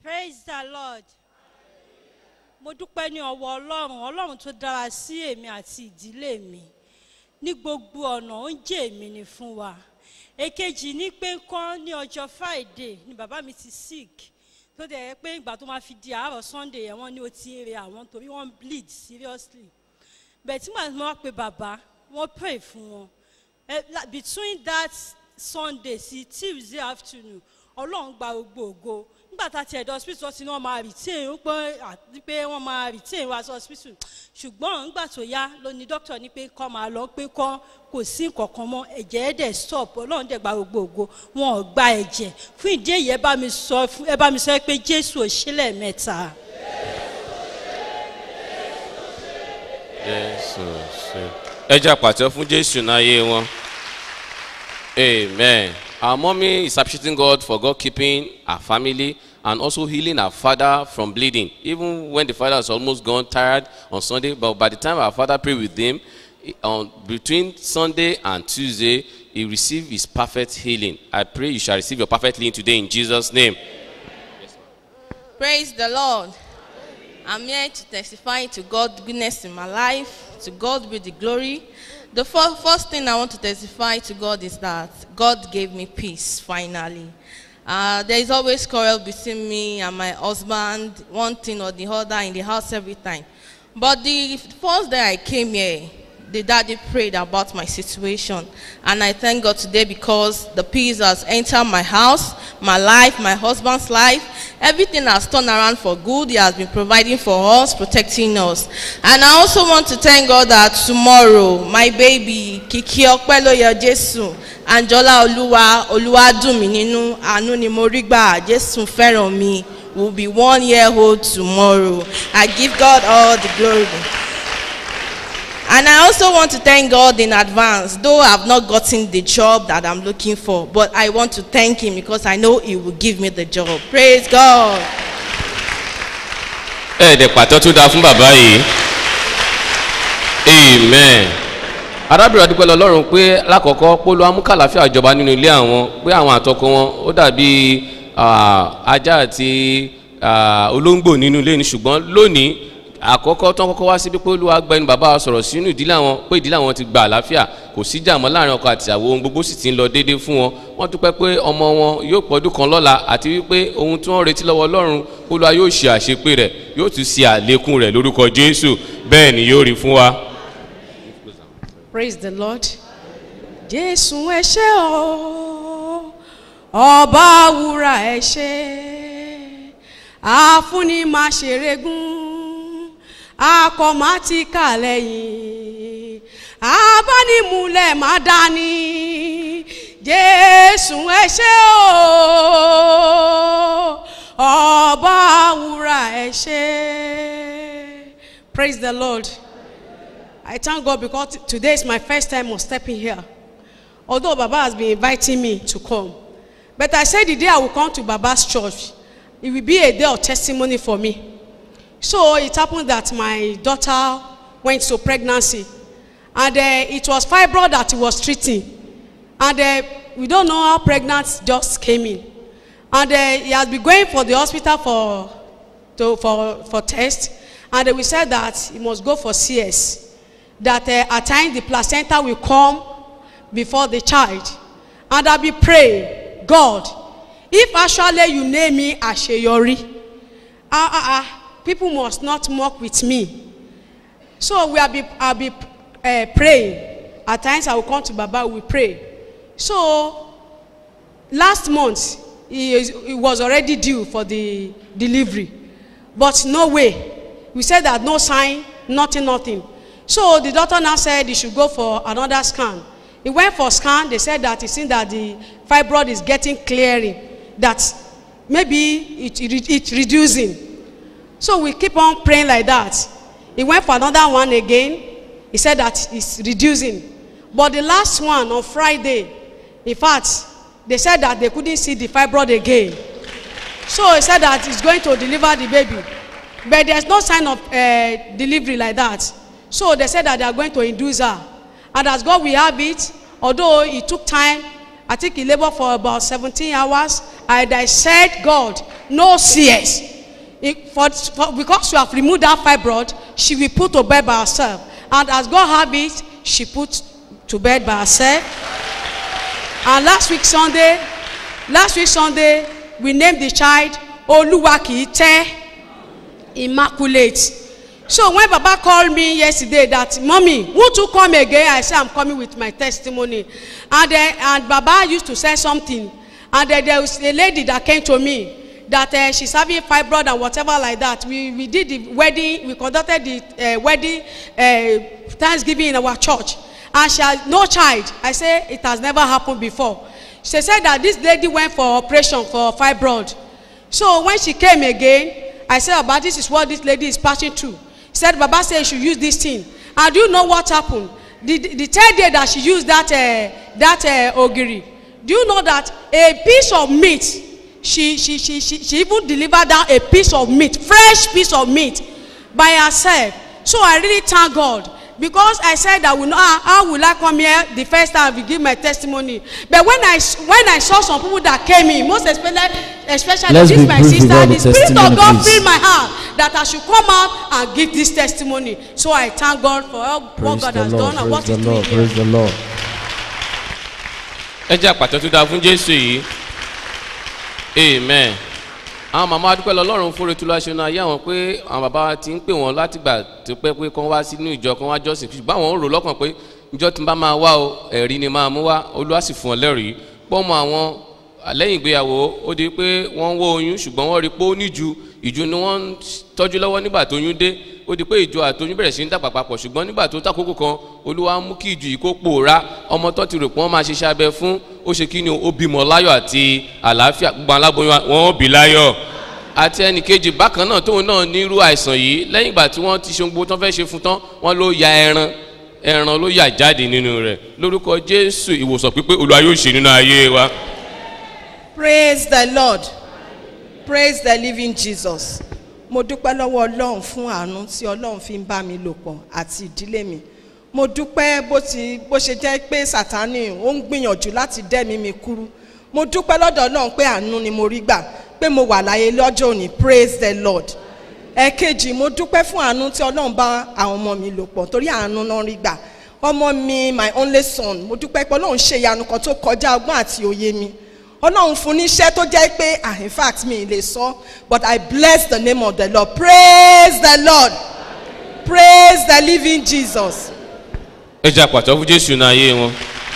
praise the lord mo dúpẹ́ ní ọwọ́ ọlọ́run ọlọ́run tó dára sí èmi àti ìdílé mi ní gbogbo ọ̀nà oúnjẹ èmi ni fún wa èkejì ní pé kán ní ọjọ́ friday ni bàbá mi ti sick tó dẹ̀ yẹ pé ìgbà tó máa fi di àárọ̀ sunday yẹn wọ́n ní ó ti ń re àwọn torí wọ́n bleed seriously bẹ̀ẹ̀ tí màá wá pe bàbá wọ́n pray fún wọn Eh, la- between that sunday sí tuesday afternoon ọlọ́run gba gbogbo ògo nígbà tá a ti ẹ̀dọ̀ hospital ti ní wọ́n máa retain ó pé àti pé wọ́n máa retain wá sí hospital ṣùgbọ́n nígbà tó yá ló ní doctor ní pé kọ́ máa lọ pé kọ́ kò sí nǹkankan mọ́ ẹ̀jẹ̀ ẹ̀ dẹ̀ stop ọlọ́run dẹ̀ gba gbogbo ògo wọn ò gba ẹ̀jẹ̀ fún ìdí èyí ẹ bá mi sọ fún- ẹ bá mi sọ pé jésù ò ṣílẹ̀ mẹ́ta. jésù ṣe. ẹ jẹ́ àpàtẹ fún jésù náyé wọn. amen. our mommy is appreciating God for God keeping her family and also healing her father from bleeding even when the father was almost gone tired on Sunday but by the time our father prayed with him he- on between Sunday and Tuesday he received his perfect healing. I pray you shall receive your perfect healing today in Jesus name. Praise the Lord. I'm here to testify to God's goodness in my life. To God be the glory. The fir- first thing I want to testify to God is that God gave me peace finally. Uh, there is always quarrel between me and my husband, one thing or the other in the house every time. But the first day I came here, the daddy prayed about my situation. And I thank God today because the peace has entered my house, my life, my husband's life. Everything has turned around for good. He has been providing for us, protecting us. And I also want to thank God that tomorrow, my baby, Kiki Okpeloye Jesu, Anjola Oluwa, Oluwadunmi nínú, àánú ni mo rí gbà, Jesu fẹ́ràn mi, will be one year old tomorrow. I give God all the glory. And I also want to thank God in advance, though I have not gotten the job that I'm looking for, but I want to thank Him because I know He will give me the job. Praise God. ẹ̀ẹ́dẹ̀ pàtó tó dáa fún bàbá yìí amen arábìnrin adúpẹ́ lọ lọ́rùn pé lákọ̀ọ́kọ́ polo amúkàláfíà jọba nínú ilé àwọn pé àwọn àtọkọ wọn ó dàbí ah, ajá àti ah, olóńgbò nínú ilé ni ṣùgbọ́n lónìí àkọ́kọ́ tán kọ́kọ́ wá síbi pé olúwa gba ẹni bàbá wa sọ̀rọ̀ sínú ìdílé àwọn pé ìdílé àwọn ti gba àlàáfíà kò sí jàmọ́ láàrin ọkọ àti ìyàwó ohun gbogbo sì ti ń lọ déédéé fún wọn wọ́n dúpẹ́ pé ọmọ wọn yóò pọ́dún kan lọ́la àti wípé ohun tí wọ́n retí lọ́wọ́ ọlọ́run olúwa yóò ṣe àṣepé rẹ̀ yóò tún ṣe àlékún rẹ̀ lórúkọ jésù bẹ́ẹ̀ ni yóò rí fún wa. Praise the Lord. Jésù ẹ ṣé o, ọba wúrà ẹ ṣé, àfúnni máa ṣèrègùn, akọ máa ti kà lẹ́yìn, abánimúlẹ̀ máa dání. Jésù ẹ ṣé o, ọba wúrà ẹ ṣé. Praise the Lord. I thank God because t- today is my first time of stepping here. Although Baba has been inviting me to come. But I said the day I will come to Baba's church, it will be a day of testimony for me. So it happened that my daughter went to pregnancy. And uh, it was fibroid that he was treating. And uh, we don't know how pregnant just came in. And uh, he has been going for the hospital for, to, for, for test. And uh, we said that he must go for CS. That uh, at times the placenta will come before the child. And I be pray, God, if actually you name me Asheyori, ah, ah, ah, people must not mock with me. So we have be, I'll be uh, praying. At times I will come to Baba, we pray. So last month, he, is, he was already due for the delivery. But no way. We said that no sign, nothing, nothing. So the doctor now said he should go for another scan. He went for scan. They said that it seems that the fibroid is getting clearing. That maybe it, it, it's reducing. So we keep on praying like that. He went for another one again. He said that it's reducing. But the last one on Friday, in fact, they said that they couldn't see the fibroid again. So he said that he's going to deliver the baby. But there's no sign of uh, delivery like that. So they said that they are going to induce her. And as God will have it, although it took time, I think he labored for about 17 hours. And I said, God, no CS. It- for, for, because you have removed that fibroid, she will put to bed by herself. And as God have it, she put to bed by herself. And last week Sunday, last week Sunday, we named the child Oluwakite Immaculate. So when Baba called me yesterday that, Mommy, won't you come again? I said, I'm coming with my testimony. And, then and Baba used to say something. And then there was a lady that came to me that uh, she's having fibroid and whatever like that. We, we did the wedding, we conducted the uh, wedding uh, Thanksgiving in our church. And she has no child. I say it has never happened before. She said that this lady went for operation for fibroid. So when she came again, I said, Baba, this is what this lady is passing through. He said, Baba said you should use this thing. And do you know what happened? The, the, the third day that she used that, uh, that uh, ogiri, do you know that a piece of meat, she, she, she, she, she even delivered down a piece of meat, fresh piece of meat by herself. So I really thank God because I said that will not, how, how will I come here the first time we give my testimony. But when I s- when I saw some people that came in, most especially especially Let's this be my brief sister, about the the spirit of testimony, God please. filled my heart that I should come out and give this testimony. So I thank God for all, what Praise God the has Lord, done and what praise He's the doing Lord, here. praise the Lord. ẹ jẹ́ àpàtọ́ tó dáa fún jésù yìí amen àwọn màmá adúpẹ́ lọ́lọ́run fúnre tó láṣẹ náà ayé àwọn pé àwọn bàbá wa ti ń pè wọ́n látìgbà tó pẹ́ pé kán wá sínú ìjọ kán wá jọ́sìn ṣùgbọ́n àwọn ń rò lọ́kàn pé ìjọ tí n bá máa wá o ẹ̀rí ni máa mú wá olúwa sì fún ọ lẹ́rìí pọ́nmọ àwọn lẹ́yìn ìgbéyàwó ó di pé wọ́n ń wó oyún ṣùgbọ́n wọ́n rí i pé ó níju ìju ni wọ́n ń tọ́jú lọ́wọ́ nígbà tó yún dé ó di pé ìjọ àtoyún bẹ̀rẹ̀ sí ń dàgbà papọ̀ ṣùgbọ́n nígbà tó tàkókò kan olúwa mú kí ìjù yìí kó pòórá ọmọ tó ti rò pé wọ́n máa ṣiṣẹ́ abẹ fún ó ṣe kí ni ó bímọ láyọ̀ àti àlàáfíà gbogbo aláboyún wa- wọn ó bí láyọ̀ àti ẹnì kejì bákan náà tóun náà nírú àìsàn yìí lẹ́yìn ìgbà tí wọ́n ti ṣe gbogbo tó fẹ́ ṣe fún tán wọ́n ló ya ẹran ẹran ló yà jáde nínú rẹ̀ lórúkọ jésù ìwòsàn pípé olúwa yóò ṣe nínú ayé wa. praise the lord praise the living jesus mo dúpẹ́ lọ́wọ́ ọlọ́run fún àánú tí ọlọ́run fi ń bá mi lò pọ̀ àti ìdílé mi mo dúpẹ́ bó ti bó ṣe jẹ́ pé sátani ó ń gbìyànjú láti dẹ́mi mi kúrú mo dúpẹ́ lọ́dọ̀ ọlọ́run pé àánú ni mo rí gbà pé mo wà láyé lọ́jọ́ òní praise the lord ẹ̀ẹ̀kejì mo dúpẹ́ fún àánú tí ọlọ́run bá àwọn ọmọ mi lò pọ̀ torí àánú náà rí gbà ọmọ mi my only son mo dúpẹ́ pé ọlọ́run ṣe ìyanu kan tó kọjá ọgbọ́n àti òye mi ọlọ́run fún ní iṣẹ́ tó jẹ́ pé ah in fact mi ì lè sọ but i bless the name of the lord praise the lord praise the living jesus. ẹ jẹ́ àpàtọ́ fún jésù náà ayé wọn.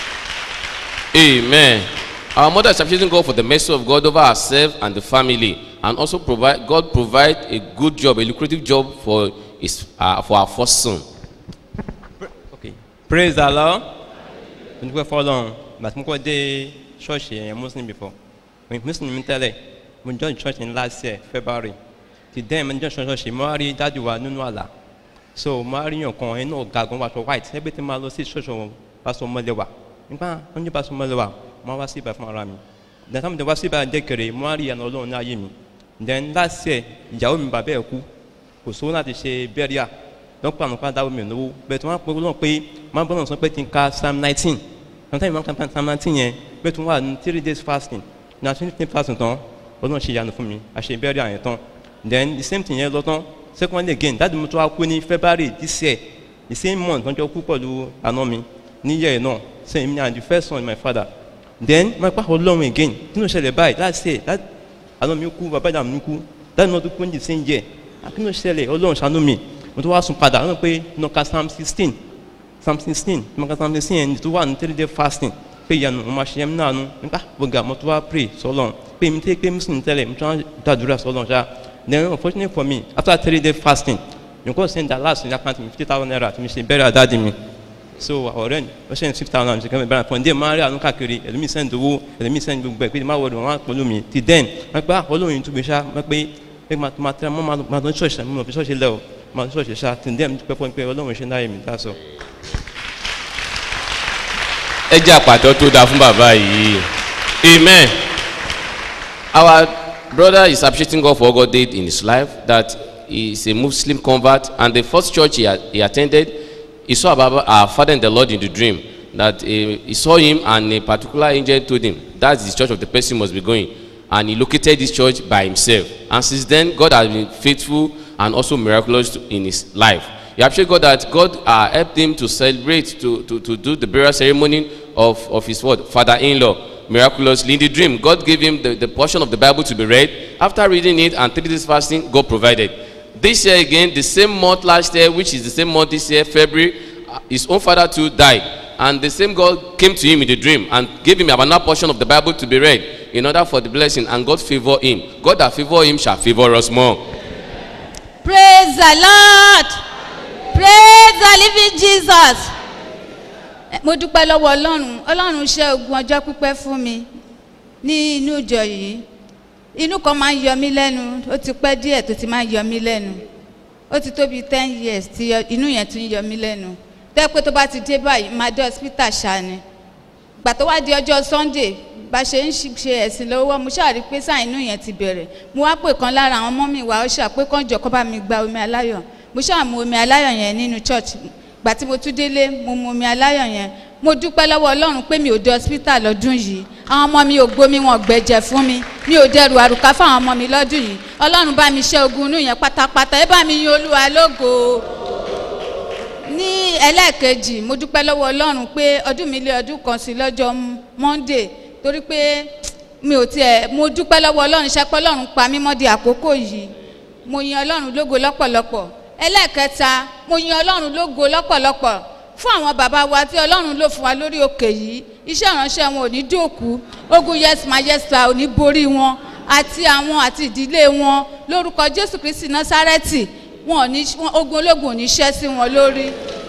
amen. our mother is appreciating God for the mercy of God over herself and the family and also provide God provide a good job a lucrative job for his uh, for her first son. Okay. Praise the Lord. Mo dúpẹ́ fọlọ́run ìgbà tí mo kọ́ dé ṣọ́ọ̀ṣì ẹ̀yẹn muslim before. Mo muslim mi tẹ́lẹ̀ mo join church in last year February. Ti dẹ́n mo join ṣọ́ọ̀ṣì mo wá rí dájú wa nínú àlà. So mo wá rí yàn kan ẹnu ọ̀gá gan wàṣọ white ẹgbẹ́ tí mo lọ sí ṣọ́ọ̀ṣì wọn pásọ mọ́lẹ́wà. Nígbà wọn ní pásọ mọ́lẹ́wà mo wá sí ibà fún ara mi. Then táwọn ìdè wá sí ibà dẹ́kẹ̀rẹ̀ mo wá rí ìyànà ọlọ́run ní ayé mi. Then last year ìyàwó mi bàbá ẹ̀ kú kò sówó láti ṣe bẹ́ríà dọ́kítà àwọn padà omi ìnáwó bẹ́ẹ̀ tí wọ́n á pè wọ́n pé máa bọ́ náà sọ pé kí n ka psalm nineteen sometimes máa ka psalm nineteen yẹn bẹ́ẹ̀ tí wọ́n wà ní three days fasting na twenty fasting tán ọlọ́run ṣe ìyanu fún mi àṣẹ bẹ́ẹ̀rẹ̀ àyẹ̀ tán then the same thing yẹn lọ tán second again dáàdi mo tún wá kú ní february this year the same month wọ́n jọ kú pẹ̀lú àná mi ní year náà same me and the first son my father then máa pa ọlọ́run again kí ló ṣẹlẹ̀ báyìí last year that àná mi kú bàbá ìdààmú mi kú dáàdi náà tó kú ní the same year kí ló ṣẹlẹ̀ ọlọ́run ṣàánú mi mo tún wá sùn padà wọn pé nọka psalm sixteen psalm sixteen nọka psalm sixteen yẹn tó wà ní three day fasting pé ìyanu mo máa ṣe yẹn náà nu nípa gbọ̀ngà mo tún wá pray sọlọ́n pé mi tẹ́ pé muslim tẹ́lẹ̀ mo tún wá dàdúrà sọlọ́n ṣá then unfortunately for me after three day fasting you go send that last in account mi fifty thousand naira to mi ṣe bẹ́rẹ̀ àdáàdì mi so ọ̀rẹ́ ni ó ṣe ní six thousand ṣe kẹ́mi bẹ́rẹ̀ fún ndé máa rí àánú káàkiri ẹlòmíì send owó ẹlòmíì send gbogbo ẹ̀ pé má wọlé wọn wá pẹ̀lú mi ti then wọ́n pẹ́ olóyin tún gbé ṣá wọ́n pé pé máa máa tẹ́ máa máa tó ṣọ̀ṣẹ̀ mo fi ṣọ̀ṣẹ̀ lẹ́ o máa tó ṣọ̀ṣẹ̀ ṣá ti then pẹ́ fún mi pé ọlọ́run ṣe ń dáyé mi dá sọ. ẹ jẹ́ àpàtọ́ tó dáa fún bàbá yìí amen. our brother is appreciating God for what God did in his life that he is a muslim convert and the first church he, he attended he saw baba our father in the lord in the dream that uh, he saw him and a particular angel told him that's the church of the person must be going and he located this church by himself. And since then, God has been faithful and also miraculous to- in his life. He appreciates God that God uh, helped him to celebrate, to, to, to do the burial ceremony of, of his what? Father-in-law. Miraculously in the dream, God gave him the, the portion of the Bible to be read. After reading it and three days fasting, God provided. This year again, the same month last year, which is the same month this year, February, uh, his own father too died. And the same God came to him in the dream and gave him another portion of the Bible to be read in order for the blessing. And God favored him. God that favor him shall favor us more. praise the lord praise the living jesus Eh, mo dúpẹ́ lọ́wọ́ ọlọ́run ọlọ́run ṣe ogun ọjọ́ pípẹ́ fún mi ní inú ìjọ yìí inú kan máa ń yọ mí lẹ́nu ó ti pẹ́ díẹ̀ tó ti máa ń yọ mí lẹ́nu ó ti tó bíi ten years tí yọ- inú yẹn tún yọ mí lẹ́nu tẹ́ pé tó bá ti dé báyìí máa dé hospital ṣáà ni gbà tó wá di ọjọ́ sunday bá ṣe ń ṣi- ṣe ẹ̀sìn lọ́wọ́ mo ṣáà rí i pé sáà inú yẹn ti bẹ̀rẹ̀ mo wá pè kan lára àwọn ọmọ mi wá ó ṣà pé kán jọ kó bá mi gba omi aláyọ̀ mo ṣáà mu omi aláyọ̀ yẹn nínú church gbà tí mo tún délé mo mu omi aláyọ̀ yẹn mo dúpẹ́ lọ́wọ́ ọlọ́run pé mi ò dé hospital lọ́dún yìí àwọn ọmọ mi ò gbomi wọn gbẹ̀jẹ̀ fún mi mi ò dẹrù àrùká fáwọn ọmọ mi lọ́dún yìí ọlọ́run bá mi ṣe ogun inú yẹn pátápátá ẹ bá mi yin olúwa lógo ní ẹlẹ́ẹ̀kejì mo dúpẹ́ lọ́wọ́ ọlọ́run pé ọdún mi lé ọdún kan sí lọ́jọ́ monday torí pé mi ò tiẹ̀ mo dúpẹ́ lọ́wọ́ ọlọ́run ṣẹ́pẹ́ ọlọ́run pa mí mọ́ di àkókò yìí mo yin ọlọ́run lógo lọ́pọ̀lọpọ̀ ẹlẹ́ẹ̀kẹta mo yin ọlọ́run lógo lọ́pọ̀lọpọ̀ fún àwọn bàbá wa tí ọlọ́run ló fún wa lórí òkè yìí iṣẹ́ ìránṣẹ́ wọn ò ní dòkú ogun yes ma yes ma ò ní borí wọn àti àwọn àti ìdílé wọn lórúkọ jésù kristi násárẹ́tì wọn ò ní wọn- ogun ológun ò ní ṣẹ́ sí wọn lórí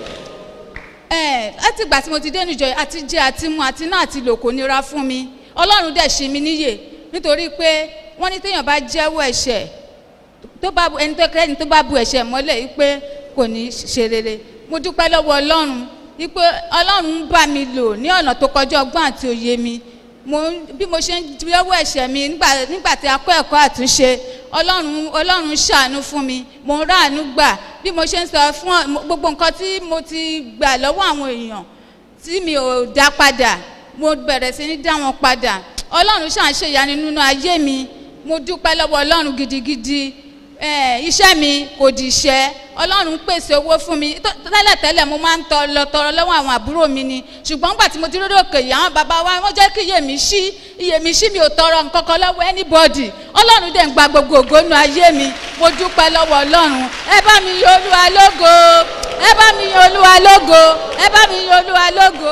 ẹ láti ìgbà tí mo ti dé níjọ yìí, àti jẹ àti mu àti náà àti lò kò nira fún mi ọlọ́run dẹ̀ ṣe mi níyè nítorí pé wọ́n ní téèyàn bá jẹ́wọ́ ẹ̀ṣẹ̀ tó bá bu ẹni tó kẹ́ni tó bá bu ẹ̀ṣẹ̀ mọ́lẹ̀ yìí pé kò ní ṣe rere mo dúpẹ́ lọ́wọ́ ọlọ́run yìí pé ọlọ́run ń bá mi lò ní ọ̀nà tó kọjá ọgbọ́n àti òye mi mo bí mo ṣe ń jẹ́wọ́ ẹ̀ṣẹ̀ mi nígbà nígbà tí a kọ́ ẹ̀kọ́ àtúnṣe ọlọ́run ọlọ́run ṣàánú fún mi mo ń ráàánú gbà bí mo ṣe ń sọ fún ọ- mo- gbogbo nǹkan tí mo ti gbà lọ́wọ́ àwọn èèyàn tí mi ò dá padà mo bẹ̀rẹ̀ sí ní dá wọn padà ọlọ́run ṣàn ṣe ìyanu nínú ayé mi mo dúpẹ́ lọ́wọ́ ọlọ́run gidigidi eh, iṣẹ́ mi kò di iṣẹ́ ọlọ́run pèsè owó fún mi Tó- tẹ́lẹ̀tẹ́lẹ̀ mo máa ń tọ lọ tọrọ lọ́wọ́ àwọn àbúrò mi ni ṣùgbọ́n nígbà tí mo ti lórí òkè yìí àwọn bàbá wa wọ́n jẹ́ kí iye mi ṣí iye mi ṣí mi ò tọrọ nǹkan kan lọ́wọ́ anybody ọlọ́run dẹ̀ ń gba gbogbo ògónú ayé mi mo dúpẹ́ lọ́wọ́ ọlọ́run ẹ bá mi yan olúwa lógo ẹ bá mi yan olúwa lógo ẹ bá mi yan olúwa lógo.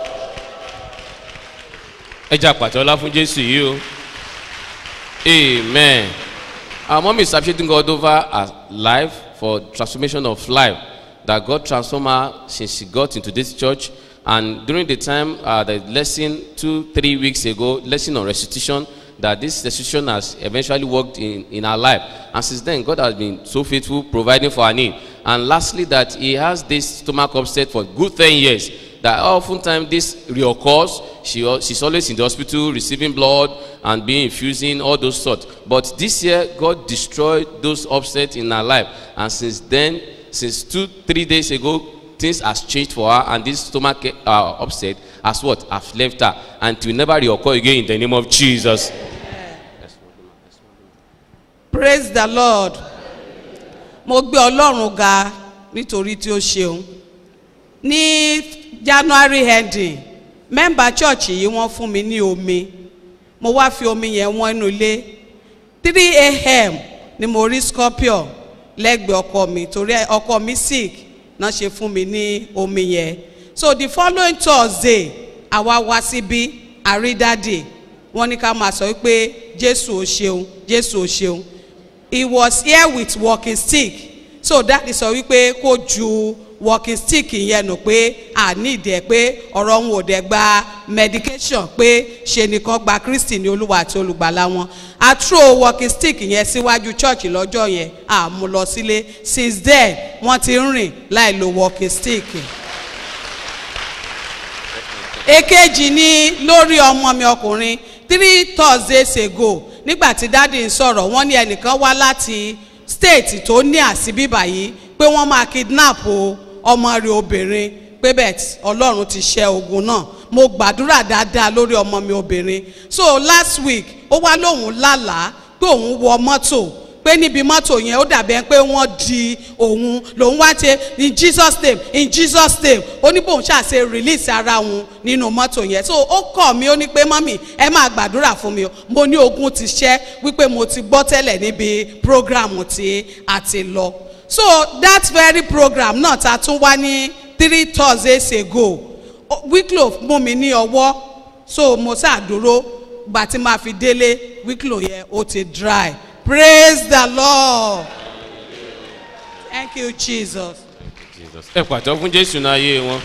ẹ jẹ́ àpàtẹ ọlá fún jésù yìí o amen our mom is appreciating god over her life for transformation of life that god transform her since she got into this church and during the time uh, the lesson two three weeks ago lesson on restitution that this restitution has eventually worked in in her life and since then god has been so faithful providing for her need and lastly that he has this stomach upset for good ten years that oftentimes this reoccurs she al- she's always in the hospital receiving blood and being infusing all those sorts but this year god destroyed those upsets in her life and since then since two three days ago things has changed for her and this stomach uh, upset has what has left her and it will never reoccur again in the name of jesus praise the lord mo gbé ọlọ́run ga nítorí tí ó ṣeun ní january ending mẹ́mbà church yìí wọ́n fún mi ní omi mo wá fi omi yẹn wọ́n inú ilé three a.m. ni mo rí scorpion lẹ́gbẹ̀ẹ́ ọkọ mi torí ọkọ mi sick náà ṣe fún mi ní omi yẹn so the following thursday àwa wá síbí àrídádì wọ́n ní ká máa sọ wípé jésù ò ṣeun jésù ò ṣeun he was here with walking stick so that is sọ wípé kó ju walking stick yẹn nù pé àní ìdẹ pé ọ̀rọ̀ òun ò dẹ̀ gba medication pé ṣe nìkan gba kristi ní olúwa àti olùgbàlà wọn a throw walking stick yẹn síwájú church lọ́jọ́ yẹn a mú lọ sílé since then wọ́n ti ń rìn láì lo walking stick èkejì ni lórí ọmọ mi ọkùnrin three thursdays ago nígbà tí dáàdi ń sọ̀rọ̀ wọ́n ní ẹnìkan wá láti state tó ní àsìbíbà yìí pé wọ́n máa kidnap o ọmọ rẹ̀ obìnrin pé bẹ́ẹ̀ tí ọlọ́run ti ṣẹ́ ogun náà mo gbàdúrà dáadáa lórí ọmọ mi obìnrin so last week ó wá lóun lálàá pé òun wọ mọ́tò pé níbi mọ́tò yẹn ó dàbí ẹni pé wọ́n di òun lòun wá ṣe in jesus name in jesus name ó ní bóun ṣàṣe release ara òun nínú mọ́tò yẹn so ó kọ̀ mí ó ní pé mọ́mì ẹ máa gbàdúrà fún mi o mo ní ogun ti ṣẹ́ wípé mo ti gbọ́ tẹ́lẹ̀ níbi program tí a ti lọ so that very program náà ta tún wá ní three thursdays ago wíkìlò mú mi ní ọwọ́ so mo ṣàdúró gbà tí máa fi délé wíkìlò yẹn ó ti dry praise the lord thank you jesus. Jesus. ẹ pàtó fún jésù náà yé wọn.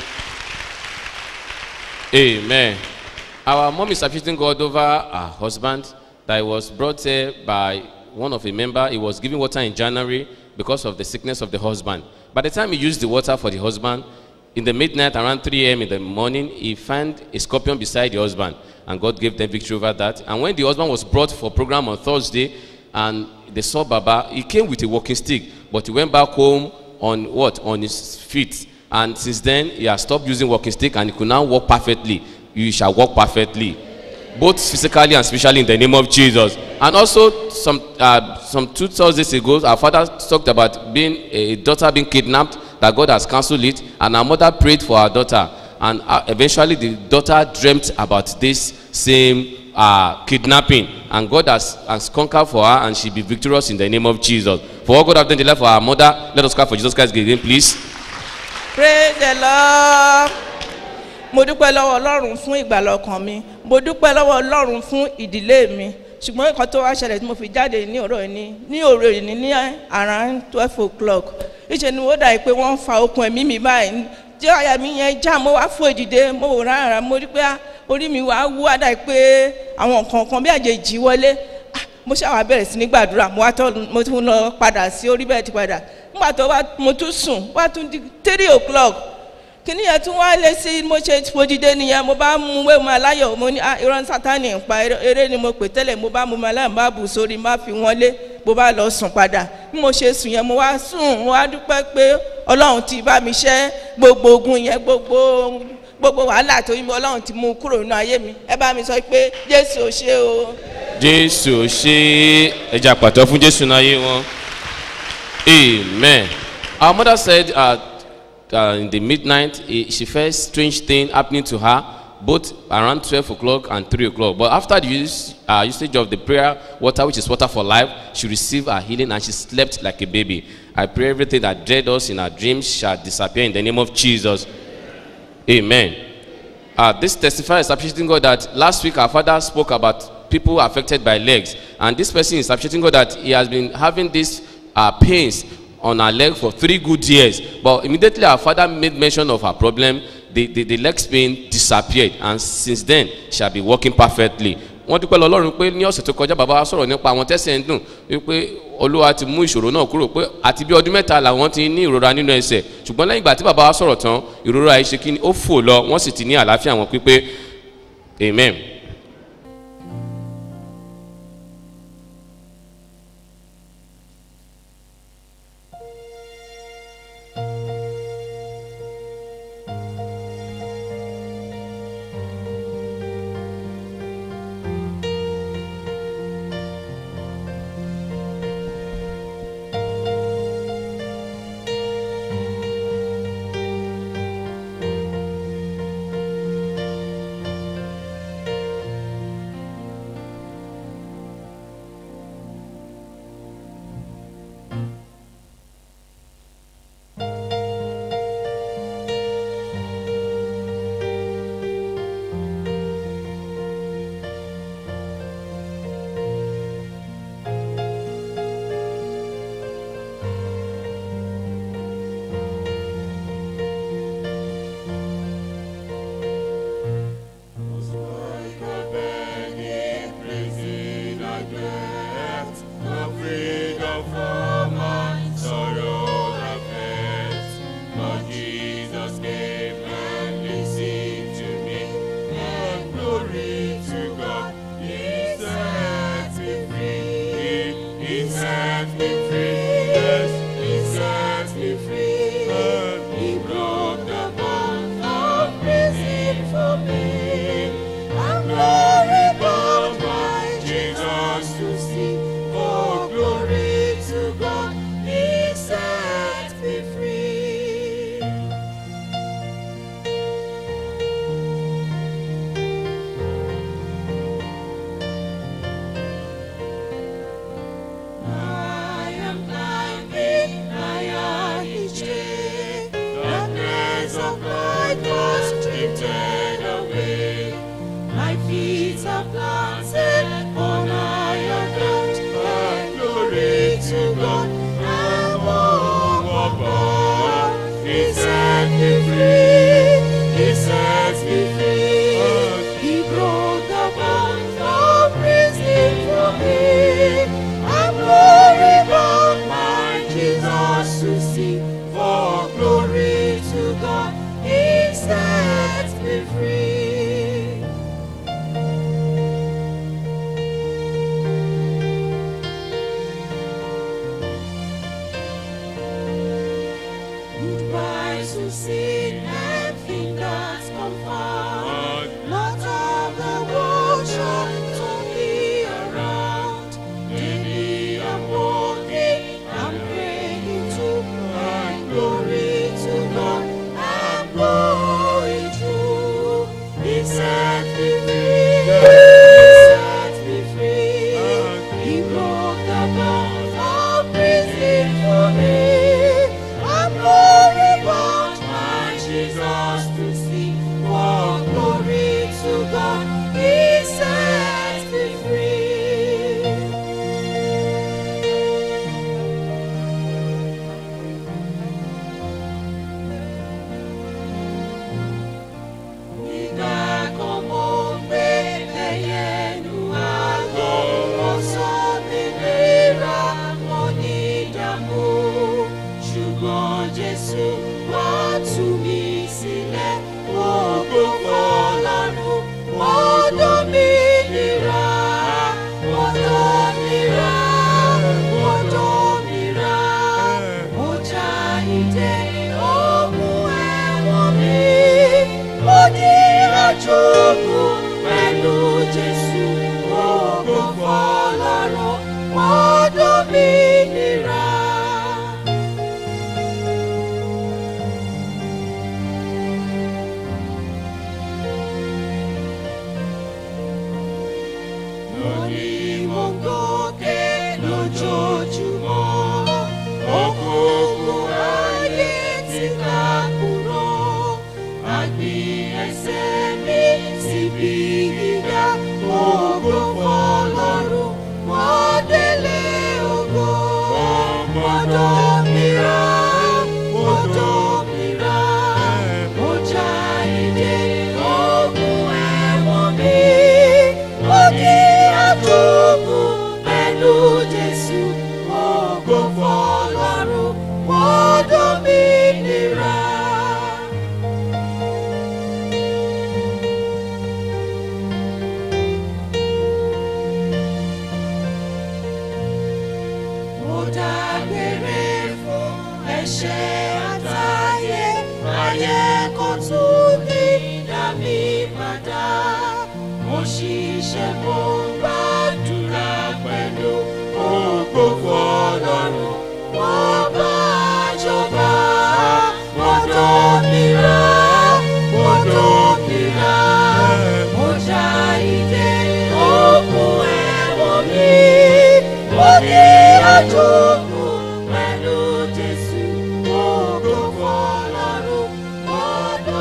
amen. our mom is appreciating God over her husband that was brought here by one of a member. He was giving water in January because of the sickness of the husband. By the time he used the water for the husband, in the midnight around 3 a.m. in the morning, he found a scorpion beside the husband, and God gave them victory over that. And when the husband was brought for program on Thursday, and they saw Baba, he came with a walking stick, but he went back home on what? On his feet. And since then, he has stopped using walking stick, and he could now walk perfectly. You shall walk perfectly, both physically and spiritually in the name of Jesus. And also, some uh, some two Thursdays ago, our father talked about being a daughter being kidnapped. That God has cancelled it, and our mother prayed for our daughter, and uh, eventually the daughter dreamt about this same uh, kidnapping, and God has, has conquered for her, and she'll be victorious in the name of Jesus. For what God has done in the life of our mother, let us clap for Jesus Christ again, please. praise the lord mo dúpẹ́ lọ́wọ́ ọlọ́run fún ìgbàlọ́ ọkàn mi mo dúpẹ́ lọ́wọ́ ọlọ́run fún ìdílé mi ṣùgbọ́n nǹkan tó wá ṣẹlẹ̀ tí mo fi jáde ní òrò ní ní òrò ní ní around twelve o'clock ìṣe ni ó dà pé wọ́n ń fa okun ẹ̀mí mi báyìí tí àyà mi yẹn já mo wá fún èdìdé mo wò rárá mo rí pé ah, orí mi wá wú àdá pé àwọn nǹkan kan bí àjèjì wọlé Ah, mo ṣàwà bẹ̀rẹ̀ sí ní gbàdúrà mo wá tọ́ mo tún lọ padà sí orí bẹ́ẹ̀ ti padà nígbà tó wá mo tún sùn wá tún di three o'clock kìnìún yẹn tún wá lé sí mo ṣe fojide nìyẹn mo bá mú wéwu máa láyọ̀ mo ní ah irọ́ sátani ń pa eré- eré ni mo pè tẹ́lẹ̀ mo bá mú máa láyọ̀ má bù sórí má fi wọ́n lé mo bá lọ sùn padà bí mo ṣe sùn yẹn mo wá sùn mo wá dúpẹ́ pé ọlọ́run ti bá mi ṣẹ́ gbogbo ogun yẹn gbogbo gbogbo wàhálà tó yín mi ọlọ́run ti mú kúrò nínú ayé mi ẹ bá mi sọ pé jésù ò ṣe o. jésù ṣe ẹja pàtó fún jésù náà yé wọn amen our mother said uh, uh, in the midnight eh, she felt strange thing happening to her both around twelve o'clock and three o'clock but after the use, uh, usage of the prayer water which is water for life she received her healing and she slept like a baby i pray everything that dread us in our dreams shall disappear in the name of jesus amen uh, this testifier is appreciating God that last week our father spoke about people affected by legs, and this person is appreciating God that he has been having these uh, pains on her leg for three good years. But immediately our father made mention of her problem, the, the, the legs pain disappeared, and since then she has been working perfectly. wọ́n dúpẹ́ lọ́lọ́run pé ní ọ̀sẹ̀ tó kọjá bàbá wa sọ̀rọ̀ nípa àwọn tẹ́sẹ̀ ń dùn wípé olúwa ti mú ìṣòro náà kúrò pé àti bí ọdún mẹ́ta làwọn ti ní ìrora nínú ẹsẹ̀ ṣùgbọ́n lẹ́yìn ìgbà tí bàbá wa sọ̀rọ̀ tán ìrora yìí ṣe kí ni ó fò lọ wọ́n sì ti ní àlàáfíà wọn pípé amen. Jesus set me free. He set me free. He broke the bonds of prison for me. I'm glory bound, my Jesus to see. For glory to God, He sets me free. Goodbye to sin and fingers confound. Not of the world shall turn me around. Daily I'm walking, I'm praying to and glory to God. I'm going through. He set me free. He set me free. He broke the bonds of prison for me. I'm glory bound, my Jesus to see. For glory to God, He sets me free. Nígbà kan mo gbé ẹyẹ nu àgọ́, wọ́n sọ mí léra, wọ́n ní ìdààmú. Ṣùgbọ́n Jésù wá tú mi sílẹ̀, ògo fọlọ́run, wọ́n dán mi níra, wọ́n dán mi rà, wọ́n dán mi rà. Mo já ìdè ogun ẹ̀wọ̀n mi, mo ní àjogún pẹ̀lú Jésù, ògo fọlọ́run, wọ́n dán mi níra. lórí mo ń gòkè lójoojúmọ́ òkùnkùn ayé ti ká kúrò àgbì ẹsẹ̀ mi síbi gíga ògo fọlọ́run wọ́n délé ògo mọ́dọ̀ mìíràn mọ́dọ̀ mìíràn mo já ìdè ogun ẹ̀wọ̀n mi mo ní àjogún pẹ̀lú Jésù ògo fọlọ́run wọ́n dán mi níra. mo dágbére fún ẹ̀ṣẹ̀ àtayé ayé kò tún ní dá mi padà mo ṣiṣẹ́ mo gbàdúrà pẹ̀lú ògo fọlọ́run wọ́n bá jọba mọ́dọ̀ mìíràn mọ́dọ̀ mìíràn mo já ìdè ogun ẹ̀wọ̀n mi mo ní àjogún pẹ̀lú Jésù ògo fọlọ́run mọ́dọ̀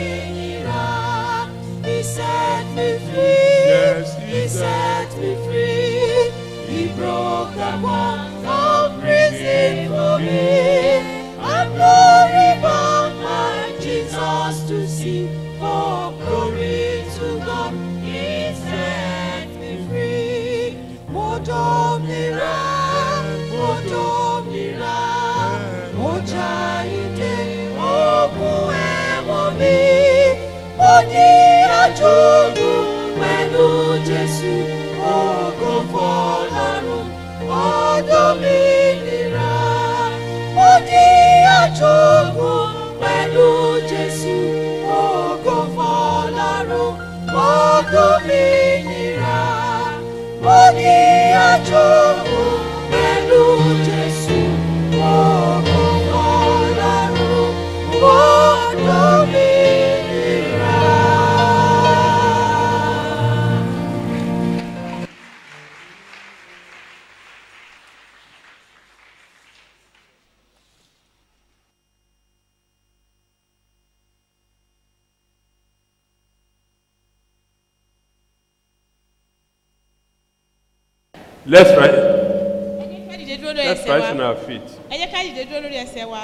mìíràn. He set me free. Yes, he he set me free. He broke the bonds of prison for me. I'm glory bound, my Jesus to see. For glory to God, He set me free. Mo dòmìnira, mo dòmìnira, mo já ìdè ogun ẹ̀wọ̀n mi. Mo ní àjogún pẹ̀lú Jésù, ògo fọlọ́run, ọdún mi nira. Mo ní àjogún pẹ̀lú Jésù, ògo fọlọ́run, ọdún mi nira. Mo ní àjogún pẹ̀lú Jésù, ògo fọlọ́run, ọdún mi nira. Let's rise. ká dìde dúró lórí Let's ẹsẹ̀ rise on wa our feet. ẹ jẹ́ ká dìde dúró lórí ẹsẹ̀ wa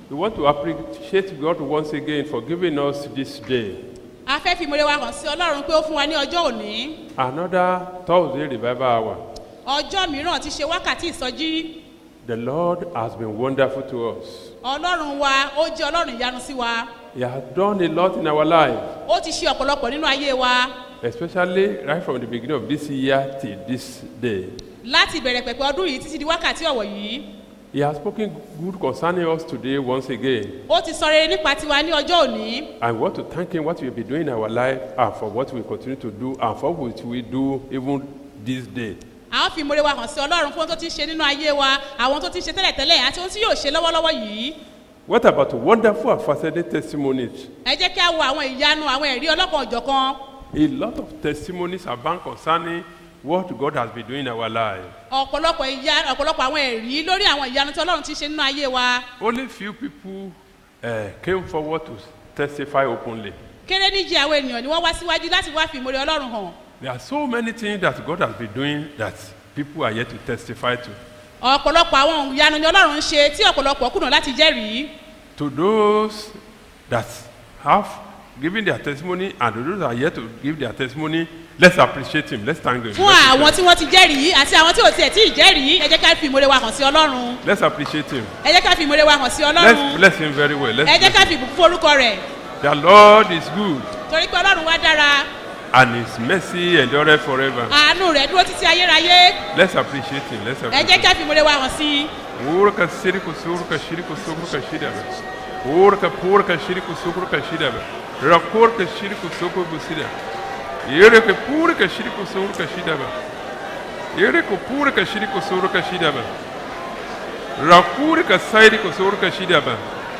We want to appreciate God once again for giving us this day. a fẹ́ fi ìmọ̀re wa hàn sí ọlọ́run pé ó fún wa ní ọjọ́ òní Another Thursday revival hour. ọjọ́ mìíràn ti ṣe wákàtí ìsọjí The Lord has been wonderful to us. ọlọ́run wa ó jẹ́ ọlọ́run ìyanu sí wa He has done a lot in our life, ó ti ṣe ọ̀pọ̀lọpọ̀ nínú ayé wa especially right from the beginning of this year till this day. láti ìbẹ̀rẹ̀ pẹ̀pẹ̀ ọdún yìí títí di wákàtí ọ̀wọ̀ yìí He has spoken good concerning us today once again. ó ti sọ rere nípa tiwa ní ọjọ́ òní I want to thank Him what we will be doing in our life and for what we continue to do and for what we do even this day. a ó fi ìmọ̀re wa hàn sí ọlọ́run fún ohun tó ti ṣe nínú ayé wa àwọn tó ti ṣe tẹ́lẹ̀tẹ́lẹ̀ àti ohun tí yóò ṣe lọ́wọ́lọ́wọ́ yìí What about wonderful and fascinating testimonies? ẹ jẹ́ kí a wo àwọn ìyanu àwọn ẹ̀rí ọlọ́kan òjọ̀kan A lot of testimonies abound concerning what God has been doing in our life. ọ̀pọ̀lọpọ̀ ìyá ọ̀pọ̀lọpọ̀ àwọn ẹ̀rí lórí àwọn ìyanu tí ọlọ́run ti ṣe nínú ayé wa Only few people uh, came forward to testify openly. kéré níjì àwọn ènìyàn ni wọ́n wá síwájú láti wá fi ìmọ̀re ọlọ́run hàn There are so many things that God has been doing that people are yet to testify to. ọ̀pọ̀lọpọ̀ àwọn ìyanu ni ọlọ́run ń ṣe tí ọ̀pọ̀lọpọ̀ kùnà láti jẹ́rìí To those that have given their testimony and to those that are yet to give their testimony, let's appreciate Him. Let's thank Him. fún Let's àwọn appreciate- tí wọ́n ti jẹ́rìí àti àwọn tí ò tiẹ̀ tí ì jẹ́rìí ẹ jẹ́ ká fi ìmọ̀re wa hàn sí ọlọ́run Let's appreciate Him. ẹ jẹ́ ká fi ìmọ̀re wa hàn sí Let's ọlọ́run bless Him very well. Let's ẹ jẹ́ bless ká him. fi ìbùkún fún orúkọ rẹ̀ The Lord is good torí pé ọlọ́run wá dára and His mercy endureth forever. àánú rẹ̀ dúró títí ayérayé Let's appreciate Him. Let's ẹ appreciate jẹ́ ká fi ìmọ̀re wa hàn sí i. Urka siriku surka shiriku surka shidaba. Urka purka shiriku surka shidaba. Rakurka shiriku surka busida. Yereke purka shiriku surka shidaba. Yereke purka shiriku surka shidaba. Rakurka sairiku surka shidaba.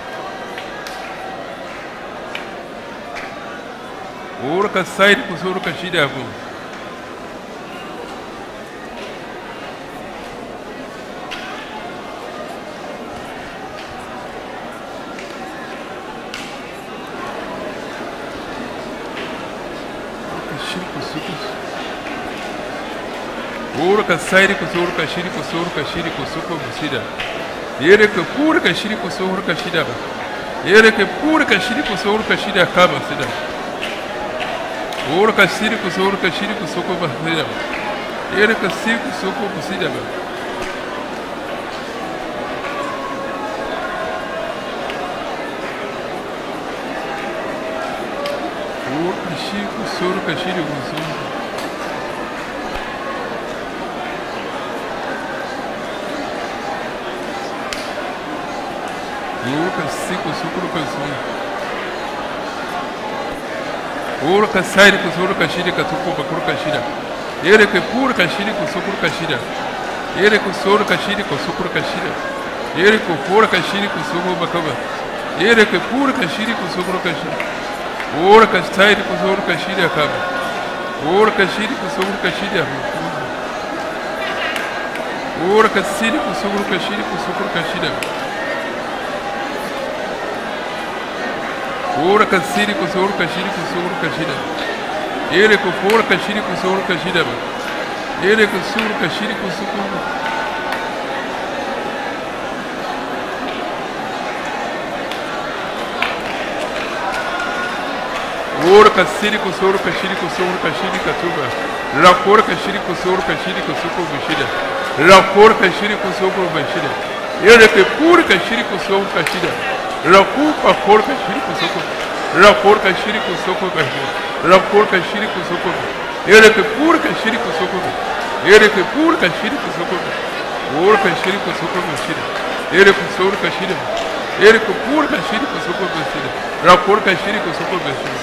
Urka sairiku surka shidaba. Shiriku surka Urka sairiku surka shiriku surka shiriku surka busida. Yereke purka shiriku surka shidaba. Yereke purka shiriku surka shida kama sida. Urka shiriku surka shiriku surka busida. Yereke shiriku surka busida. Urka shiriku surka shiriku surka. Urka siku sukuru kasun. Urka sairi ku sukuru kashida ka tuku bakuru kashida. Ere ke pur kashida ku sukuru kashida. Ere ku suru kashida ku sukuru kashida. Ere ku pur kashida ku sukuru bakaba. Ere ke pur kashida ku sukuru kashida. Urka sairi ku sukuru kashida kaba. Urka shida ku sukuru kashida. Urka siri ku sukuru kashida ku sukuru kashida. Ora kasiri kusur kashiri kusur kashida. Ere kufur kashiri kusur kashida. Ere kusur kashiri kusur. Ora kasiri kusur kashiri kusur kashiri katuba. Rakor kashiri kusur kashiri kusuko bishida. Rakor kashiri kusuko bishida. Ere kufur kashiri kusur kashida. Raku pakor kashiri kusuko. Rakor kashiri kusoko kashiri. Rakor kashiri kusoko. Ere ke pur kashiri kusoko. Ere ke pur kashiri kusoko. Or kashiri kusoko kashiri. Ere kusor kashiri. Ere ke pur kashiri kusoko kashiri. Rakor kashiri kusoko kashiri.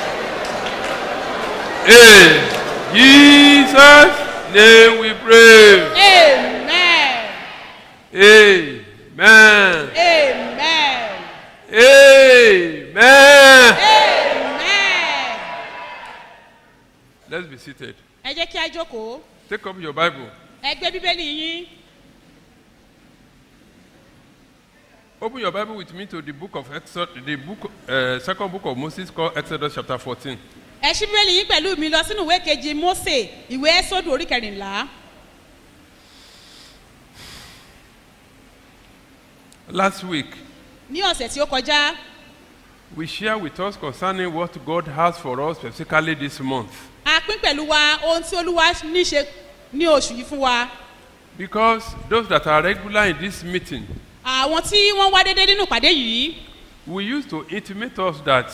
In Jesus' name we pray. amen Amen. amen Amen. amen. Let's be seated. ẹ jẹ́ kí a jókòó Take up your Bible. ẹ gbé bíbélì yín Open your Bible with me to the book of Exodus, the book, uh, second book of Moses called Exodus chapter 14. ẹ ṣí bíbélì yín pẹ̀lú mi lọ sínú ìwé kejì mose ìwé ẹ́sọ́dù orí kẹrìnlá Last week, ní ọ̀sẹ̀ tí ó kọjá we share with us concerning what God has for us specifically this month. a pín pẹ̀lú wa ohun tí olúwa ní ṣe ní oṣù yìí fún wa Because those that are regular in this meeting, àwọn tí wọ́n wá déédéé nínú ìpàdé yìí we used to intimate us that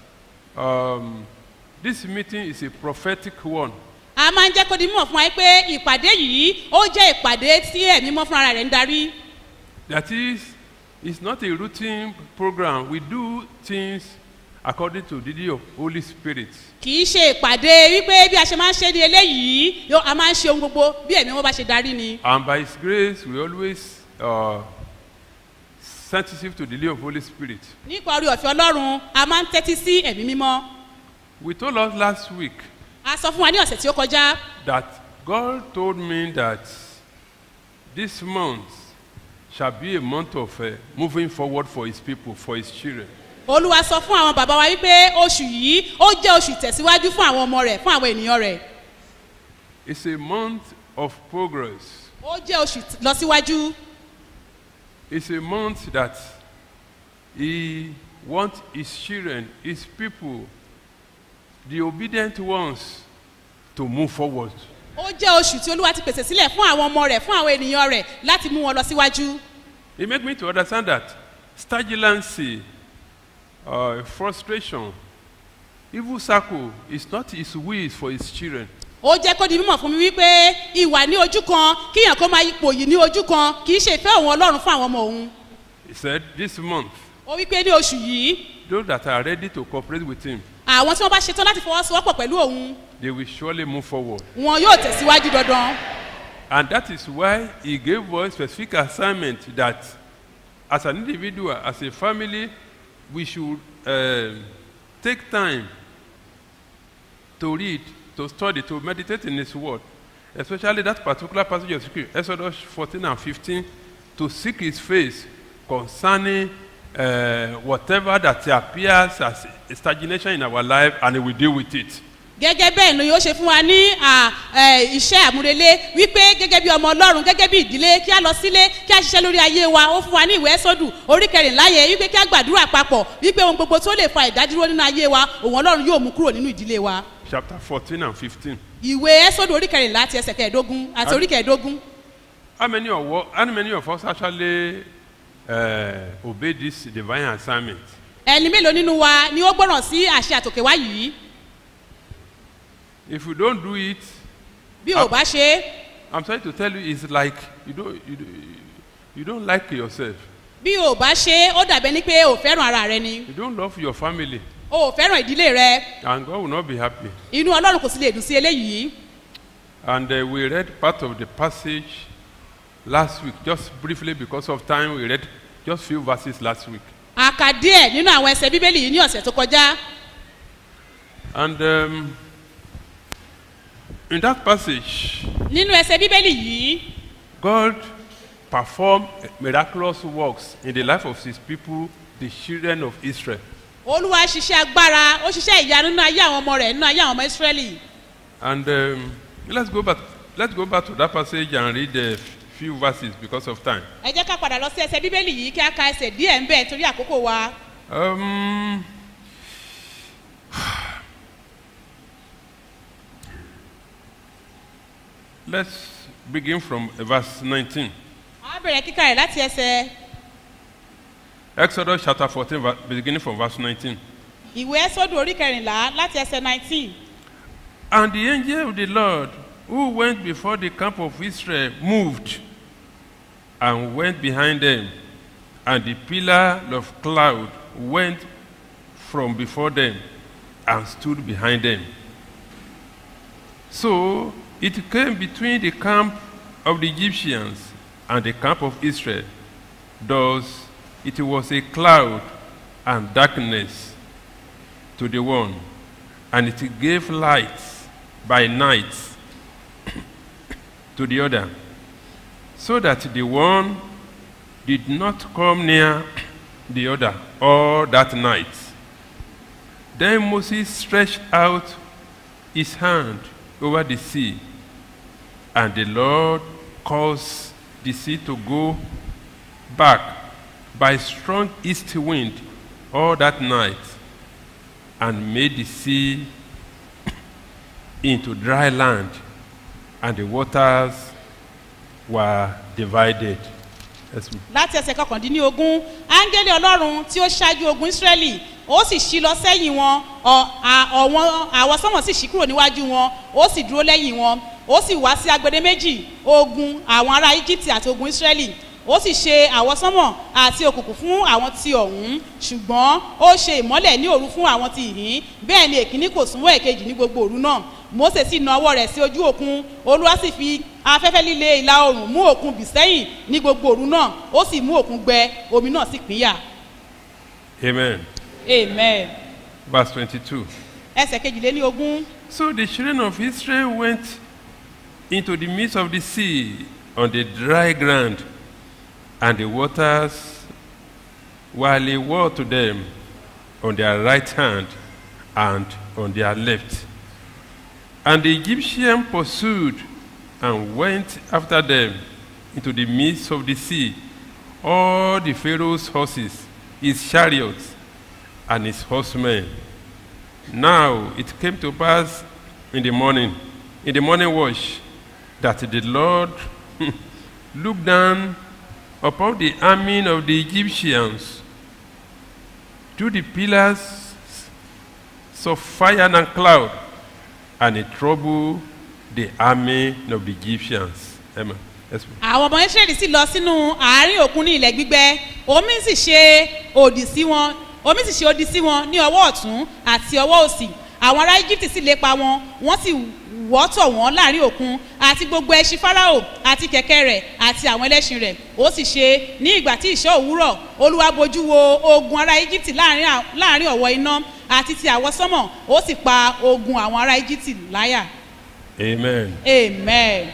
um, this meeting is a prophetic one. a máa ń jẹ́ kó di mímọ̀ fún wa pé ìpàdé yìí ó jẹ́ ìpàdé tí ẹ̀mí mọ́ fúnra rẹ̀ ń darí That is, it's not a routine program. We do things according to the leading of Holy Spirit. kì í ṣe ìpàdé wípé bí a ṣe máa ń ṣe ní eléyìí yó- a máa ń ṣe ohun gbogbo bí ẹ̀mí wọn bá ṣe darí ni And by His grace, we always uh, sensitive to the leading of Holy Spirit. nípa orí ọ̀fẹ́ ọlọ́run a máa ń tẹ́tí sí ẹ̀mí mímọ́ We told us last week a sọ fún wa ní ọ̀sẹ̀ tí ó kọjá that God told me that this month shall be a month of uh, moving forward for His people, for His children. olúwa sọ fún àwọn bàbá wa wípé oṣù yìí ó jẹ́ oṣù ìtẹ̀síwájú fún àwọn ọmọ rẹ̀ fún àwọn ènìyàn rẹ̀ It's a month of progress. ó jẹ́ oṣù t- lọsíwájú It's a month that He wants His children, His people, the obedient ones, to move forward. ó jẹ́ oṣù tí olúwa ti pèsè sílẹ̀ fún àwọn ọmọ rẹ̀ fún àwọn ènìyàn rẹ̀ láti mú wọn lọ síwájú It makes me to understand that stagnancy, uh, frustration, evil circle is not His will for His children. ó jẹ́ kó di mímọ̀ fún mi wípé ìwà ní ojú kan kíyàn kó máa ipò yìí ní ojú kan kì í ṣe ìfẹ́ òun ọlọ́run fún àwọn ọmọ òun He said, This month, ó wípé ní oṣù yìí those that are ready to cooperate with Him, àwọn tí wọ́n bá ṣetán láti fọwọ́sowọ́pọ̀ pẹ̀lú òun they will surely move forward. wọn yóò tẹ̀síwájú dandan And that is why He gave us specific assignment that as an individual, as a family, we should um take time to read, to study, to meditate in His Word, especially that particular passage of Scripture, Exodus 14 and 15, to seek His face concerning uh, whatever that appears as a stagnation in our life, and He will deal with it. gẹ́gẹ́ bẹ́ẹ̀ ni yóò ṣe fún wa ní à, ẹ, iṣẹ́ àmúrelé wípé gẹ́gẹ́ bí ọmọ ọlọ́run gẹ́gẹ́ bí ìdílé kí a lọ sílé kí a ṣiṣẹ́ lórí ayé wa ó fún wa ní ìwé sọ́dù orí kẹrìnlá yẹn wípé kí a gbàdúrà papọ̀ wípé ohun gbogbo tó lè fa ìdádúró nínú ayé wa òun ọlọ́run yóò mú kúrò nínú ìdílé wa Chapter 14 and 15. ìwé sọ́dù orí kẹrìnlá ti ẹsẹ̀ kẹẹ̀ẹ́dógún àti orí kẹẹ̀ẹ́dógún How many of, wo- how many of us actually uh, obey this divine assignment? ẹni mélòó nínú wa ni ó gbọ́ràn sí àṣẹ àtòkèwá yìí If you don't do it, bí ò bá ṣe é I'm sorry to tell you, it's like you don't, you, don't- you don't like yourself. bí ò bá ṣe é ó dàbẹ́ ni pé ò fẹ́ràn ara rẹ ni You don't love your family, o ò fẹ́ràn ìdílé rẹ and God will not be happy. inú ọlọ́run kò sì lè dùn sí eléyìí And uh, we read part of the passage last week, just briefly because of time. We read just few verses last week, a kà díẹ̀ nínú àwọn ẹsẹ̀ bíbélì yìí ní ọ̀sẹ̀ tó kọjá and um, in that passage, nínú ẹsẹ̀ bíbélì yìí God performed miraculous works in the life of His people, the children of Israel. olúwa ṣiṣẹ́ agbára ó ṣiṣẹ́ ìyanu nínú ayé àwọn ọmọ rẹ̀ nínú ayé àwọn ọmọ ìsírẹ́lì And um, let's go back. Let's go back to that passage and read a few verses because of time. ẹ jẹ́ ká padà lọ sí ẹsẹ̀ bíbélì yìí kí a ka ẹsẹ̀ díẹ̀ ń bẹ̀ torí àkókò wa Um, let's begin from verse 19. a bẹ̀rẹ̀ kíkà rẹ̀ láti ẹsẹ̀ Exodus chapter 14, ver- beginning from verse 19. ìwé ẹ́sọ́dù orí kẹrìnlá láti ẹsẹ̀ nineteen And the angel of the Lord, who went before the camp of Israel, moved and went behind them, and the pillar of cloud went from before them and stood behind them. So it came between the camp of the Egyptians and the camp of Israel. Thus it was a cloud and darkness to the one, and it gave light by night to the other, so that the one did not come near the other all that night. Then Moses stretched out his hand over the sea, and the Lord caused the sea to go back by strong east wind all that night and made the sea into dry land, and the waters were divided. Yes, ma'am. láti ẹsẹ̀ kọkàndínlógún áńgẹ́lì ọlọ́run tí ó ṣáájú ogun ísírẹ́lì ó sì ṣí lọ sẹ́yìn wọn ọ- à- ọ̀wọ́n àwọn sọ́mọ̀ sì ṣí kúrò níwájú wọn ó sì dúró lẹ́yìn wọn ó sì wá sí agbede méjì ogun àwọn ará íjíbítì àti ogun ísírẹ́lì ó sì ṣe àwọsánmọ̀ àti òkùnkùn fún àwọn ti ọ̀hún ṣùgbọ́n ó ṣe ìmọ́lẹ̀ ní òru fún àwọn ti ìhín bẹ́ẹ̀ ni èkíní kò súnmọ́ èkejì ní gbogbo òru náà mose sì na ọwọ́ rẹ̀ sí ojú òkun olúwa sì fi afẹ́fẹ́ líle ìlà oòrùn mú òkun bì sẹ́yìn ní gbogbo òru náà ó sì mú òkun gbẹ omi náà sì pínyà Amen. amen Verse 22. ẹsẹ̀ kejìléní ogún So the children of Israel went into the midst of the sea on the dry ground, and the waters were a wall to them on their right hand and on their left. And the Egyptian pursued and went after them into the midst of the sea, all the Pharaoh's horses, his chariots, and his horsemen. Now it came to pass in the morning, in the morning watch, that the Lord looked down upon the army of the Egyptians through the pillars of fire and cloud, and it troubled the army of the Egyptians. Amen. Yes, ma'am. àwọn ọmọ israẹli sì lọ sínú àárín òkun ní ilẹ̀ gbígbẹ omi sì ṣe òdì sí wọn omi sì ṣe òdì sí wọn ní ọwọ́ ọ̀tún àti ọwọ́ òsì àwọn ará egypt sì lépa wọn wọ́n sì wọ́tọ̀ wọ́n láàrin òkun àti gbogbo ẹṣin farao àti kẹ̀kẹ́ rẹ̀ àti àwọn ẹlẹ́ṣin rẹ̀ ó sì ṣe ní ìgbà tí ìṣọ́ òwúrọ̀ olúwa bojú wo ogun ará egypt láàrin à- láàrin ọ̀wọ́ iná àti ti àwọsánmọ̀ ó sì pa ogun àwọn ará egypt láyà Amen. amen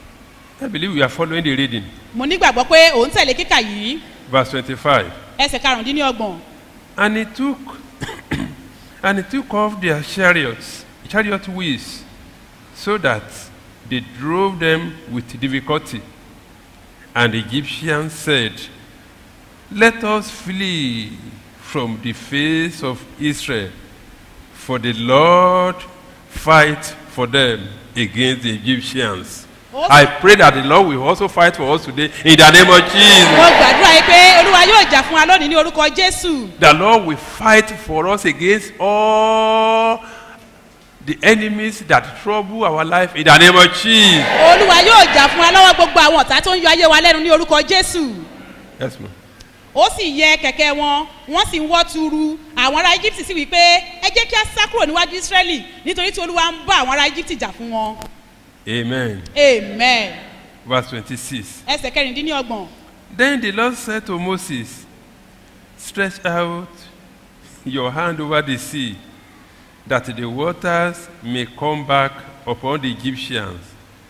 I believe we are following the reading. mo nígbàgbọ́ pé òun tẹ̀lé kíkà yìí Verse 25. ẹsẹ̀ karùndínlọ́gbọ̀n And he took and he took off their chariots, chariot wheels, so that they drove them with difficulty. And the Egyptians said, Let us flee from the face of Israel, for the Lord fight for them against the Egyptians. I pray that the Lord will also fight for us today in the name of Jesus. mo gbàdúrà yìí pé olúwa yóò jà fún wa lónìí ní orúkọ jésù The Lord will fight for us against all the enemies that trouble our life in the name of Jesus. olúwa yóò jà fún wa lọ́wọ́ gbogbo àwọn ọ̀tá tó ń yọ ayé wa lẹ́nu ní orúkọ jésù Yes, ma'am. ó sì yẹ kẹ̀kẹ́ wọn wọ́n sì ń wọ́ tuuru àwọn ará egypt sì wí pé ẹ jẹ́ kí a sá kúrò níwájú israẹli nítorí tí olúwa ń bá àwọn ará egypt jà fún wọn Amen. amen Verse 26. ẹsẹ̀ kẹrìndínlọ́gbọ̀n Then the Lord said to Moses, Stretch out your hand over the sea, that the waters may come back upon the Egyptians,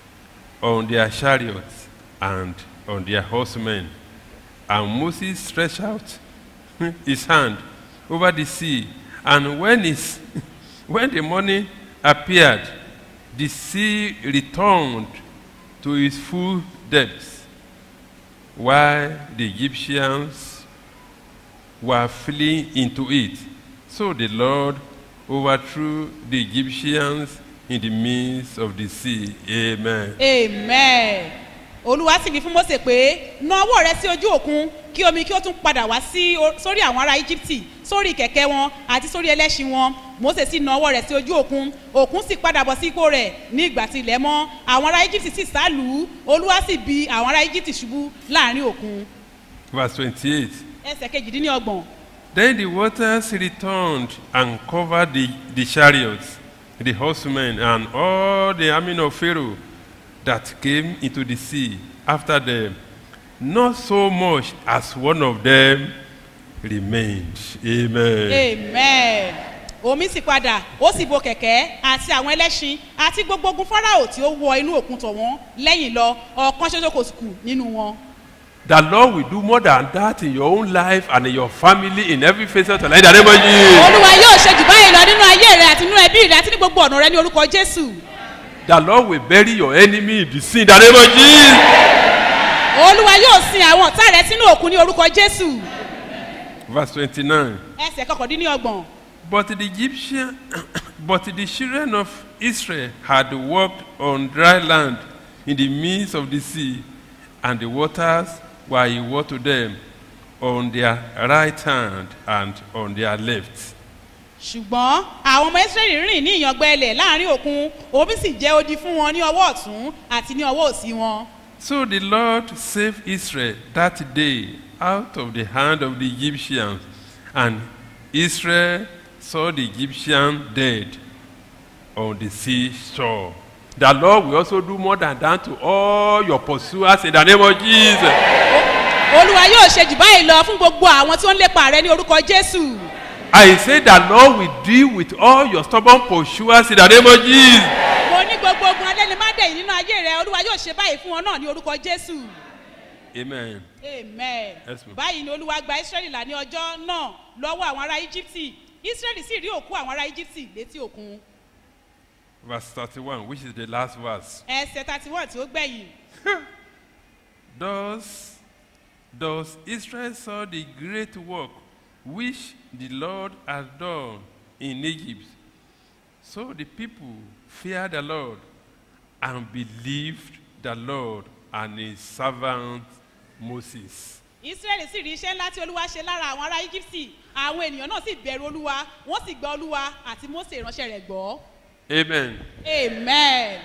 on their chariots, and on their horsemen. And Moses stretched out his hand over the sea, and when, his, when the morning appeared, the sea returned to its full depths while the Egyptians were fleeing into it. So the Lord overthrew the Egyptians in the midst of the sea. Amen. amen olúwa sì wí fún mose pé na ọwọ́ rẹ sí ojú òkun kí omi kí ó tún padà wá sí o- sórí àwọn ará íjíbítì sórí kẹ̀kẹ́ wọn àti sórí ẹlẹ́ṣin wọn mose sì na ọwọ́ rẹ̀ sí ojú òkun òkun sì padà bọ̀ sí ipò rẹ̀ ní ìgbà tí ilẹ̀ mọ́ àwọn ará íjíbítì sì sá lù ú olúwa sì bi àwọn ará íjíbítì ṣubú láàrin òkun Verse 28. ẹsẹ̀ kejìdínlọ́gbọ̀n Then the waters returned and covered the, the chariots, the horsemen, and all the army of Pharaoh that came into the sea after them. Not so much as one of them remained. Amen. amen omi sì padà ó sì bo kẹ̀kẹ́ àti àwọn ẹlẹ́ṣin àti gbogbo ogun fáráò tí ó wọ inú òkun tọ̀ wọ́n lẹ́yìn lọ ọ̀kan ṣoṣo kò sì kù nínú wọn. The Lord will do more than that in your own life and in your family, in every phase of your life. In the name of Jesus. olúwa yóò ṣe jù báyìí lọ nínú ayé rẹ àti nínú ẹbí rẹ àti ní gbogbo ọ̀nà rẹ ní orúkọ jésù. The Lord will bury your enemy in the sea. In the name of Jesus. olúwa yóò sin àwọn ọ̀tá rẹ sínú òkun ní orúkọ jésù. verse 29. ẹsẹ̀ kọkàndínlọ́gbọ̀n But the Egyptian, but the children of Israel had walked on dry land in the midst of the sea, and the waters were a wall to them on their right hand and on their left. ṣùgbọ́n àwọn ọmọ israẹli rìn ní ìyàngbẹ ilẹ̀ láàrin òkun omi sì jẹ́ odi fún wọn ní ọwọ́ ọ̀tún àti ní ọwọ́ òsì wọn. So the Lord saved Israel that day out of the hand of the Egyptians, and Israel saw the Egyptian dead on the seashore. The Lord will also do more than that to all your pursuers in the name of Jesus. olúwa yóò ṣe jù báyìí lọ fún gbogbo àwọn tí ó ń lépa rẹ ní orúkọ jésù. I say the Lord will deal with all your stubborn pursuers in the name of Jesus. mo ní gbogbo ogun alẹ́ni má dẹ̀yìn nínú ayé rẹ olúwa yóò ṣe báyìí fún wọn náà ní orúkọ jésù. Amen. amen. Yes, ma'am. báyìí ni olúwa gba israẹli là ní ọjọ́ náà lọ́wọ́ àwọn ará íjíbítì israẹli sì rí òkú àwọn ará íjíbítì létí òkun. Verse 31, which is the last verse. ẹsẹ̀ thirty one tí ó gbẹ̀yìn. Thus, thus Israel saw the great work which the Lord had done in Egypt. So the people feared the Lord and believed the Lord and his servant Moses. israẹli sì rí iṣẹ́ ńlá tí olúwa ṣe lára àwọn ará íjíbítì àwọn ènìyàn náà sì bẹ̀rù olúwa wọ́n sì gba olúwa àti mose ìránṣẹ́ rẹ̀ gbọ́. Amen. amen.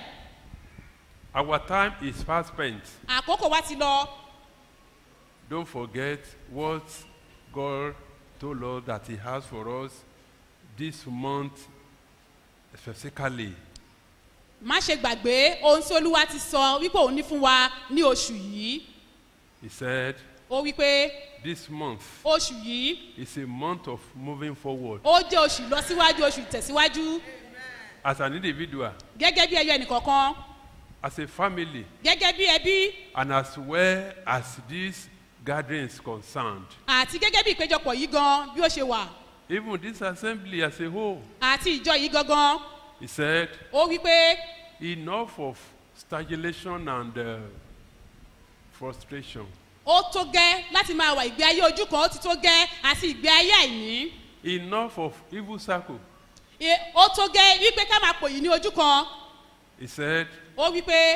Our time is fast spent. àkókò wa ti lọ Don't forget what God told us that He has for us this month specifically. má ṣe gbàgbé ohun tí olúwa ti sọ wípé òun ní fún wa ní oṣù yìí He said, ó wípé This month oṣù yìí is a month of moving forward. ó jẹ́ oṣù ìlọsíwájú oṣù ìtẹ̀síwájú As an individual, gẹ́gẹ́ bí ẹyọ ẹnìkọ̀ọ̀kan as a family, gẹ́gẹ́ bí ẹbí and as well as this gathering is concerned. àti gẹ́gẹ́ bí ìpéjọpọ̀ yìí gan bí ó ṣe wà Even this assembly as a whole, àti ìjọ yìí gangan he said, ó wípé enough of stagnation and uh, frustration. ó tó gẹ́ láti máa wà ìgbé ayé ojú kan ó ti tó gẹ́ àti ìgbé ayé àìní Enough of evil circle. E- ó tó gẹ́ wípé ká máa pòyì ní ojú kan He said, ó wípé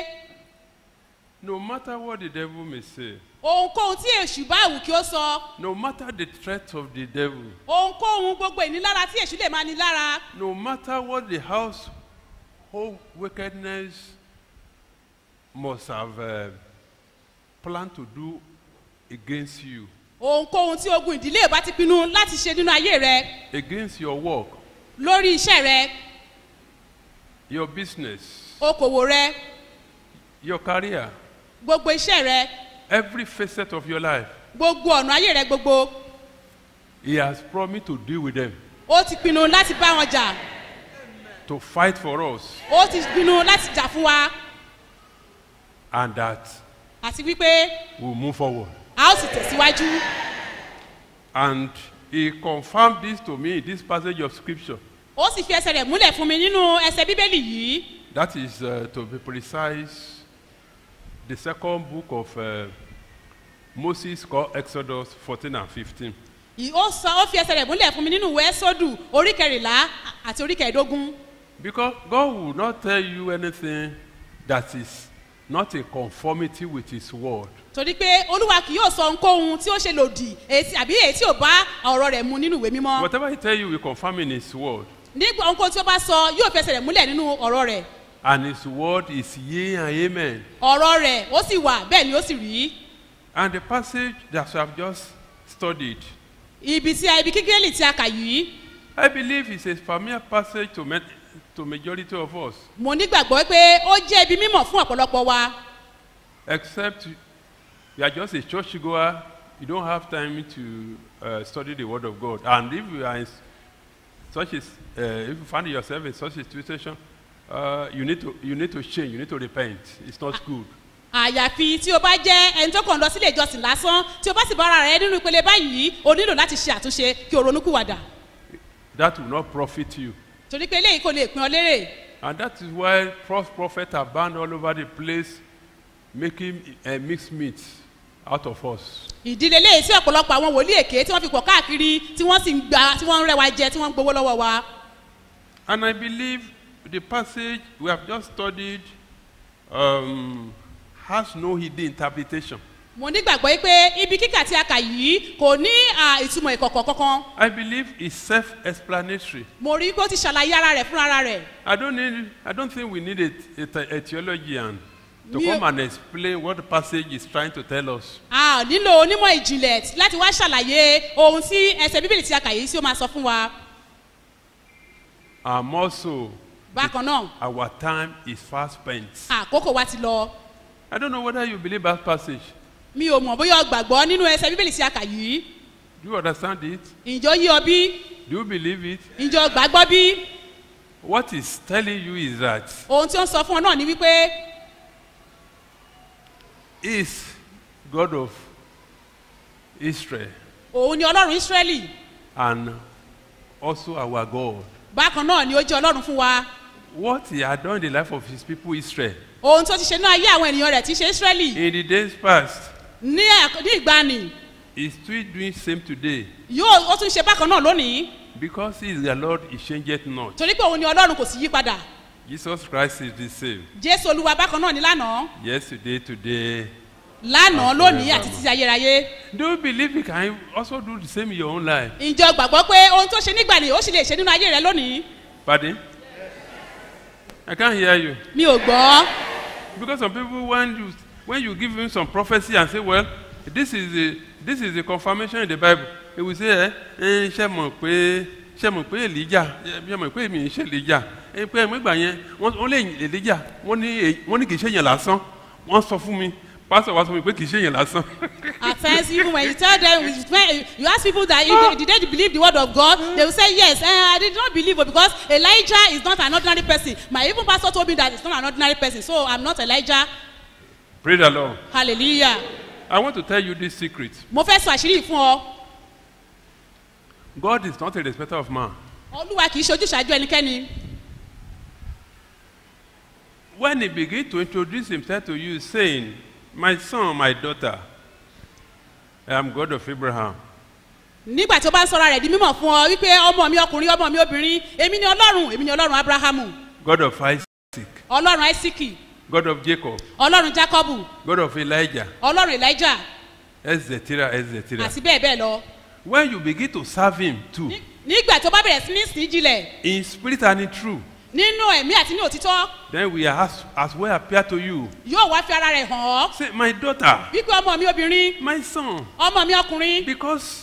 no matter what the devil may say, ohunkóhun tí èṣù bá wù kí ó sọ no matter the threat of the devil, ohunkóhun gbogbo ìnilára tí èṣù lè máa ní lára no matter what the household wickedness must have uh, planned to do against you, ohunkóhun tí ogun ìdílé bá ti pinnu láti ṣe nínú ayé rẹ against your work, lórí iṣẹ́ rẹ your business, okòwò rẹ your career, gbogbo iṣẹ́ rẹ every facet of your life, gbogbo ọ̀nà ayé rẹ gbogbo he has promised to deal with them, ó ti pinnu láti bá wọn jà to fight for us, ó ti pinnu láti jà fún wa and that àti wípé we'll move forward. a ó sì tẹ̀síwájú And he confirmed this to me in this passage of scripture. ó sì fi ẹsẹ̀ rẹ̀ múlẹ̀ fún mi nínú ẹsẹ̀ bíbélì yìí That is, uh, to be precise, the second book of uh, Moses called Exodus 14 and 15. Ì- ó sọ ó fi ẹsẹ̀ rẹ̀ múlẹ̀ fún mi nínú ìwé sódù orí kẹrìnlá àti orí kẹẹ̀ẹ́dógún Because God will not tell you anything that is not in conformity with His word. torí pé olúwa kì yóò sọ ohunkóhun tí ó ṣe lòdì èyí tí- àbí èyí tí ò bá ọ̀rọ̀ rẹ̀ mu nínú ìwé mímọ́ Whatever He tell you, will confirm in His word. nígbà ohunkóhun tí ó bá sọ yóò fi ẹsẹ̀ rẹ̀ múlẹ̀ nínú ọ̀rọ̀ rẹ̀ And His word is yea and amen. ọ̀rọ̀ rẹ̀ ó sì wà bẹ́ẹ̀ ni ó sì rí And the passage that we have just studied, ibi tí a ibi kíkẹ́lì tí a kà yìí I believe it's a familiar passage to, ma- to majority of us. mo nígbàgbọ́ pé ó jẹ́ ibi mímọ̀ fún ọ̀pọ̀lọpọ̀ wa except you are just a church goer you don't have time to uh, study the word of god and if you are in s- such a s- uh, if you find yourself in such a situation uh, you need to you need to change you need to repent it's not good àyàfi tí o bá jẹ́ ẹni tó kàn lọ sílé ìjọsìn lásán tí o bá sì bá ara rẹ nínú ìpele báyìí o nílò láti ṣe àtúnṣe kí o ronúkúwàdà that will not profit you torí pé eléyìí kò lè pin ọ lérè and that is why false prophets are banned all over the place making uh, mixed meat out of us. ìdílé léyìí tí ọ̀pọ̀lọpọ̀ àwọn wòlíì èké tí wọ́n fi pọ̀ káàkiri tí wọ́n sì ń gba tí wọ́n ń rẹwà jẹ tí wọ́n ń gbowó lọ́wọ́ wa. And I believe the passage we have just studied um, has no hidden interpretation. mo nígbàgbọ́ yìí pé ibi kíkà tí a kà yìí kò ní à, ìtumọ̀ ìkọ̀kọ̀ kankan. I believe it's self-explanatory. mo rí i pé ó ti ṣàlàyé ara rẹ̀ fúnra ara rẹ̀. I don't need. I don't think we need a, a, the- a theologian to Mi- come and explain what the passage is trying to tell us. a ò nílò onímọ̀ ìjìnlẹ̀ láti wá ṣàlàyé ohun tí ẹsẹ̀ bíbélì tí a kà yìí tí ó máa sọ fún wa. And more so, bákan náà our time is fast spent. àkókò wa ti lọ. I don't know whether you believe that passage. mi ò mọ̀ bóyá o gbàgbọ́ nínú ẹsẹ̀ bíbélì tí a kà yìí. Do you understand it? ìjọ yí ọ bí Do you believe it? ìjọ gbàgbọ́ bí What it's telling you is that ohun tí ó ń sọ fún ọ náà ni wípé is God of Israel òun ni ọlọ́run ísírẹ́lì and also our God. bákan náà ni ó jẹ́ ọlọ́run fún wa What he had done in the life of his people Israel ohun tó ti ṣe náà ayé àwọn ènìyàn rẹ̀ tí í ṣe ísírẹ́lì in the days past ní ẹ̀k- ní ìgbani is still doing same today yóò ó tún ṣe bákan náà lónìí because he is the Lord he changeth not. torí pé òun ni ọlọ́run kò sì yí padà Jesus Christ is the same jésù olúwa bákan náà ni lánàá yesterday today. lánàá And lónìí forevermore. àti títí ayérayé Do you believe he can also do the same in your own life? ìjọ gbàgbọ́ pé ohun tó ṣe nígbàni ó sì lè ṣe nínú ayé rẹ lónìí Pardon? I can't hear you. mi ò gbọ́ Because some people when you when you give him some prophecy and say, well, this is the this is the confirmation in the Bible, he will say, eh, eh, ṣe mọ̀ pé ṣe mọ̀ pé Elijah ṣe mọ̀ pé èmi ń ṣe Elijah ẹ pé ẹ̀mọ́ ìgbà yẹn wọ́n wọ́n lé Elijah wọ́n ní èyí- wọ́n ní kì í ṣe yẹn lásán wọ́n sọ fún mi pásítọ̀ wa sọ fún mi pé kì í ṣe yẹn lásán. at times even when you tell them when you ask people that if they, did they believe the word of God they will say yes eh, I did not believe it because Elijah is not an ordinary person my even pastor told me that he's not an ordinary person so I'm not Elijah Praise the Lord. hallelujah I want to tell you this secret. mo fẹ́ sọ àṣírí yìí fún ọ God is not a respecter of man. olúwa kì í ṣojú ṣáájú ẹnikẹ́ni When he began to introduce himself to you, saying, My son, my daughter, I am God of Abraham, nígbà tí ó bá ń sọra rẹ̀ di mímọ̀ fún ọ wípé ọmọ mi ọkùnrin ọmọ mi obìnrin èmi ni ọlọ́run èmi ni ọlọ́run abrahamu God of Isaac, ọlọ́run isaki God of Jacob, ọlọ́run jacobu God of Elijah, ọlọ́run elijah etc., etc. àti bẹ́ẹ̀ bẹ́ẹ̀ lọ When you begin to serve him too, nígbà tó bá bẹ̀rẹ̀ sí ní sìn jílẹ̀ in spirit and in truth, nínú ẹ̀mí àti ní òtítọ́ then we are as, as well appear to you. yóò wá fi ara rẹ̀ hàn ọ́ Say, My daughter, wípé ọmọ mi obìnrin my son, ọmọ mi ọkùnrin because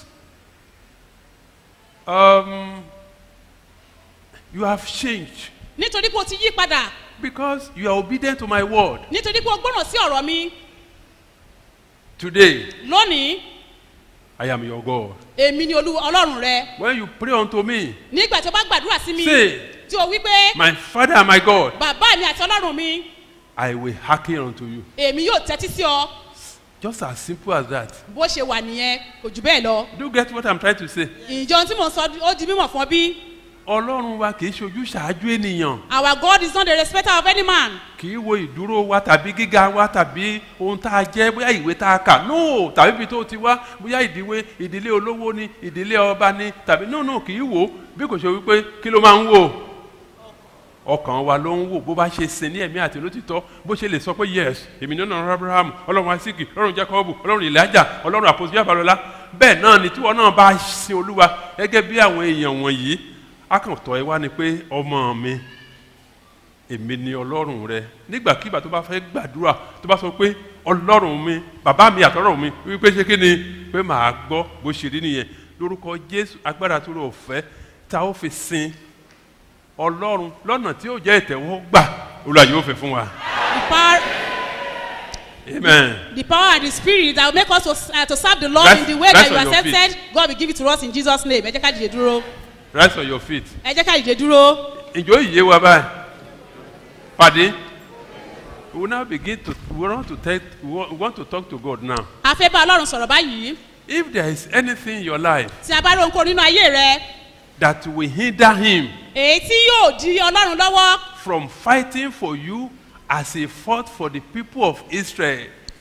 um, you have changed, nítorí pé o ti yí padà because you are obedient to my word. nítorí pé o gbọ́ràn sí ọ̀rọ̀ mi Today, lónìí I am your God. èmi ni olú ọlọ́run rẹ When you pray unto me, nígbà tí o bá gbàdúrà sí mi Say. tí o wí pé My Father and my God, bàbá mi àti ọlọ́run mi I will hearken unto you. èmi yóò tẹ́tí sí ọ Just as simple as that. bó ṣe wà nìyẹn kò jù bẹ́ẹ̀ lọ Do you get what I'm trying to say? ìjọ ohun tí mò ń sọ ó di mímọ̀ fún ọ bí Ọlọ́run wa kì í ṣojú ṣáájú ènìyàn. our God is not the respecter of any man Kì í wo ìdúró wa tàbí gíga wa tàbí ohun tá a jẹ́ bóyá ìwé tá a kà. No tàbí ibi tó ti wá bóyá ìdíwé ìdílé olówó ni ìdílé ọba ni tàbí no no kì í wò ó bí kò ṣe wípé kí ló máa ń wò. Ọkàn wa ló ń wò bó bá ṣe sin ní ẹ̀mí àti lótìtọ́ bó ṣe lè sọ pé yes èmi ní ọ̀nà Abraham ọlọ́run Isaac ọlọ́run Jacob ọlọ́run Elijah ọlọ́run àpòsí àbálọ́lá bẹ́ẹ̀ náà ni tíwọ́ náà bá sin olúwa gẹ́gẹ́ bí àwọn èèyàn wọ̀nyí akàntọ́ ẹ wá ni pé ọmọ mi èmi ni ọlọ́run rẹ nígbàkigbà tó bá fẹ́ gbàdúrà tó bá sọ pé ọlọ́run mi bàbá mi àtọ́rọ̀ mi wípé ṣé kí ni pé màá gbọ́ bó ṣe rí nìyẹn lórúkọ jésù agbára tó rọ ọ̀fẹ́ tá ó fi sin ọlọ́run lọ́nà tí ó jẹ́ ìtẹ̀wọ́gbà olúwa yóò fẹ́ fún wa the power amen. the power and the spirit that will make us to, uh, to serve the Lord Rise- in the way rise that you on your accepted God will give it to us in Jesus name ẹ jẹ́ ká dìde dúró rise on your feet. ẹ jẹ́ ká dìde dúró ìjọ ìyé wa báyìí pàdé we will now begin to we want to take we want, we want to talk to God now a fẹ́ bá ọlọ́run sọ̀rọ̀ báyìí if there is anything in your life tí a bá rí ohunkóhun nínú ayé rẹ that will hinder him èyí tí yóò di ọlọ́run lọ́wọ́ from fighting for you as he fought for the people of Israel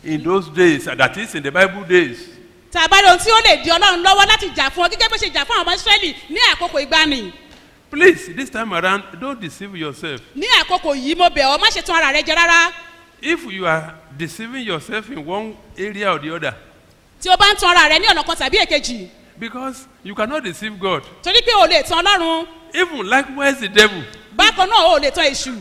in those days, that is in the Bible days. tàbá ohun tí ó lè di ọlọ́run lọ́wọ́ láti jà fún ọ gẹ́gẹ́ bó ṣe jà fún àwọn ọmọ israẹli ní àkókò ìgbani Please, this time around, don't deceive yourself. ní àkókò yìí mo bẹ̀ ọ́ má ṣe tán ara rẹ jẹ rárá If you are deceiving yourself in one area or the other, tí o bá ń tan ara rẹ ní ọ̀nà kan tàbí èkejì because you cannot deceive God. torí pé o lè tan ọlọ́run Even likewise, the devil. bákan náà o lè tan èṣù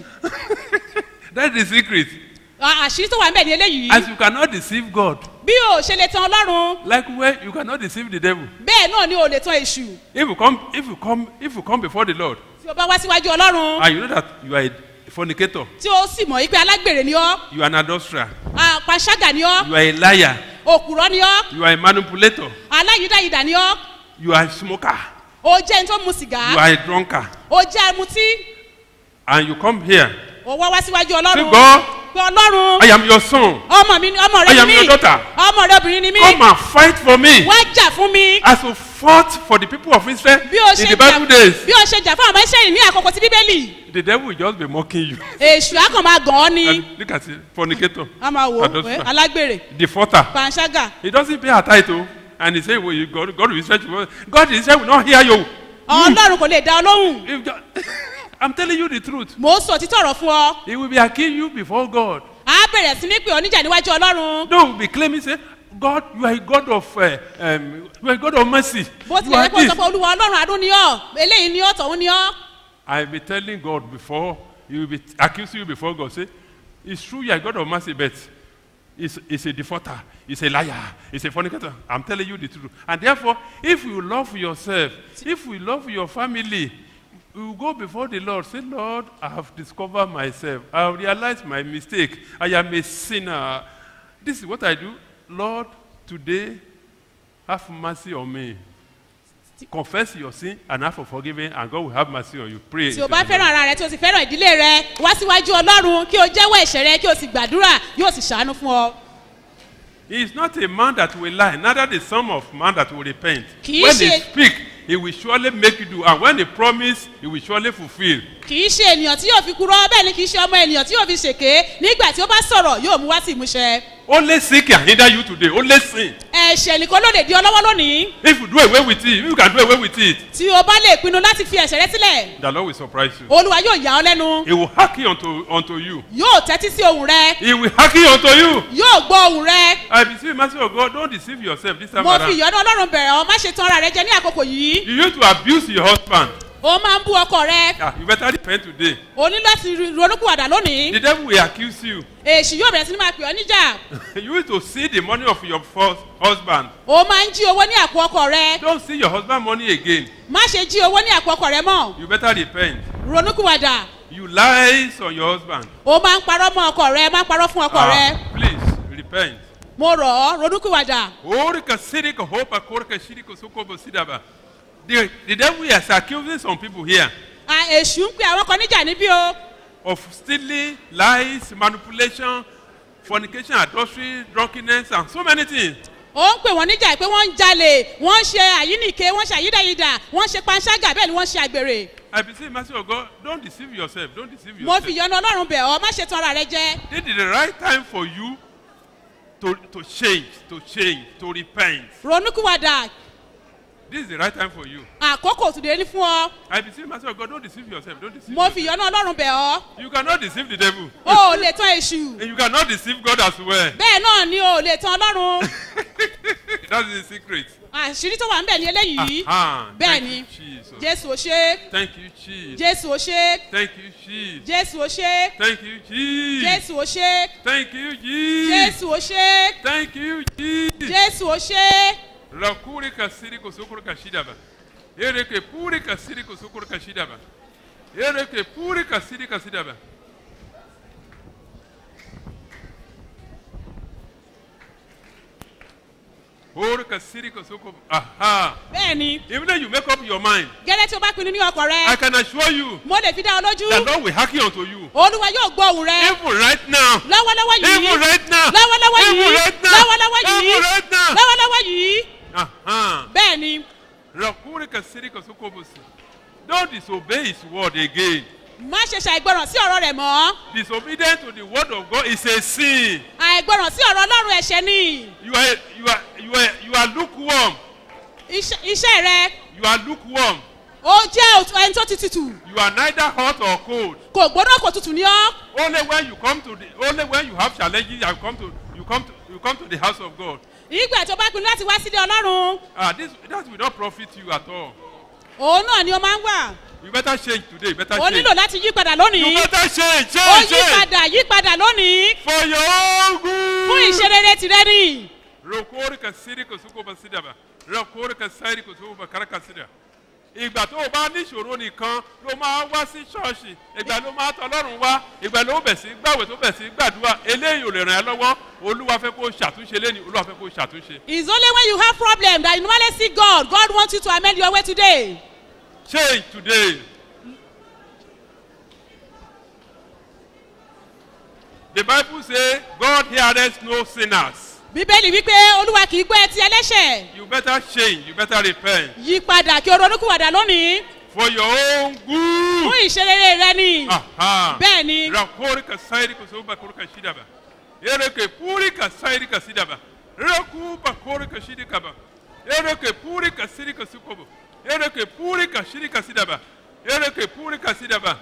That's the secret. À- àṣírí tó wà ń bẹ̀ ní eléyìí As you cannot deceive God, bí o ṣe lè tan ọlọ́run likewise, you cannot deceive the devil. bẹ́ẹ̀ náà ni o lè tan èṣù If you come, if you come, if you come before the Lord, tí o bá wá síwájú ọlọ́run and you know that you are a fornicator, tí o sì mọ̀ wípé alágbèrè ni ọ́ you are an adulterer, panṣágà ni ọ́ you are a liar, òkùrọ́ ni ọ́ you are a manipulator, aláyídáyídà ni ọ́ you are a smoker, o jẹ́ ẹni tó mu you sìgá are a drunkard, o jẹ́ ẹmutí and you come here. o wá wá síwájú Say, ọlọ́run God, pé ọlọ́run I am your son. ọmọ mi ni ọmọ I rẹ am ni your mí daughter. ọmọ rẹ obìnrin ni mí Come and fight for me. wá jà fún mi As you fought for the people of Israel bí o in ṣe the jà Bible days, bí o ṣe jà fún àwọn ẹṣẹ́ yìí ní àkókò ti bíbélì the devil will just be mocking you. èṣù á kàn máa gàn ọ́ ni And look at it, fornicator, a máa wò ó pé adulterer, alágbèrè defaulter. panṣágà He doesn't pay a title, and he say, "Well, you God, God will Israel, will- God in Israel will not hear you." ọlọ́run kò lè dá ọ lóhùn If ju- I'm telling you the truth. mò ń sọ títọ̀ ọ̀rọ̀ fún ọ He will be accusing you before God. á bẹ̀rẹ̀ sí ní pé oníjà níwájú ọlọ́run No, he will be claiming, say, God, you are a God of, uh, um, you are a God of mercy. bó You tilẹ̀ are yẹ kó sọ this. pé olúwa ọlọ́run àánú ni ọ́ eléyìí ni ọ́ tọ̀hún ni ọ́ I'll be telling God before, he will be accusing you before God. Say, it's true you are a God of mercy, but it's, it's a defaulter, it's a liar, it's a fornicator. I'm telling you the truth. And therefore, if you love yourself, if you love your family, you will go before the Lord. Say, Lord, I have discovered myself. I have realized my mistake. I am a sinner. This is what I do. Lord, today, have mercy on me. Confess your sin and ask for forgiveness, and God will have mercy on you. Pray. tí o bá fẹ́ràn ara rẹ tí o sì fẹ́ràn ìdílé rẹ wá síwájú ọlọ́run kí o jẹ́wọ́ ẹ̀ṣẹ̀ rẹ kí o sì gbàdúrà yóò sì ṣàánú fún ọ. He is not a man that will lie, neither the son of man that will repent. Kì í When he ṣe- speak, he will surely make you do, and when he promise, he will surely fulfill. kì í ṣe ènìyàn tí yóò fi kúrọ́ bẹ́ẹ̀ ni kì í ṣe ọmọ ènìyàn tí yóò fi ṣèké nígbà tí ó bá sọ̀rọ̀ yóò mú wá sí ìmúṣẹ. Only sin can hinder you today. Only sin. ẹ̀ṣẹ̀ nìkan ló lè di ọ lọ́wọ́ lónìí If you do away with it, if you can do away with it, tí o bá lè pinnu láti fi ẹ̀ṣẹ̀ rẹ sílẹ̀ the Lord will surprise you. olúwa yóò yà ọ́ lẹ́nu He will hearken unto, unto you. yóò tẹ́tí sí ohùn rẹ He will hearken unto you. yóò gbọ́ ohùn rẹ I beseech you, mercy of God, don't deceive yourself this time mo fi around. ìyọ́nú ọlọ́run bẹ̀rẹ̀ ọ má ṣe tan ara rẹ jẹ ní àkókò yìí You used to abuse your husband. o máa ń bú ọkọ rẹ Ah, you better repent today. o ní láti ronúkúwàdà lónìí The devil will accuse you. èṣù yóò bẹ̀rẹ̀ sí ní máa pè ọ́ níjà you used to see the money of your first husband. o máa ń jí owó ní àpò ọkọ rẹ Don't see your husband money again. má ṣe jí owó ní àpò ọkọ rẹ mọ́ You better repent. ronúkúwàdà You lies on your husband. o máa ń parọ́ mọ́ ọkọ rẹ máa ń parọ́ fún ọkọ rẹ please repent. mo rọ̀ ọ́ ronúkúwàdà Orika sirika hopa korka shirika sukobo sidaba. The, the devil is accusing some people here À, èṣù ń pe àwọn kan níjà níbí o of stealing, lies, manipulation, fornication, adultery, drunkenness, and so many things. ó ń pè wọ́n níjà pé wọ́n ń jalè wọ́n ń ṣe àyínìke wọ́n ń ṣe àyídáyídà wọ́n ń ṣe panṣágà bẹ́ẹ̀ ni wọ́n ń ṣe àgbèrè I beseech mercy of God, don't deceive yourself. Don't deceive mo yourself. fi ìyọnu ọlọ́run bẹ̀ ọ́ má ṣe tan ara rẹ jẹ This is the right time for you to, to change, to change, to repent. ronúkúwàdà This is the right time for you. àkókò tùdé ní fún ọ I beseech mercy of God, don't deceive yourself. Don't deceive mo fi yourself. ìyọnu ọlọ́run bẹ̀ ọ́ You cannot deceive the devil. o ò lè tan èṣù And you cannot deceive God as well. bẹ́ẹ̀ náà ni o ò lè tan ọlọ́run That is the secret. àṣírí tó wà ń bẹ̀ ní eléyìí Ah, bẹ́ẹ̀ thank ni you, Jesus. jésù ò ṣe Thank you, Jesus. jésù ò ṣe Thank you, Jesus. jésù ò ṣe Thank you, Jesus. jésù ò ṣe Thank you, Jesus. jésù ò ṣe Thank you, Jesus. jésù ò ṣe Rakuri kasiri kusukuru kashidaba. Ereke puri kasiri kusukuru kashidaba. Ereke puri kasiri kasidaba. Puri kasiri kusukuru. Aha. bẹ́ẹ̀ ni Even though you make up your mind, gẹ́lẹ́ tí o bá pinnu ní ọkọ̀ rẹ I can assure you mo lè fi dá ọ lójú that God will hearken unto you. olúwa yóò gbọ́ ohùn rẹ Even right now. lọ́wọ́lọ́wọ́ yìí Even right now. lọ́wọ́lọ́wọ́ yìí Even right now. lọ́wọ́lọ́wọ́ yìí Even right now. lọ́wọ́lọ́wọ́ yìí Aha. bẹ́ẹ̀ ni Rakuri kasiri kusukubusi. Don't disobey his word again. má ṣe ṣàìgbọràn sí ọ̀rọ̀ rẹ̀ mọ́ Disobedience to the word of God is a sin. àìgbọràn sí ọ̀rọ̀ ọlọ́run ẹ̀ṣẹ̀ ni You are, you are, you are, you are lukewarm. Iṣẹ́- iṣẹ́ rẹ You are lukewarm. ó jẹ́ òtún- ẹni tó ti tutù You are neither hot or cold. kò gbóná kò tutù ní ọ́ Only when you come to the, only when you have challenges, you come to, you come to, you come to the house of God. ìgbà tó bá pinnu láti wá sílé ọlọ́run Ah, this, that will not profit you at all. òun náà ni ó máa ń wà You better change today. You better ó change. nílò láti yí padà You lónìí better change, ó change, yí change. padà yí padà lónìí For your own good. fún ìṣerere tìrẹ ni rokori ka siri ko suko ba sida ba rokori ka sari ko suko ba kara ka sida ìgbà tó o bá níṣòro nìkan ló máa wá sí ṣọ́ọ̀ṣì ìgbà ló máa tọ ọlọ́run wá ìgbà ló bẹ̀ sí gbàwé tó bẹ̀ sí gbàdúrà eléyìí ò lè ràn ẹ́ lọ́wọ́ olúwa fẹ́ kó ṣàtúnṣe lẹ́ni olúwa fẹ́ kó ṣàtúnṣe. it's only when you have problem that you normally see God God wants you to amend your way today change today. the bible say God heareth no sinners. bíbélì wípé olúwa kì í gbọ́ ẹtí ẹlẹ́ṣẹ̀ you better change you better repent yí padà kí o ronúkúwàdà lónìí for your own good. fún ìṣerere rẹ ni Aha. bẹ́ẹ̀ ni rakori ka sairi ka soba kori ka shida ba ere ke puri ka sairi ka sida ba raku ba kori ka shidi ka ba ere ke puri ka siri ka sukobo ere ke puri ka shiri ka sida ba ere ke puri ka sida ba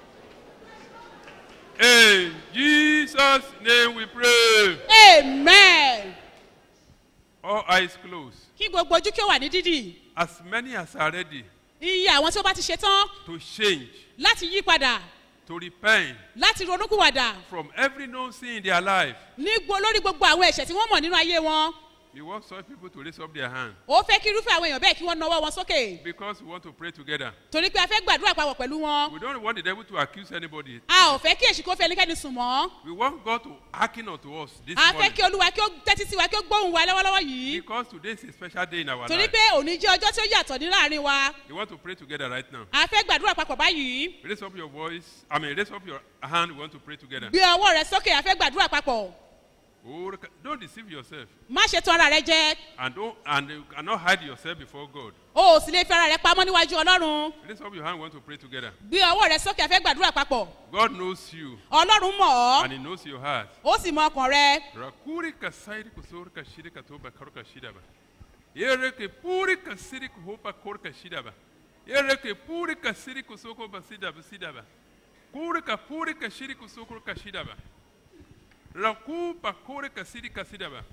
in jesus name we pray amen all eyes closed kí gbogbo ojú kí ó wà ní dídì as many as are ready iye àwọn tí ó bá ti ṣe tán to change láti yí padà to repent láti ronúkúwàdà from every known sin in their life ní gbo lórí gbogbo àwọn ẹ̀ṣẹ̀ tí wọ́n mọ̀ nínú ayé wọn we want such people to raise up their hand ó fẹ́ kí irúfẹ́ àwọn èèyàn bẹ́ẹ̀ kí wọ́n nawọ́ wọn sókè because we want to pray together. torí pé a fẹ́ gbàdúrà papọ̀ pẹ̀lú wọn We don't want the devil to accuse anybody. a ò fẹ́ kí èṣù kó fi ẹnikẹ́ni sùn mọ́ We want God to hearken unto us this a fẹ́ morning. kí olúwa kí ó tẹ́tí sí wa kí ó gbóhùn wa lọ́wọ́lọ́wọ́ yìí Because today is a special day in our torí life. pé òní jẹ́ ọjọ́ tí ó yàtọ̀ ní láàrin wa We want to pray together right now. a fẹ́ gbàdúrà papọ̀ báyìí Raise up your voice. I mean, raise up your hand. We want to pray together. gbé ọwọ́ rẹ sókè a fẹ́ gbàdúrà papọ̀ Oh, Don't deceive yourself. má ṣe tan ara rẹ jẹ And don't and you cannot hide yourself before God. o ò sì lè fi ara rẹ pamọ́ níwájú ọlọ́run Raise up your hand. We want to pray together. gbé ọwọ́ rẹ sókè a fẹ́ gbàdúrà papọ̀ God knows you ọlọ́run mọ̀ ọ́ and He knows your heart. ó sì mọ ọkàn rẹ Rakuri kasairi kusori kashiri katoba karu kashida ba. Yere ke puri kasiri kuhopa kor kashida ba. Yere ke puri kasiri kusoko basida basida ba. Kuri ka puri kashiri kusoko kashida ba. Raku pa kore kasiri kasida ba.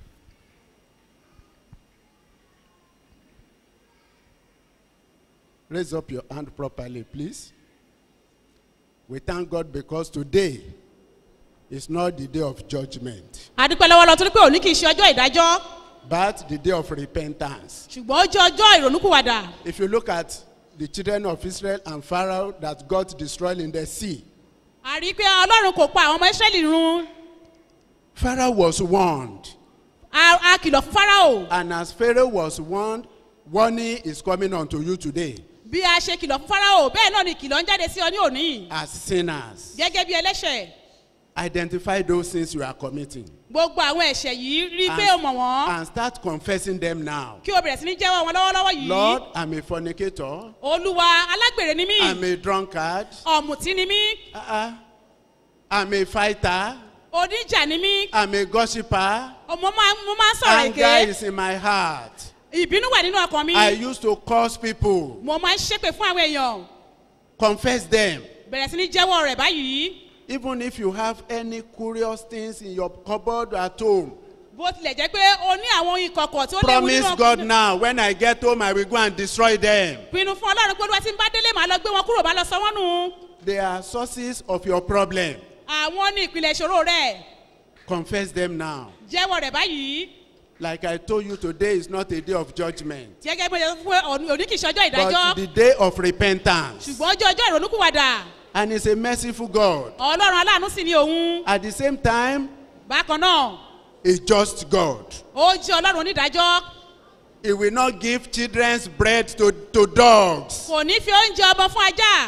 Raise up your hand properly, please. We thank God because today is not the day of judgment, adúpẹ́ lọ́wọ́ lọ torí pé òní kì í ṣe ọjọ́ ìdájọ́ but the day of repentance. ṣùgbọ́n ó jẹ́ ọjọ́ ìrònúkúwàdà If you look at the children of Israel and Pharaoh that got destroyed in the sea, a rí i pé ọlọ́run kò pa àwọn ọmọ ìsírẹ́lì run Pharaoh was warned. a a kìlọ̀ fún fáráò And as Pharaoh was warned, warning is coming unto you today bí a ṣe kìlọ̀ fún fáráò bẹ́ẹ̀ náà ni kìlọ̀ ń jáde sí ọ ní òní as sinners. gẹ́gẹ́ bí ẹlẹ́ṣẹ̀ Identify those sins you are committing gbogbo àwọn ẹ̀ṣẹ̀ yìí rí i pé o mọ̀ wọ́n and start confessing them now. kí o bẹ̀rẹ̀ sí ní jẹ́wọ́ wọn lọ́wọ́lọ́wọ́ yìí Lord, I'm a fornicator. olúwa alágbèrè ni mí I'm a drunkard. ọ̀mùtí ni mí Uh-uh. I'm a fighter. oníjà ni mí I'm a gossiper. mo máa mo máa ń sọ̀rọ̀ èké Anger is in my heart. ìbínú wà nínú ọkàn mi I used to curse people. mo máa ń ṣépè fún àwọn èèyàn Confess them. bẹ̀rẹ̀ sí ní jẹ́wọ́ rẹ̀ báyìí Even if you have any curious things in your cupboard at home, bó tilẹ̀ jẹ́ pé o ní àwọn ohun ìkọ̀kọ̀ tí ó léwu promise nínú God ọkàn now when I get home, I will go and destroy them. pinnu fún ọlọ́run pé olúwa tí ń bá délé màá lọ gbé wọn kúrò bá lọ sọ wọ́n nù They are sources of your problem. àwọn ní ìpìlẹ̀ ìṣòro rẹ̀ Confess them now. jẹ́wọ́ rẹ̀ báyìí Like I told you, today is not a day of judgment, gẹ́gẹ́ bí mo ṣe sọ fún ẹ, òní òní kìí ṣọjọ́ but ìdájọ́ the day of repentance. ṣùgbọ́n ọjọ́ ọjọ́ ìrònúkúwàdà And He's a merciful God. ọlọ́run aláàánú sì ni òun At the same time, bákan náà a just God. ó jẹ́ ọlọ́run onídàájọ́ He will not give children's bread to, to dogs. kò ní fi oúnjẹ ọmọ fún ajá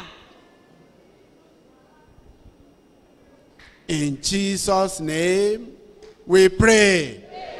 In Jesus' name, we pray.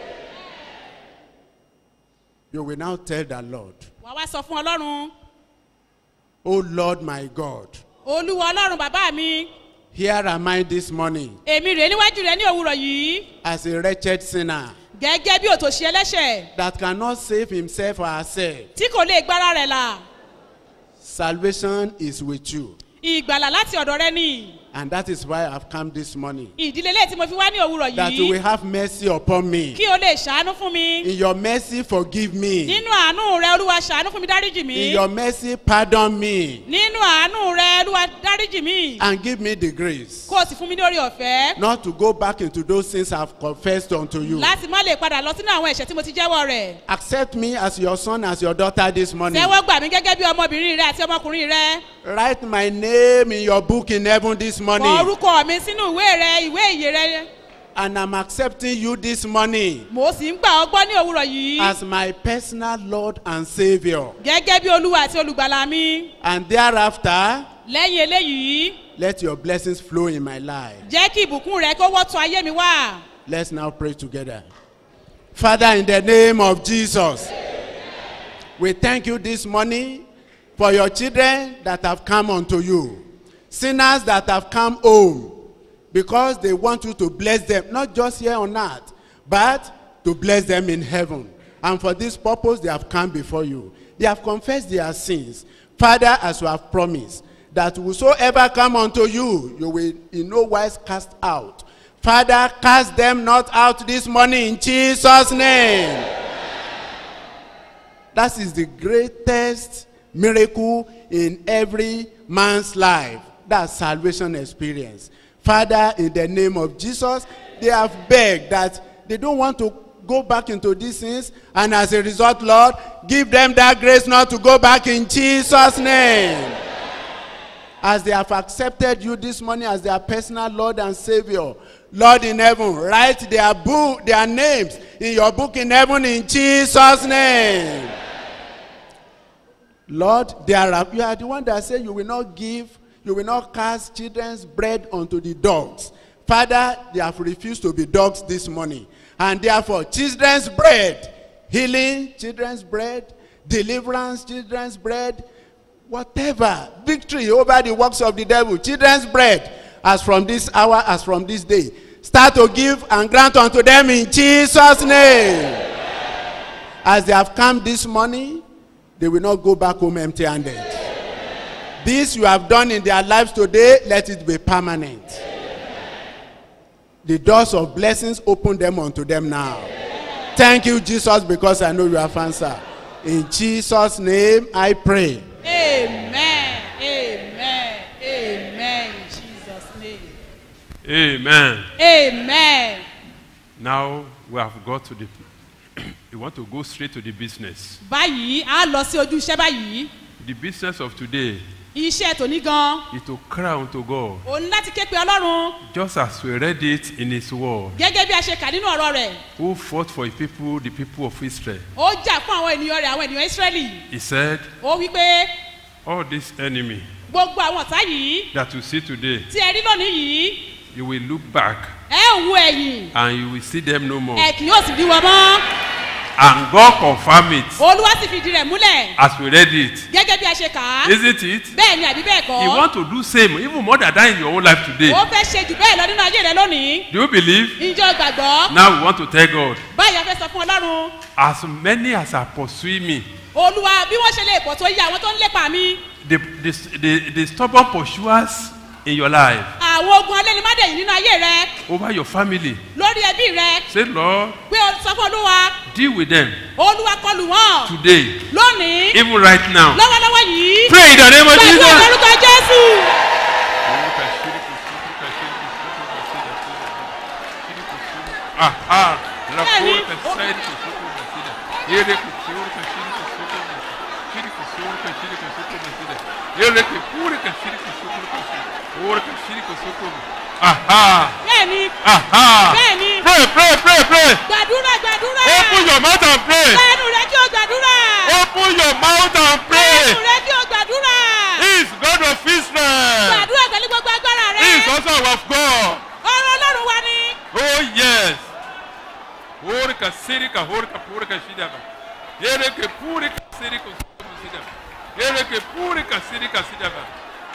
You will now tell the Lord, wà wá sọ fún ọlọ́run O Lord my God, olúwa ọlọ́run bàbá mi here am I this morning èmi rèé níwájú rẹ ní òwúrọ̀ yìí as a wretched sinner gẹ́gẹ́ bí òtòṣì ẹlẹ́ṣẹ̀ that cannot save himself or herself. tí kò lè gbára rẹ̀ là Salvation is with you. ìgbàlà láti ọ̀dọ̀ rẹ ni And that is why I've come this morning. ìdílé lẹ́yìn tí mo fi wá ní òwúrọ̀ That you will yìí have mercy upon me. kí o lè ṣàánú fún mi In your mercy, forgive me. nínú àánú rẹ olúwa ṣàánú fún mi dáríjì mi In your mercy, pardon me. nínú àánú rẹ olúwa dáríjì mi And give me the grace kó o sì fún mi ní orí ọ̀fẹ́ not to go back into those sins I've confessed unto you. láti má lè padà lọ sínú àwọn ẹ̀ṣẹ̀ tí mo ti jẹ́wọ́ rẹ̀ Accept me as your son, as your daughter this morning. tẹ́wọ́ gbà mí gẹ́gẹ́ bí ọmọbìnrin rẹ àti ọmọkùnrin rẹ Write my name in your book in heaven this kọ morning. orúkọ mi sínú ìwé rẹ ìwé ìyè rẹ And I'm accepting you this morning mo sì ń gbà ọ́ gbọ́ ní òwúrọ̀ yìí as my personal Lord and Savior. gẹ́gẹ́ bí olúwa àti olùgbàlà mi And thereafter, lẹ́yìn eléyìí let your blessings flow in my life. jẹ́ kí ìbùkún rẹ kó wọ́tún ayé mi wá. Let's now pray together. Father, in the name of Jesus, we thank you this morning for your children that have come unto you, sinners that have come home because they want you to bless them, not just here on earth, but to bless them in heaven. And for this purpose, they have come before you. They have confessed their sins. Father, as you have promised, that whosoever come unto you, you will in no wise cast out. Father, cast them not out this morning in Jesus' name. That is the greatest miracle in every man's life. That salvation experience. Father, in the name of Jesus, they have begged that they don't want to go back into these sins. And as a result, Lord, give them that grace not to go back in Jesus' name. As they have accepted you this morning as their personal Lord and Savior, Lord in heaven, write their book, their names in your book in heaven in Jesus' name. Lord, there are, you are the one that said you will not give, you will not cast children's bread unto the dogs. Father, they have refused to be dogs this morning. And therefore, children's bread, healing, children's bread, deliverance, children's bread, whatever, victory over the works of the devil, children's bread, as from this hour, as from this day. Start to give and grant unto them in Jesus' name. As they have come this morning, they will not go back home empty handed. This you have done in their lives today, let it be permanent. The doors of blessings open them unto them now. Thank you, Jesus, because I know you have answered. In Jesus' name I pray. amen amen amen in jesus name Amen. amen. Now we have got to the. we want to go straight to the business. báyìí a lọ sí ojú iṣẹ́ báyìí The business of today iṣẹ́ tòní gan is to cry unto God, òun láti ké pe ọlọ́run just as we read it in His word. gẹ́gẹ́ bí a ṣe kà nínú ọ̀rọ̀ rẹ̀ Who fought for His people, the people of Israel? ó jà fún àwọn ènìyàn rẹ̀ àwọn ènìyàn israẹli He said, ó wí pé All this enemy gbogbo àwọn ọ̀tá yìí that you see today, tí ẹ rí lónìí yìí you will look back ẹ ò wo ẹ̀yìn and you will see them no more. ẹ kì yóò sì rí wọn mọ́ And God confirm it olúwa sì fìdí rẹ̀ múlẹ̀ as we read it. gẹ́gẹ́ bí a ṣe kà á Isn't it? bẹ́ẹ̀ ni àbí bẹ́ẹ̀ kọ́ You want to do same, even more than that in your own life today. ó fẹ́ ṣe jù bẹ́ẹ̀ lọ nínú ayé rẹ lónìí Do you believe? ìjọ gbàgbọ́ Now we want to tell God, báyìí a fẹ́ sọ fún ọlọ́run as many as are pursuing me, olúwa bí wọ́n ṣe lè pọ̀ tó yí àwọn tó ń lépa mi the, the, the, the stubborn pursuers in your life, àwọn ogun alẹ́ ni má dẹ̀yìn nínú ayé rẹ over your family, lórí ẹbí rẹ say, Lord, pé o sọ fún olúwa deal with them olúwa kọlù wọn today, lónìí even right now. lọ́wọ́lọ́wọ́ yìí Pray in the name of pẹ̀lú Jesus. orúkọ jésù. Aha, la Bẹ́ẹ̀ni, porta ó- sai que suco vencida. Ele que senhor que shiri que suco vencida. Shiri que senhor que shiri que suco vencida. Ele que pura que shiri que suco vencida. Ora que shiri que suco. Aha, bẹ́ẹ̀ni aha. bẹ́ẹ̀ni Pray, pray, pray, pray. gbàdúrà gbàdúrà Open your mouth and pray. lẹ́nu rẹ kí o gbàdúrà Open your mouth and pray. lẹ́nu rẹ kí o gbàdúrà He is God of Israel. gbàdúrà pẹ̀lú gbogbo agbára He is rẹ also our God. ọ̀rọ̀ ọlọ́run wa ni Oh yes. Ora que shiri que ora que pura que shiri que. Ele que pura que shiri que suco vencida. Ele que pura que shiri que shiri que.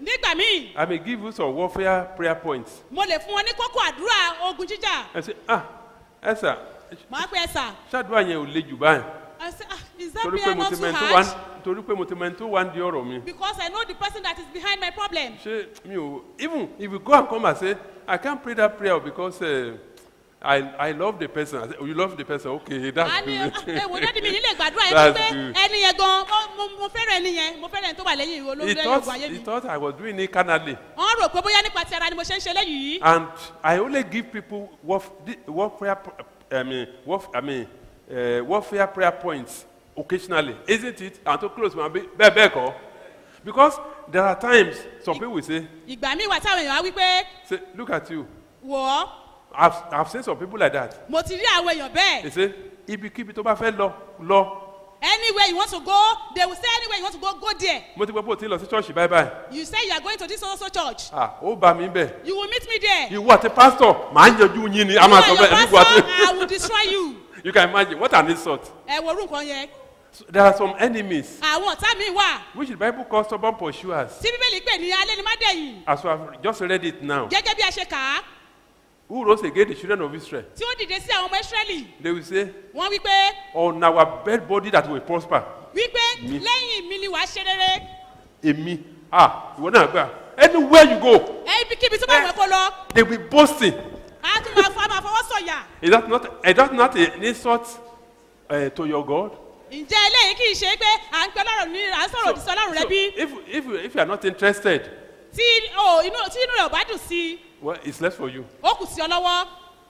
nígbà míì I may give you some warfare prayer points. mo lè fún wọn ní kókó àdúrà ogun jíjà I say, ah, ẹ sà, màá pe ẹ̀sà ṣáàdúrà yẹn ò le jù báyìí. I say ah is that Torí pé prayer mo not ti too mẹ́ni tó wá hard torí pé mo ti mẹ́ni tó wá ń di ọ̀rọ̀ mi. because I know the person that is behind my problem. Ṣé mi ò even if you go and come and say I can't pray that prayer because uh, I I love the person. I say, oh, you love the person. Okay, that's a ní good. ewo dádì mi nílé gbàdúrà yẹn That's pé good. ẹni yẹn gan mo- mo- mo fẹ́ràn ẹni yẹn mo fẹ́ràn ẹni tó wà lẹ́yìn ìwé He olórí thought ogun ayé he mi. thought I was doing it carnally. wọ́n rò pé bóyá nípa ti ara ni mo ṣe ń ṣe léyìí. And I only give people warf, di- warfare, pr- I mean, warf, I mean, uh, warfare prayer points occasionally, isn't it? And to close my be- be- be- ko. Because there are times some people will say, ìgbà míì wà táwọn èèyàn á wí pé say, look at you. wò ó I've, I've seen some people like that. mo ti rí àwọn èèyàn bẹ́ẹ̀ They say, ibikíbi tó bá fẹ́ lọ, lọ. anywhere you want to go they will say anywhere you want to go go there Mo ti gbọ́ pé o ti lọ sí church bye bye. you say you are going to this also church Ah, ó bá mi bẹ̀. you will meet me there. Ìwọ àti pastor, màá yanjú yín ni. A you máa and sọ your bẹ́ẹ̀. Ìwọ pastor àti- I will destroy you. You can imagine what an insult. ẹ wo orú nǹkan yẹn There are some enemies àwọn ọ̀tá mi wà which the Bible calls stubborn pursuers. tí bíbélì pè ní alẹ́ ni má dẹ̀yìn As we have just read it now. gẹ́gẹ́ bí a ṣe kà á Who rose against the children of Israel? tí ó dìde sí àwọn ọmọ israẹli They will say, wọ́n wí pé On our bed body that will prosper. wípé Mi. lẹ́yìn mi ni wàá ṣe rere Èmi. Ah, ìwọ náà gbà. Anywhere you go, ẹ ibikíbi tó bá wẹ̀ kó lọ they will be boasting. á tún máa fọ máa fọwọ́ sọ̀yà Is that not, is that not an insult uh, to your God? ǹjẹ́ eléyìí kì í ṣe pé à ń pẹ́ lọ́rọ̀ ní à ń sọ̀rọ̀ òdì sí ọlọ́run rẹ So bí if, if, you- if you are not interested, tí o inú tí inú rẹ̀ ò bá dùn sí i well, it's less for you. ó kù sí ọ lọ́wọ́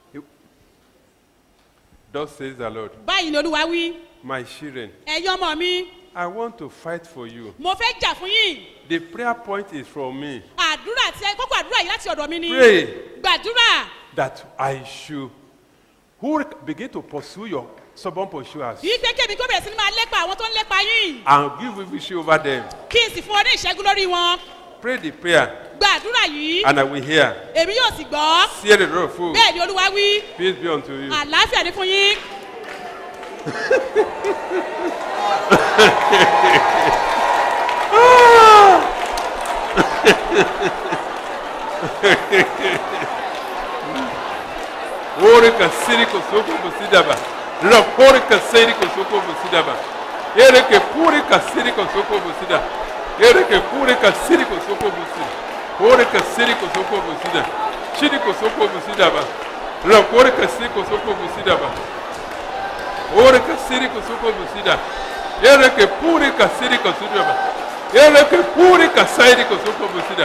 Thus says the Lord. báyìí ni olúwa wí My children, ẹ̀yin ọmọ mi I want to fight for you. mo fẹ́ jà fún yín The prayer point is from me. àdúrà tí ẹ kókó àdúrà yìí láti ọ̀dọ̀ mi ni Pray gbàdúrà that I should who begin to pursue your stubborn pursuers yìí pé kébì kó bẹ̀rẹ̀ sí ni máa lépa àwọn tó ń lépa yín and give you victory over them. kí n sì fún ọ ní ìṣẹ́gun lórí wọn Pray the prayer gbàdúrà yìí and I will hear. èmi yóò sì gbọ́ Hear the Lord fool. bẹ́ẹ̀ ni olúwa wí Peace be unto you. àlàáfíà ní fún yín Ore kasiri kosoko busidaba. Rakore kasiri kosoko busidaba. Ere ke pure kasiri kosoko busida. Ere ke pure kasiri kosoko busida. Ore kasiri kosoko busida. Shiri kosoko busidaba. Rakore kasiri kosoko busidaba. Ore kasiri kosoko busida. Ere ke pure kasiri kosudaba. Ere ke pure kasiri kosoko busida.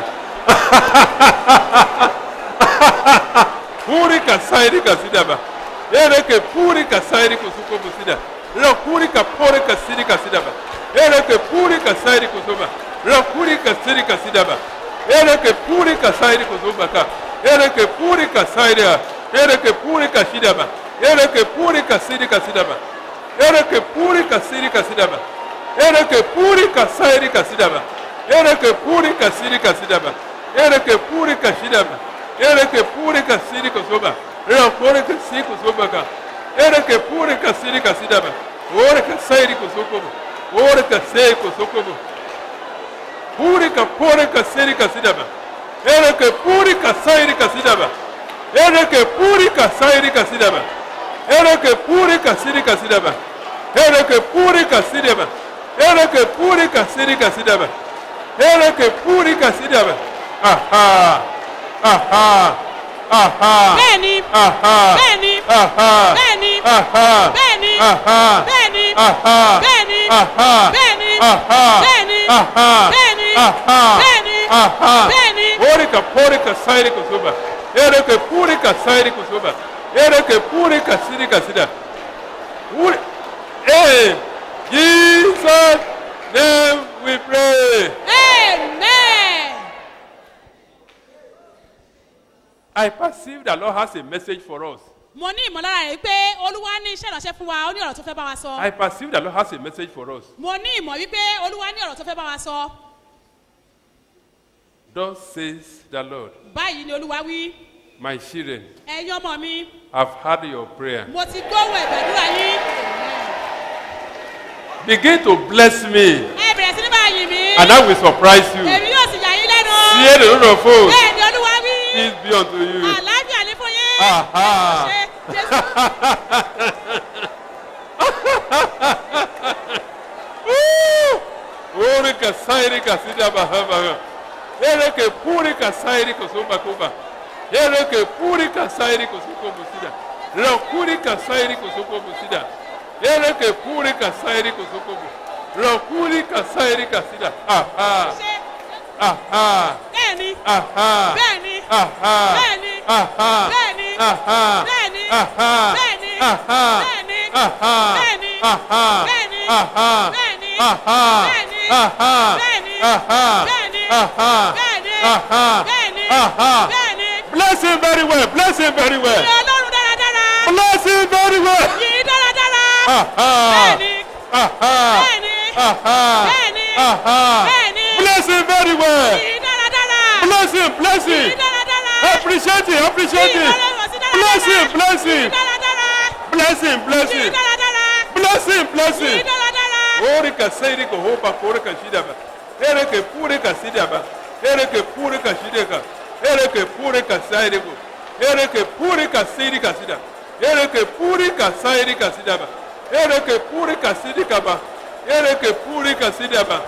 Puri kasairi kasidaba. Ere ke puri kasairi kusuko busida. Ra puri ka pore kasiri kasidaba. Ere ke puri kasairi kusuba. Ra puri kasiri kasidaba. Ere ke puri kasairi kusuba ka. Ere ke puri kasairi ha. Ere ke puri kasidaba. Ere ke puri kasiri kasidaba. Ere ke puri kasiri kasidaba. Ere ke puri kasairi kasidaba. Ere ke puri kasiri kasidaba. Ere ke puri kasidaba. Ere que pure kasiri kosoba. Ere pure kasiri kosoba ka. Ere que pure kasiri kasidaba. Ore kasairi kosokobo. Ore kasiri kosokobo. Pure ka pure kasiri kasidaba. Ere que pure kasairi kasidaba. Ere que pure kasairi kasidaba. Ere que pure kasiri kasidaba. Ere que pure kasidaba. Ere que pure kasiri kasidaba. Ere que pure kasidaba. Aha. Aha. Aha. bẹ́ẹ̀ni Aha. bẹ́ẹ̀ni Aha. bẹ́ẹ̀ni Aha. bẹ́ẹ̀ni Aha. bẹ́ẹ̀ni Aha. bẹ́ẹ̀ni Aha. bẹ́ẹ̀ni Aha. bẹ́ẹ̀ni Aha. bẹ́ẹ̀ni Aha. bẹ́ẹ̀ni Aha. bẹ́ẹ̀ni Orika porika sairi kusuba. Ereke purika sairi kusuba. Ereke purika sirika sida. Uri. Hey. Jesus name we pray. amen. I perceive the Lord has a message for us. mo ní ìmọ̀lára rẹ̀ pé olúwa ní iṣẹ́ ìránṣẹ́ fún wa ó ní ọ̀rọ̀ tó fẹ́ bá wa sọ. I perceive the Lord has a message for us. mo ní ìmọ̀ wípé olúwa ní ọ̀rọ̀ tó fẹ́ bá wa sọ. Thus says the Lord, báyìí ni olúwa wí my children, ẹ̀yin ọmọ mi I've heard your prayer. mo ti gbóhùn ẹ̀bẹ̀dúrà yín Begin to bless me, ẹ bẹ̀rẹ̀ sí ní máa yìn mí and I will surprise you. èmi yóò sì yà yín lẹ́nu. ọlọ́run. Fear the Lord of hosts. bẹ́ẹ̀ ni olúwa wí. Peace be unto you. àlàáfíà ní fún yín. Aha. ṣe jésù. Ore ka sairi ka sida bahaba. Ere ke puri ka sairi ko somba kuba. Ere ke puri ka sairi ko soko musida. Ra puri ka sairi ko soko musida. Ere ke puri ka sairi ko soko mu. Ra puri ka sairi ka sida. Aha. Aha. bẹ́ẹ̀ni. Aha. bẹ́ẹ̀ni. Aha. bẹ́ẹ̀ni. Aha. bẹ́ẹ̀ni. Aha. bẹ́ẹ̀ni. Aha. bẹ́ẹ̀ni. Aha. bẹ́ẹ̀ni. Aha. bẹ́ẹ̀ni. Aha. bẹ́ẹ̀ni. Aha. bẹ́ẹ̀ni. Aha. bẹ́ẹ̀ni. Aha. bẹ́ẹ̀ni. Aha. bẹ́ẹ̀ni. Aha. bẹ́ẹ̀ni. Aha. bẹ́ẹ̀ni. Aha. bẹ́ẹ̀ni. Bless him very well. Bless him very well. Yìn ọlọ́run dáradára. Bless him very well. Yìn dáradára. Aha. bẹ́ẹ̀ni. Aha. bẹ́ẹ̀ni. Aha. bẹ́ẹ̀ni. Aha. bẹ́ẹ̀ni. Bless him very well. Yìn dáradára. Bless him. Bless him. Yìn dáradára. Appreciate him. Appreciate Yìn him. ọlọ́run sí dáradára. Bless him. Bless him. Yìn dáradára. Bless him. Bless Yìn him. dáradára. Bless him. Bless him. Yìn dáradára. Ore ka seiri ko hopa kore ka shida ba. Ere ke pure ka sida ba. Ere ke pure ka shide ka. Ere ke pure ka sairi ko. Ere ke pure ka seiri ka sida. Ere ke pure ka sairi ka sida ba. Ere ke pure ka sidi ka ba. Ere ke pure ka sida ba.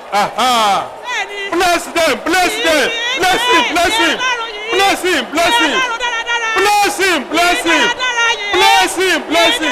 Aha. bẹ́ẹ̀ni. Bless them. Bless them. Bless him. Bless him. Bless him. Bless him. Bless him. Bless him. Bless him. Bless him.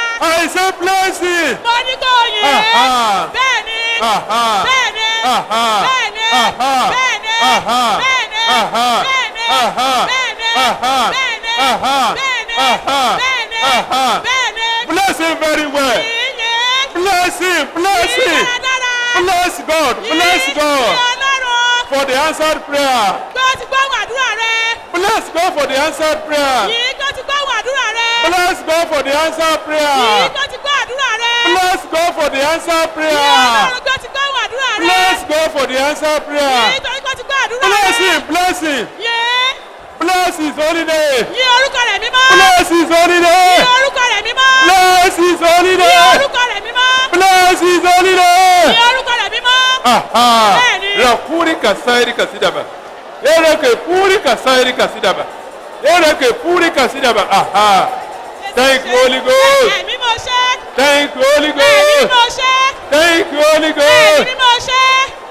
I say bless him. mo ní kó yìn. Aha. bẹ́ẹ̀ni. Aha. bẹ́ẹ̀ni. Aha. bẹ́ẹ̀ni. Aha. bẹ́ẹ̀ni. Aha. bẹ́ẹ̀ni. Aha. bẹ́ẹ̀ni. Aha. bẹ́ẹ̀ni. Aha. bẹ́ẹ̀ni. Aha. bẹ́ẹ̀ni. Aha. bẹ́ẹ̀ni. Aha. bẹ́ẹ̀ni. Bless him very well. Yìn. Bless him. Bless Yìn him. dáradára. Bless God. Bless God Yìn ọlọ́run. for the answered prayer. Gbé ó ti gbóhùn àdúrà rẹ. Bless God for the answered prayer. Yìn kó ti gbóhùn àdúrà rẹ. Bless God for the answered Yìn prayer. kó ti gbọ́ àdúrà rẹ. Bless God for the answered Yìn prayer. ọlọ́run kó ti gbóhùn àdúrà rẹ. Bless God for the answered Yìn prayer. torí kó ti gbọ́ àdúrà rẹ. Bless him. Bless him. Yìn. Bless his holy name. Yìn orúkọ rẹ̀ mímọ́. Bless his holy name. Yìn orúkọ rẹ̀ mímọ́. Bless his holy Yìn name. orúkọ rẹ̀ mímọ́. Bless his holy name. Yìn orúkọ rẹ̀ mímọ́. Aha. Bẹ́ẹ̀ni. Rakuri kasairi kasidaba. Ereke puri kasairi kasidaba. Ereke puri kasidaba. Aha. Thank you, Holy Ghost. Ẹ̀mí mo ṣe. Thank you, Holy Ẹ̀mí Ghost. mo ṣe. Thank you, Holy Ẹ̀mí Ghost. mo ṣe.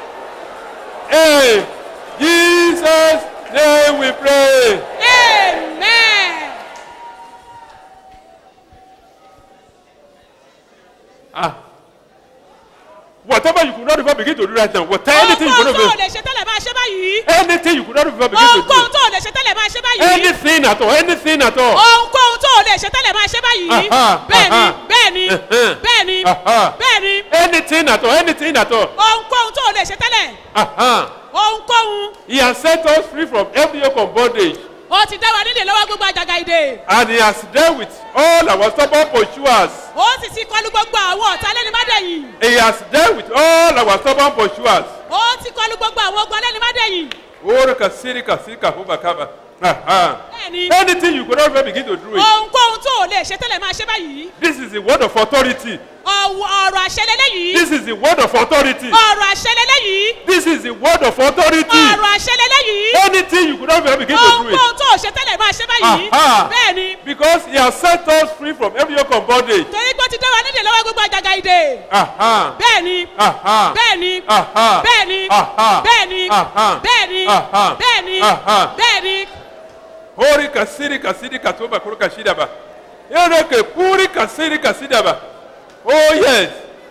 Hey, Jesus' name we pray. Amen. Ah. Whatever you could not even begin to do right now, whatever anything you could Ohunkóhun tó o not lè ṣe tẹ́lẹ̀ máa ṣe báyìí. anything you could not even begin to Ohunkóhun do, tó o lè ṣe tẹ́lẹ̀ máa ṣe báyìí. anything at all, anything at all. Ohunkóhun tó o lè ṣe tẹ́lẹ̀ máa ṣe báyìí. Aha, Bẹ́ẹ̀ni, aha. bẹ́ẹ̀ni, Uh-huh. bẹ́ẹ̀ni, Aha. bẹ́ẹ̀ni. Anything at all, anything at all. Ohunkóhun tó o lè ṣe tẹ́lẹ̀. Aha. Ohunkóhun. He has set us free from every yoke of bondage, Ó ti dá wa nílé lọ́wọ́ gbogbo àjàgà ìdè. and He has dealt with all our stubborn pursuers. Ó sì ti kọlu gbogbo àwọn ọ̀tá lẹ́ni mádẹ̀yìn. He has dealt with all our stubborn pursuers. Ó ti kọlu gbogbo àwọn ogun lẹ́ni mádẹ̀yìn. Oro kasiri kasika hubakaba. Aha. Bẹ́ẹ̀ni. Anything you could not even begin to do it. Ohunkóhun tó o lè ṣe tẹ́lẹ̀ máa ṣe báyìí. This is the word of authority. Ọ̀wọ̀- Ọ̀rọ̀ àṣẹ lélẹ́yìí. This is the word of authority. Ọ̀rọ̀ àṣẹ lélẹ́yìí. This is the word of authority. Ọ̀rọ̀ àṣẹ lélẹ́yìí. Anything you could not even begin to do Ohunkóhun it. tó o ṣe tẹ́lẹ̀ máa ṣe báyìí. Aha. Bẹ́ẹ̀ni. Because He has set us free from every yoke of bondage. Torí pé ó ti dá wa nílé lọ́wọ́ gbogbo àjàgà ìdè. Aha. Bẹ́ẹ̀ni. Aha. Bẹ́ẹ̀ni. Aha. Bẹ́ẹ̀ni. Aha. Bẹ́ẹ̀ni. Aha. Bẹ́ẹ̀ni. Aha. Bẹ́ẹ̀ni. Aha. Bẹ́ẹ̀ni. Hori kasiri kasidi katoba kuru kashidaba. Ereke puri kasiri kasidaba. Oh yes.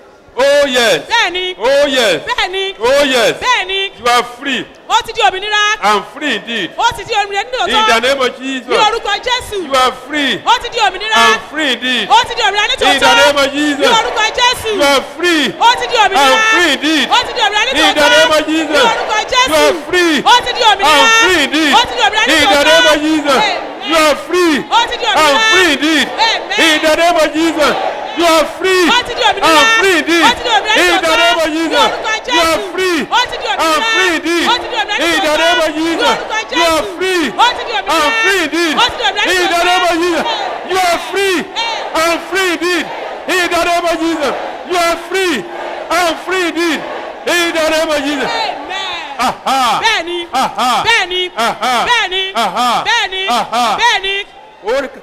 Oh yes. Bẹ́ẹ̀ni. Oh yes. Bẹ́ẹ̀ni. Oh yes. Bẹ́ẹ̀ni. You are free. Ó ti di òmìnira. I'm free indeed. Ó ti di òmìnira nínú In the òótọ́. name of Jesus. Ní orúkọ Jésù. You are free. Ó ti di òmìnira. I'm free indeed. Ó ti di òmìnira ní In the tòótọ́. name of Jesus. Ní orúkọ Jésù. You are free. Ó ti di òmìnira. I'm free indeed. Ó ti di òmìnira ní In the tòótọ́. name of Jesus. Ní orúkọ Jésù. You are free. Ó ti di òmìnira. I'm free indeed. Ó ti di òmìnira ní In tòótọ́. the name of Jesus. Amen. You are free. Ó ti di òmìnira. I'm free indeed. Amen. In the name of Jesus. You are free. Ó ti di òmìnira. I'm free indeed. Ó ti di òmìnira ní In the tòótọ́. name of Ní Jesus. orúkọ You Jésù. are free. Ó ti di òmìnira. I'm free indeed. Ó ti di òmìnira ní In the tòótọ́. name of Ní Jesus. orúkọ You are Jésù. free. Ó ti di òmìnira. I'm free indeed. Ó ti di òmìnira ní In the tòótọ́. name of Jesus. You are free. I'm free indeed. In the name of Jesus. You are free. I'm free indeed. In the name of Jesus. Amen. Aha. bẹ́ẹ̀ ni Aha. bẹ́ẹ̀ ni Aha. bẹ́ẹ̀ ni Aha. bẹ́ẹ̀ ni Aha. bẹ́ẹ̀ ni Orúkọ.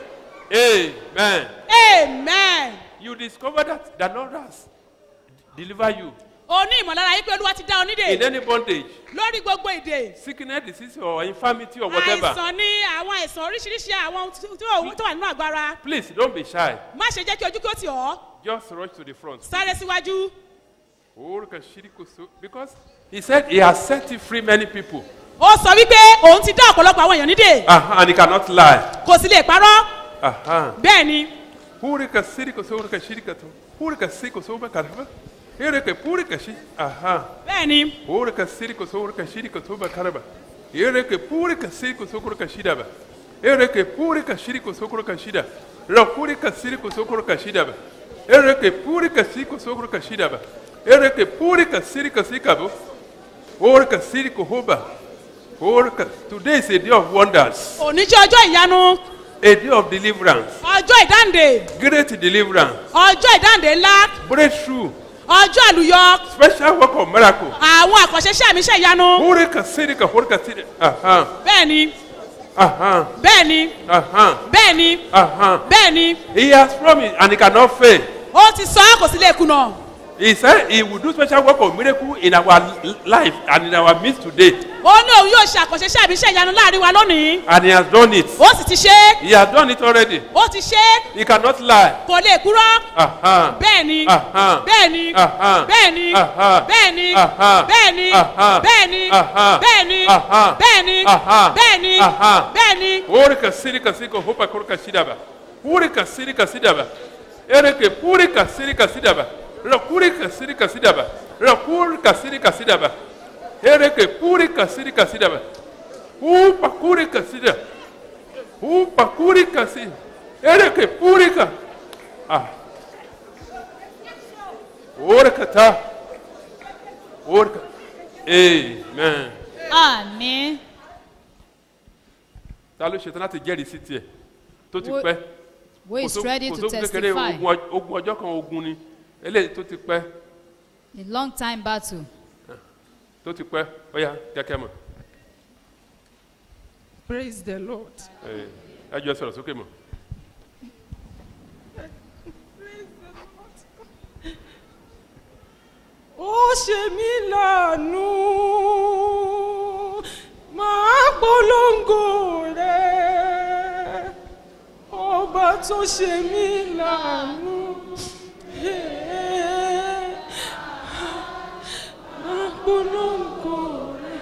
Amen. amen. You discover that the Lord has delivered you o ní ìmọ̀lára yìí pé olúwa ti dá ọ in nídè any bondage, lórí gbogbo èdè sickness, disease, or infirmity, or whatever. àìsàn ní àwọn àìsàn oríṣiríṣi àwọn ohun tí- tí ó- tó wà nínú àgọ́ ara Please don't be shy. má ṣe jẹ́ kí ojú kí ó tì ọ́ Just rush to the front. sáré síwájú Orúkọ ṣíríkòsó. Because he said he has set you free many people. ó sọ wípé òun ti dá ọ̀pọ̀lọpọ̀ àwọn èèyàn nídè Uh-huh, and he cannot lie. kò sì lè parọ́ Uh-huh. bẹ́ẹ̀ ni Purika sirika sorika shirika to. Purika siko soba karaba. Ereke purika shi. Aha. bẹ́ẹ̀ ni Purika sirika sorika shirika soba karaba. Ereke purika siko sokurika shidaba. Ereke purika shirika sokurika shida. Ra purika sirika sokurika shidaba. Ereke purika siko sokurika shidaba. Ereke purika sirika sikabo. Orika sirika hoba. Orika. Today is a day of wonders. òní jẹ́ ọjọ́ ìyanu A day of deliverance. ọjọ́ ìdáǹdè Great deliverance. ọjọ́ ìdáǹdè ńlá breakthrough, ọjọ́ àlùyọ special work of miracle. àwọn àkànṣe iṣẹ́ àmì iṣẹ́ ìyanu Hurika sirika hurika sirika. Aha, bẹ́ẹ̀ ni aha, bẹ́ẹ̀ ni aha, bẹ́ẹ̀ ni aha. bẹ́ẹ̀ ni He has promised and he cannot fail. ó ti sọ ọ́ kò sí lè kùnà He said he will do special work of miracle in our l- life and in our midst today. ó ní òun yóò ṣe àkànṣe iṣẹ́ àmì iṣẹ́ ìyanu láàrin wa lónìí And he has done it. ó sì ti ṣe é He has done it already. ó ti ṣe é He cannot lie. kò lè kúrọ́ Aha, bẹ́ẹ̀ ni aha, bẹ́ẹ̀ ni aha, bẹ́ẹ̀ ni aha, bẹ́ẹ̀ ni aha, bẹ́ẹ̀ ni aha, bẹ́ẹ̀ ni aha, bẹ́ẹ̀ ni aha, bẹ́ẹ̀ ni aha, bẹ́ẹ̀ ni aha. bẹ́ẹ̀ ni Hurika sirika siko hupa kurika shidaba. Hurika sirika sidaba. Ereke purika sirika sidaba. Rakurika sirika sidaba. Rakurika sirika sidaba. Ereke purika sirika sidaba. Upa kurika sidaba. Upa kurika si. Ereke purika. Ah. Orika ta. Orika. Amen. àmì Ta ló ṣetán láti jẹ́rìí sí tiẹ̀ tó ti Wo- pẹ́? who is Kò só- ready kò to sógun kékeré, testify ogun ọj- ogun ọjọ́ kan ogun ni eléyìí tó ti pẹ́ a long time battle tó ti pẹ́ ó yá kẹ́kẹ́ mọ̀ praise the lord. ẹ ẹ jọ sọ̀rọ̀ sókè mọ̀. ó ṣe mí lànú máa polongo rẹ ọba tó ṣe mí lànú máa polongo rẹ.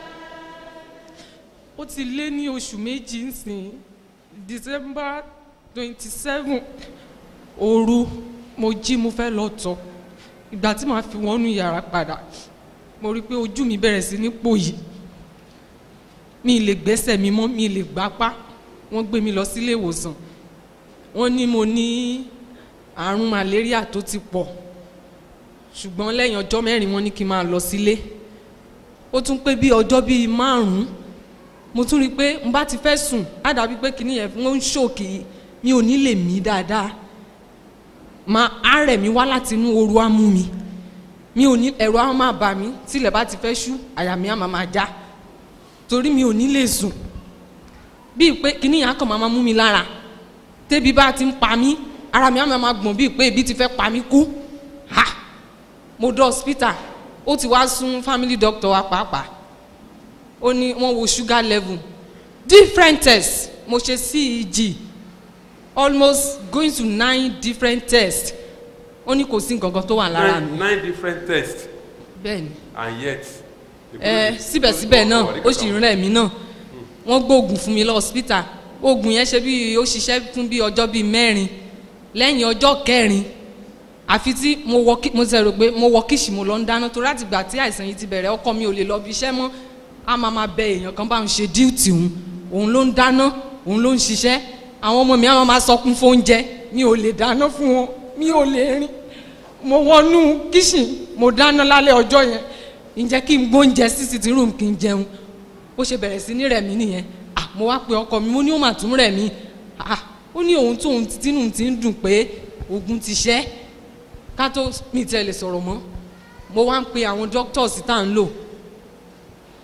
ó ti lé ní oṣù méjì nsìn december twenty seven òru mo jí mo fẹ́ lọ tọ̀ ìgbà tí màá fi wọnú yàrá padà mo rí i pé ojú mi bẹ̀rẹ̀ sí ní pòyì mi lè gbẹ́sẹ̀ mi mọ́ mi lè gbápá wọ́n gbé mi lọ sílé ìwòsàn wọ́n ní mo ní àrùn malaria tó ti pọ̀ ṣùgbọ́n lẹ́yìn ọjọ́ mẹ́rin wọ́n ní kí n máa lọ sílé ó tún pé bí ọjọ́ bíi márùn-ún mo tún rí i pé n bá ti fẹ́ sùn á dàbí pé kìnìún yẹn wọ́n ń ṣòkè mi ò ní lè mí dáadáa máa á rẹ̀ mí wá láti inú ooru á mú mi mi ò ní ẹ̀rọ á máa bà mí tílẹ̀ bá ti fẹ́ ṣú àyà mi á máa máa já torí mi ò ní lè sùn bíi pé kìnìún yẹn á kàn máa máa mú mi lára tébi bá ti ń pa mí ara mi á máa máa gbọ̀n bíi pé ebi ti fẹ́ pa mí kú ha mo dé hospital ó ti wá sún family doctor wa pàápàá ó ní wọ́n wo sugar level different tests mo ṣe ceg almost going to nine different tests ó ní kò sí nǹkan kan tó wà lára nine mi nine different tests bẹ́ẹ̀ni and yet. ẹ síbẹ̀síbẹ̀ náà ó sì ń rẹ̀ mí náà wọ́n gbóògùn fún mi lọ hospital oògùn yẹn ṣe bí ó ṣiṣẹ́ fún bí ọjọ́ bíi mẹ́rin lẹ́yìn ọjọ́ kẹrin àfi tí mo wọ kí mo ti rò pé mo wọ kíṣì mo lọ ń dáná torí láti gbà tí àìsàn yìí ti bẹ̀rẹ̀ ọkọ mi ò lè lọ bí iṣẹ́ mọ́ a máa ma bẹ èèyàn kan bá ń ṣe díùtì òun òun ló ń dáná òun ló ń ṣiṣẹ́ àwọn ọmọ mi á máa ma sọkún fóúnjẹ mi ò lè dáná fún wọn mi ò lè rìn mo wọnú kíṣìn mo dáná lálẹ́ ọjọ́ yẹn ǹjẹ́ kí n gbóúnjẹ sí sitting room kí n jẹun ó ṣe bẹ̀rẹ̀ sí ní rẹ̀ mí nìyẹn ah mo wá pe ọkọ mi mo ní ó mà tún rẹ̀ mí ah ó ní òun tóun tínú ti ń dùn pé ogun ti ṣẹ́ ká tó mi tẹ́ lè sọ̀rọ̀ mọ́ mo wá ń pe àwọn doctors tá à ń lò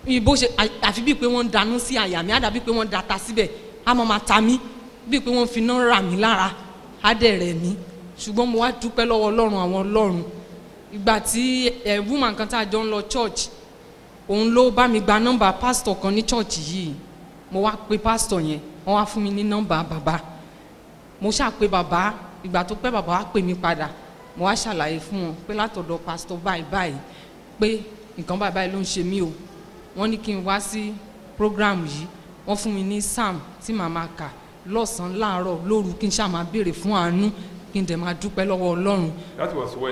ìbò ṣe à- àfi bíi pé wọ́n ń danú sí àyà mi àdàbí pé wọ́n ń data síbẹ̀ á mọ̀ máa ta mí bíi pé wọ́n fi iná rà mí lára á dẹ̀ rẹ̀ mí ṣùgbọ́n mo wá dúpẹ́ lọ́wọ́ ọlọ́run àwọn ọlọ́run ìgbà tí ẹ̀ woman kan tá a jọ ń lọ church òun ló bá mi gba nọ́mbà pásítọ̀ kan ní church yìí mo wá pe pásítọ̀ yẹn wọ́n wá fún mi ní nọ́mbà bàbá mo ṣáà pe bàbá ìgbà tó pẹ́ bàbá wá pè mí padà mo wá ṣàlàyé fún wọn pé látọ̀dọ̀ pásítọ̀ báyìí báyìí pé nǹkan báyìí báyìí ló ń ṣe mí o wọ́n ní kí n wá sí program yìí wọ́n fún mi ní psalm tí màá máa kà lọ́sàn-án láàárọ̀ lóru kí n ṣáà máa béèrè fún àánú kí n dẹ̀ máa dúpẹ́ lọ́wọ́ ọlọ́run That was when?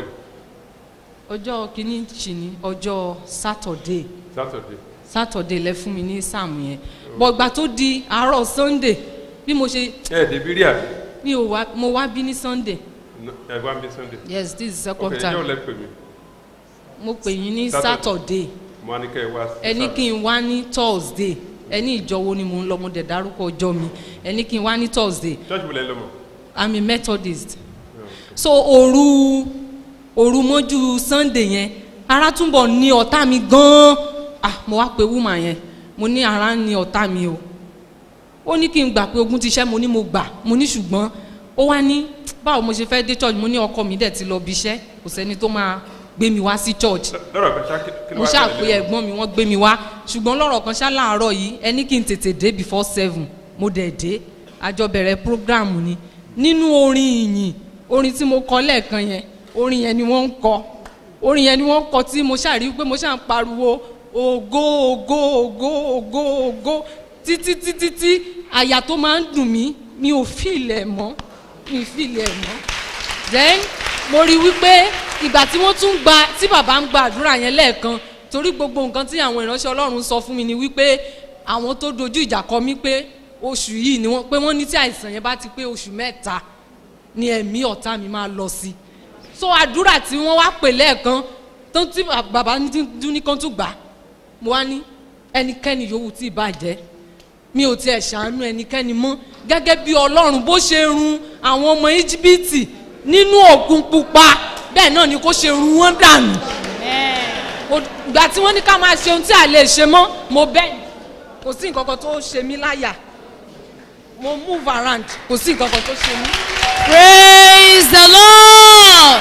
ọjọ́ kìíní ṣì ní ọjọ́ saturday Saturday. saturday lẹ fún mi ní psalm yẹn bọ̀ ìgbà tó di àárọ̀ sunday bí mo ṣe Ẹ dèbí rí àbí? mi ò wá mo wá bí ní sunday No, Ẹ wá bí Sunday. yes this is second Okay, time yóò lẹ pè mí. mo pè yín ní Saturday. saturday Mo á ní kẹ́ ẹ wá. ẹni kí n wá ní thursday ẹni ìjọwo ni mò ń lọ mo dẹ̀ dárúkọ ọjọ́ mi ẹni kí n wá ní thursday Church wo lẹ lọ mọ̀? i'm a methodist so òru òru mọ́jú sunday yẹn ara túnbọ̀ ní ọ̀tá mi gan-an ah mo wá pe woman yẹn mo ní ara ń ní ọ̀tá mi o ó ní kí n gbà pé ogun ti ṣẹ́ mo ní mo gbà mo ní ṣùgbọ́n ó wá ní báwo mo ṣe fẹ́ dé church mo ní ọkọ mi dẹ̀ ti lọ bí iṣẹ́ kò sẹ́ni tó máa gbé mi wá sí church Lọ́rọ̀ kan ṣá kí kí ló mo wá ṣáà ṣẹlẹ̀ pé lẹ́yìn? ẹ̀gbọ́n mi wọ́n gbé mi wá ṣùgbọ́n lọ́rọ̀ kan ṣá láàárọ̀ yìí ẹni kí n tètè dé before seven mo dẹ̀ dé àjọ bẹ̀rẹ̀ program ni nínú orin ìyìn orin tí mo kọ lẹ́ẹ̀kan yẹn orin yẹn ni wọ́n ń kọ orin yẹn ni wọ́n ń kọ tí mo ṣáà rí pé mo ṣáà ń pariwo ògo ògo ògo ògo ògo títí títí tí àyà tó máa ń dùn mí mi ò fìlẹ̀ mọ́ mi ò fìlẹ̀ mọ́ then mo rí wípé ìgbà tí wọ́n tún gba tí bàbá ń gba àdúrà yẹn lẹ́ẹ̀kan torí gbogbo nǹkan tí àwọn ìránṣẹ́ ọlọ́run sọ fún mi ni wípé àwọn tó dojú ìjà kọ mí pé oṣù yìí ni wọ́n pé wọ́n ní tí àìsàn yẹn bá ti pé oṣù mẹ́ta ni ẹ̀mí ọ̀tá mi máa lọ sí so àdúrà tí wọ́n wá pè lẹ́ẹ̀kan tó tí bàbá ní dún ní kan tún gbà mo wá ní ẹnikẹ́ni yòówù tí ì bàjẹ́ mi ò tiẹ̀ ṣàánú ẹnikẹ́ni mọ́ gẹ́gẹ́ bí ọlọ́run bó ṣe run àwọn ọmọ íjíbítì nínú òkun pupa bẹ́ẹ̀ náà ni kó ṣe run wọ́n dànù. Mo- ìgbà tí wọ́n ní ká máa ṣe ohun tí a lè ṣe mọ́ mo bẹ́ẹ̀ kò sí nǹkan kan tó ṣe mí láyà mo move around kò sí nǹkan kan tó ṣe mí. Praise the Lord.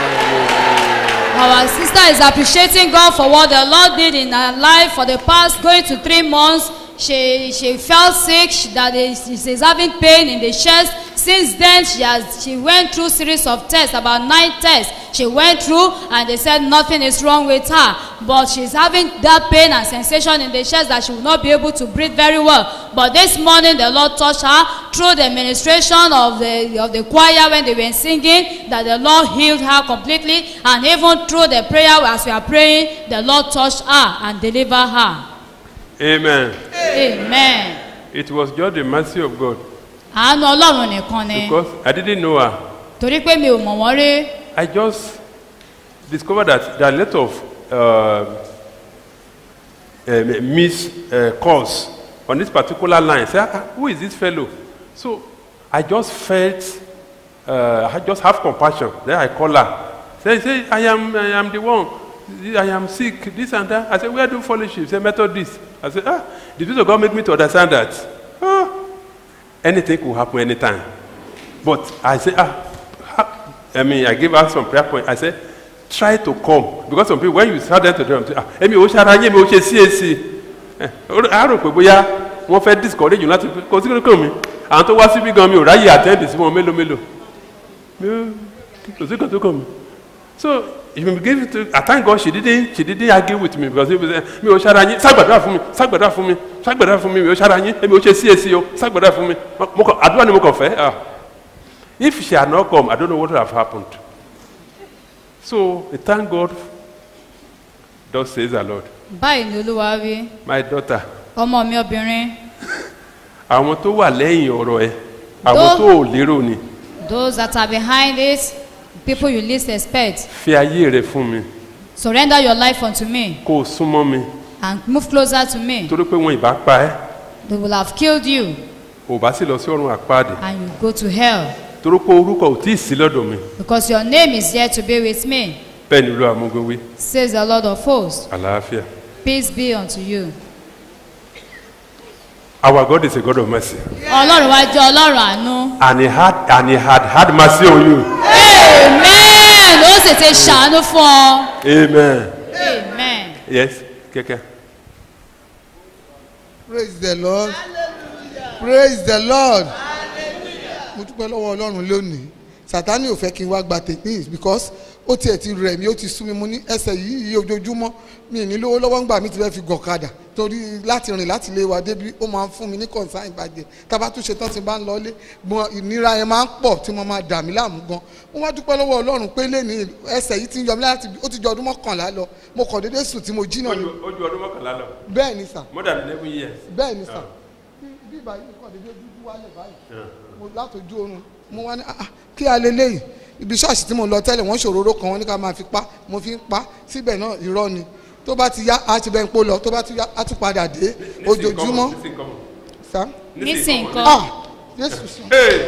Our sister is appreciating God for what the Lord did in her life for the past going to three months. She she felt sick. She, that is, she's having pain in the chest. Since then, she has she went through series of tests, about nine tests. She went through, and they said nothing is wrong with her. But she's having that pain and sensation in the chest that she will not be able to breathe very well. But this morning, the Lord touched her through the ministration of the of the choir when they were singing. That the Lord healed her completely, and even through the prayer as we are praying, the Lord touched her and delivered her. Amen. Amen. It was just the mercy of God àánú ọlọ́run nìkan ni because I didn't know her. torí pé mi ò mọ̀ wọ́n rí I just discovered that there are a lot of uh, uh, miss uh, calls on this particular line. Say, ah, who is this fellow? So I just felt, uh, I just have compassion. Then I call her. Say, say, I am, I am the one. I am sick. This and that. I said, where do fellowship? Say, Methodist. I said, ah, the Spirit of God make me to understand that. Ah, anything could happen anytime. But I said, ah, ha- I mean, I gave her some prayer point. I said, try to come. Because some people, when you start them to them, say, ah, èmi ò ṣara yín, èmi ò ṣe CAC. Eh, ó- A rò pé bóyá wọ́n fẹ́ discourage you láti kò sí kankan mi. Àwọn tó wá síbí gan mi ò ráyè attend sí wọn mélòó mélòó. Mi ò kò sí kankan kan mi. So if you give it to I thank God she didn't she didn't argue with me because he was say mi ò ṣara yín ságbàdúrà fún mi ságbàdúrà fún mi ságbàdúrà fún mi mi ò ṣara yín èmi ò ṣe CAC o ságbàdúrà fún mi mo kàn àdúrà ni mo kàn fẹ́ ah if she had not come I don't know what would have happened so I thank God thus says the Lord báyìí ni olúwa wí my daughter ọmọ mi obìnrin àwọn tó wà lẹ́yìn ọ̀rọ̀ ẹ àwọn Tó- tó ò lérò ni those that are behind it people you least expect fi ayé rẹ fún mi surrender your life unto me kó o súnmọ́ mi and move closer to me torí pé wọn ìbá pa ẹ́ they will have killed you ò bá sì lọ sí ọ̀run àpáàdé and you go to hell torí pé orúkọ ò tí ì sí lọ́dọ̀ mi because your name is yet to be with me bẹ́ẹ̀ ni olú amúgbówí says the lord of hosts àlàáfíà. Peace be unto you. Our God is a God of mercy. Ọlọ́run wa jẹ́ Ọlọ́run àánú. And he had and he had had mercy on you. Amen. Ó sì ti ṣàánú fún ọ. Amen. Amen. Yes, kẹ̀kẹ́. praise the lord praise the lord mo dúpẹ́ lọ́wọ́ ọlọ́run lónìí sátani ò fẹ́ kí n wá gba tèmi because ó tiẹ̀ ti rẹ̀ mí ó ti sú mi mo ní ẹsẹ̀ yìí yìí ojoojúmọ́ mi ì ní lówó lọ́wọ́ ńgbà mi ti fẹ́ fi gọ̀kadà torí láti rìn láti lé wa débi ó máa ń fún mi ní kọ̀ǹsáì ìbàjẹ́ tábà tún ṣe tán ti bá ń lọlé gbọ́n ìnira yẹn máa ń pọ̀ tí mo máa dà mí láàmú gan mo wá dúpẹ́ lọ́wọ́ ọlọ́run pé lẹ́ni ẹsẹ̀ yìí ti ń yọ mí láti ó ti jọ ọdún mọ́kànlá lọ mo kàn déédéé sùn tí mo jí náà ni Ó ju ọdún mọ́kànlá lọ. bẹ́ẹ̀ ni sà More than eleven years. bẹ́ẹ̀ ni sà bí ìbá yìí kàn déédéé dúdú wálẹ̀ báyìí mo látọjú oorun mo wá ní ah ah, kí a lè léyìí ibi ṣọ́ọ̀ṣì tí mo lọ tẹ́lẹ̀ wọ́n ṣòróró kan wọ́n ní ká máa fi pa mo fi ń pa síbẹ̀ náà irọ́ ni tó bá ti yá a ti bẹ́ẹ̀ ń pò lọ tó bá ti yá a tún padà dé ojoojúmọ́ Nísìn kọ́mọ̀. sá. Nísìn nǹkan. ah jésù sùn.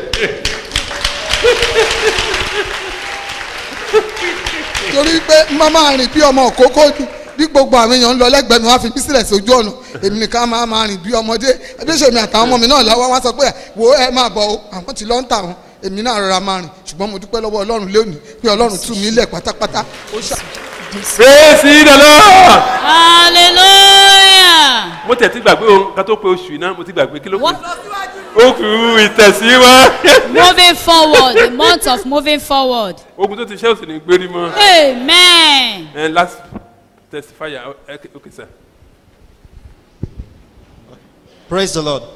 torí pé má máa rìn bí ọmọ òkókó ni bí gbogbo àwọn èèyàn ń lọ lẹ́gbẹ̀ẹ́ mi wọ́n á fi mí sílẹ̀ sójú ọ̀nà èmi nìkan máa máa rìn bí ọmọdé ẹbíṣẹ́ mi àtàwọn ọmọ mi náà láwọn wá sọ pé wo ẹ máa bọ̀ o àwọn ti lọ́ ń tà wọn èmi náà rọra máa rìn ṣùgbọ́n mo dúpẹ́ lọ́wọ́ ọlọ́run lónìí pé ọlọ́run tú mi lẹ̀ pátápátá ó ṣá. Praise the Lord. Hallelujah. Mo tẹ̀ ti gbàgbé o, ká tó pe oṣù yìí náà, mo ti gbàgbé kí ló kù. Ó kù ìtẹ̀síwá. Moving forward, the month of moving forward. Ogun tó ti ṣẹ́ òsì ní gbérí mọ́. Amen. And last testifier, okay, okay sir. Praise the Lord.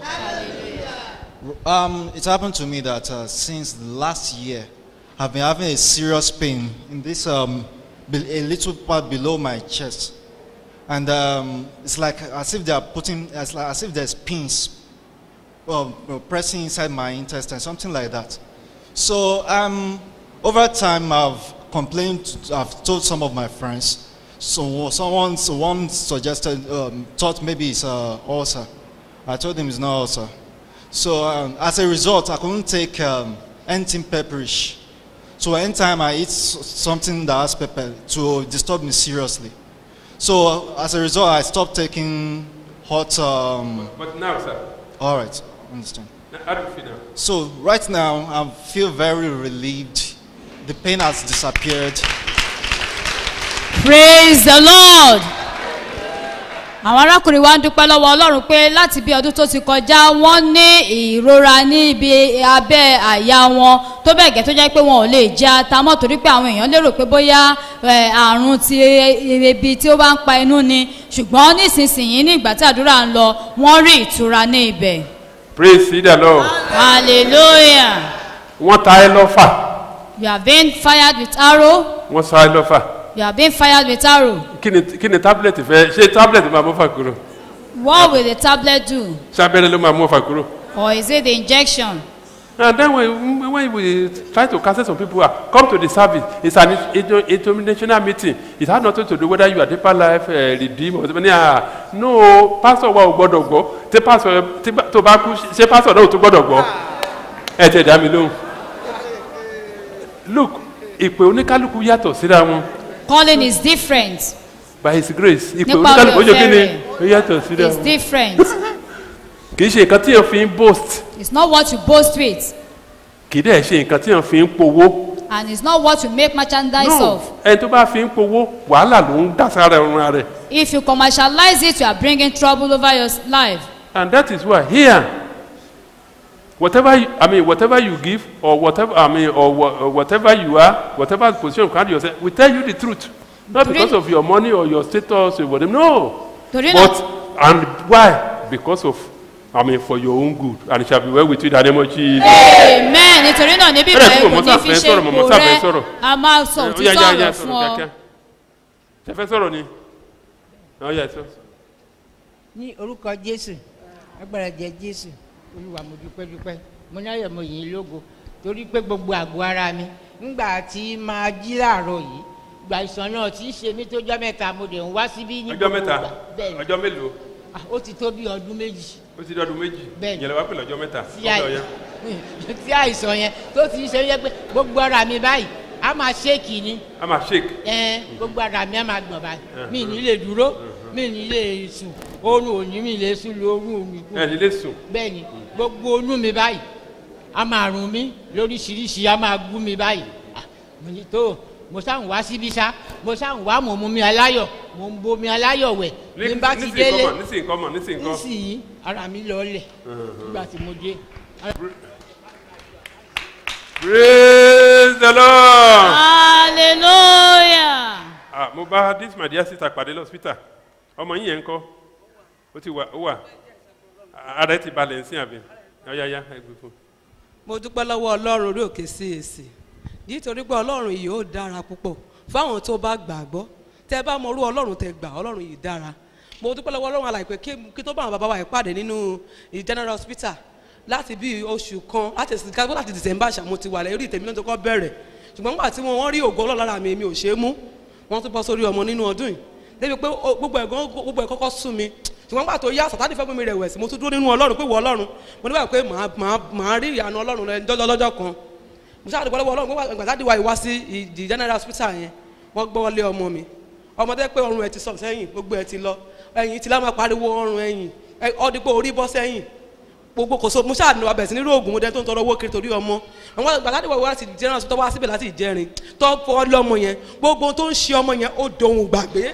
Um, it happened to me that uh, since last year, I've been having a serious pain in this um, be- a little part below my chest, and um, it's like as if they are putting, as, like, as if there's pins um, uh, pressing inside my intestine, something like that. So um, over time, I've complained. I've told some of my friends. So someone, so one suggested, um, thought maybe it's uh, ulcer. I told him it's not ulcer. So um, as a result, I couldn't take um, anything pepperish. So anytime I eat s- something that has pepper to disturb me seriously. So as a result, I stopped taking hot. Um, But now, sir, all right, understand. now, how do you feel now? So right now, I feel very relieved. The pain has disappeared. Praise the Lord. Àwọn arákùnrin wa ń dúpẹ́ lọ́wọ́ Ọlọ́run pé láti bí ọdún tó ti kọjá wọ́n ní ìrora ní ibi abẹ́ àyà wọn tó bẹ́ẹ̀ gẹ́ tó jẹ́ pé wọn ò lè jẹ ata mọ́ torí pé àwọn èèyàn lérò pé bóyá ẹ̀, àrùn ti ebi tí ó bá ń pa inú ni ṣùgbọ́n nísinsìnyí ní ìgbà tí àdúrà ń lọ wọ́n rí ìtura ní ibẹ̀. Praise the Lord. Hallelujah. Wọ́n ta ẹ lọ́fà. You have been fired with arrow. Wọ́n sa ẹ lọ́fà. You have been fired with arrow. Kí ni kí ni tablet fẹ́? Ṣé tablet máa mú fà kúrò? What will the tablet do? Ṣé abẹ́rẹ́ ló máa mú fà kúrò? Or is it the injection? And then when, when we try to cancel some people out, come to the service. It's an inter- interminational meeting. It has nothing to do whether you are deeper life, uh, redeem or something. Ah, no, pastor wa ò gbọ́dọ̀ gbọ́. Tí pastor tí bá- tó bá kú, ṣé pastor náà ò tún gbọ́dọ̀ gbọ́? Ẹ tẹ̀ dá mi lóhùn. Look, ìpè oníkálukú yàtọ̀ síra wọn. Calling is different. By his grace, ìpè Nípa oníkálukú ó oore ṣe kí ni? ọ̀fẹ́ Ó yàtọ̀ síra It's wọn. different. Kì í ṣe nǹkan tí èèyàn fi ń boast. It's not what you boast with, Kì í dẹ̀ ṣe nǹkan tí èèyàn fi ń powó. and it's not what you make merchandise No, of. ẹni tó bá fi ń powó, wàhálà ló ń dá sára ẹran rẹ̀. If you commercialize it, you are bringing trouble over your s- life. And that is why here, whatever you, I mean, whatever you give or whatever I mean, or, wha- or whatever you are, whatever position you find yourself, we tell you the truth, not Torí- because of your money or your status or whatever. No, Torí but náà- and why? Because of, I mean, for your own good, and it shall be well with you in the name of Jesus. Amen. Nítorí náà níbí Bẹ́ẹ̀ bẹ́ẹ̀ tí kò mo ní mọ̀ fi sáfẹ́ ṣe sọ̀rọ̀, mo ipò mọ̀ sáfẹ́ rẹ. sọ̀rọ̀. A máa sọ Ó òtítọ́ yá, yá, yá, ọ̀rọ̀ fún sọ̀rọ̀ ọ. kíákíá. Ṣé fẹ́ sọ̀rọ̀ ni? Ó yá, sọ. ní orúkọ jésù agbára jẹ jésù olúwa mo dúpẹ́ dúpẹ́ mo ní ayọ̀ mo yìn ín lógo torí pé gbogbo àgọ́ ara mi ńgbà tí máa jí láàárọ̀ yìí gba ìsàn náà tí í ṣe mí tó jọ́ mẹ́ta mo dẹ̀ ń wá síbí ní Ọjọ́ gbogbo mẹ́ta, ìgbà bẹ́ẹ̀ ni ọjọ́ mélòó? Ah, ó ti tó bí ọdún méjì Ó ti di ọdún méjì. Bẹ́ẹ̀ni. Ìyẹn lè wá pè lọ́jọ́ mẹ́ta. tí Ó lọ yá. àì- tí àìsàn yẹn tó ti ṣe yẹ pé gbogbo ara mi báyìí a máa ṣéèkì ni A máa shake. ẹn gbogbo ara mi a máa gbọ̀n báyìí Mhm. mi ì ní lè dúró mi ní lè sùn oorun òní mi lè sùn lóorun òní kù ẹ ní lè sùn. bẹ́ẹ̀ ni gbogbo inú mi báyìí a máa rùn mí lóríṣiríṣi a máa gún mi báyìí Ah, mo ní tó mo sáà ń wá síbí sá mo sáà ń wá mò ń mu mi aláyọ̀ mo ń bomi aláyọ̀ wẹ̀ bí n bá ti nísìnyí délé kọ́ mọ̀ nísìnyí kọ́ mọ̀ nísìnyí kọ́. nísìnyí ara mi lọọlẹ̀ nígbà tí mo dé. praise the lord. hallelujah. ah mo bá this my dear sister pàdé lọ́sítà ọmọ yín yẹn ń kọ́ ó ti wà ó wà ara ẹ ti balẹ̀ ń sìn àbí yáyáyá ẹ gbé fún un. mo dúpẹ́ lọ́wọ́ ọlọ́run orí òkè CAC nítorí pé ọlọ́run yìí ó dára púpọ̀ fáwọn tó bá gbàgbọ́ tẹ bá mọ orú ọlọ́run tẹ gbà ọlọ́run yìí dára mo dúpẹ́ lọ́wọ́ ọlọ́run àlàyé pé kí- kí tó bá àwọn bàbá wa yìí pàdé nínú ì- general hospital láti bí oṣù kan láti ká- láti december ṣàmú ti wà lẹ́yìn tèmi ló tó kọ́ bẹ̀rẹ̀ ṣùgbọ́n nígbà tí wọ́n rí ògo ọlọ́run lára mi mi ò ṣe é mú wọ́n tún bọ́ sórí ọmọ nínú ọdún yìí débi pé ó- gbogbo ẹ̀gán gbogbo ẹ̀ kọ́kọ́ sún mi ṣùgbọ́n nígbà tó yá sàtánì fẹ́ mú mi rẹ̀wẹ̀sì mo tún dúró nínú ọlọ́run pé wọ ọlọ́run mo nígbà pé màá màá màá rí ìyanu ọlọ́run lọ lọ́jọ́ lọ́jọ́ kan mo ṣáà dúpẹ́ lọ́wọ́ ọlọ́run pé ìgbà táàdì wa ìwá sí ìdí general hospital yẹn wọ́n gbọ́ wọlé ọmọ mi ọmọ tẹ́ pé ọrùn ẹ̀ ti sọ sẹ́yìn gbogbo ẹ̀ ti lọ ẹ̀yìn ti lá máa pariwo ọrùn ẹ̀yìn ọdípò orí bọ́ sẹ́yìn gbogbo kò so mo ṣáà ní ọbẹ̀ sí nírú oògùn mo dẹ́ tó ń tọrọ owó kiri torí ọmọ àwọn ìgbà táàdì wa ìwá sí general hospital wá síbẹ̀ láti ìjẹrin tó fọ́ lọ́mọ yẹn gbogbo tó ń ṣe ọmọ yẹn ó dohun gbàgbé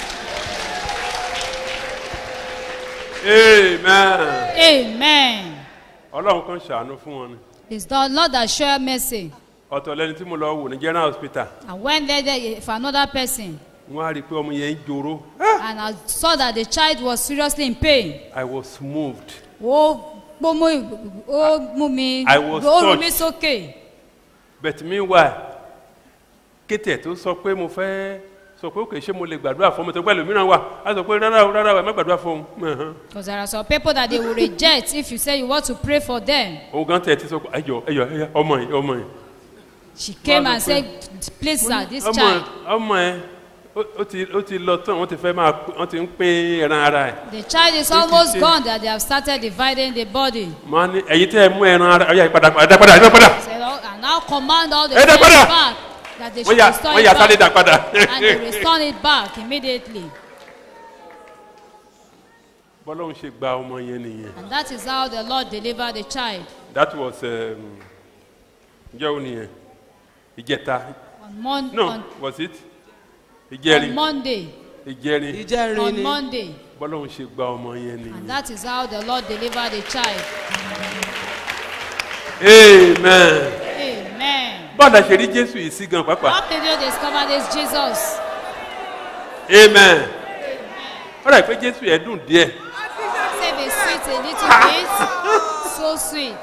amen. amen. ọlọ́run kan ṣàánú fún wọn ni It's the Lord that show mercy. ọ̀tọ̀ lẹni tí mo lọ wò ní general hospital And when there, there for another person, wọ́n á rí i pé ọmọ yẹn ń joro and I saw that the child was seriously in pain. i was moved Ó ó mú ó mú mi I was ó rú touched. mi sókè. but meanwhile kété tó sọ pé mo fẹ́ sọ pé òkè ṣé mo lè gbàdúrà fún ọmọ tó pẹ́ lómìíràn wà á sọ pé rárá o rárá o ẹ má gbàdúrà fún un Because there are some people that they will reject if you say you want to pray for them. òun gan tẹ̀ ti sọ pé ẹyọ ẹyọ ẹyọ ọmọ yìí ọmọ yìí. She came Wọ́n á and sọ said, pé, please sir, this ọmọ child. ọmọ ẹ ó- ó ti ó ti lọ tán wọ́n ti fẹ́ máa wọ́n ti ń pín ẹran ara ẹ̀. The child is Ó ti almost ṣe- gone that they have started dividing the body. máa ní ẹ̀yin tẹ́ ẹ mú ẹran ara ọ̀yà ìpadà padà padà ẹ̀dá padà Say, "Oh, and now command all the Ẹ dá flesh padà. back that they wọ́n should yà restore wọ́n it yà sáré dà back. padà. And they restore it back immediately. bọ́lọ́hún ṣe gba ọmọ yẹn nìyẹn. And that is how the Lord delivered the child. that was um, ǹjẹ́ o nìyẹn ìjẹta On, mon- no on, was it on ìjẹrin Monday. ìjẹrin ìjẹrin On ni Monday. bọ́lọ́hún ṣe gba ọmọ yẹn And nìyẹn. that is how the Lord delivered the child. amen. Amen. bọ́ọ̀dà ṣe rí jésù yìí sí gan pàápàá. How did you discover this Jesus? amen. ó rà pé jésù yẹn dùn díẹ̀. Say be sweet a little bit. So sweet.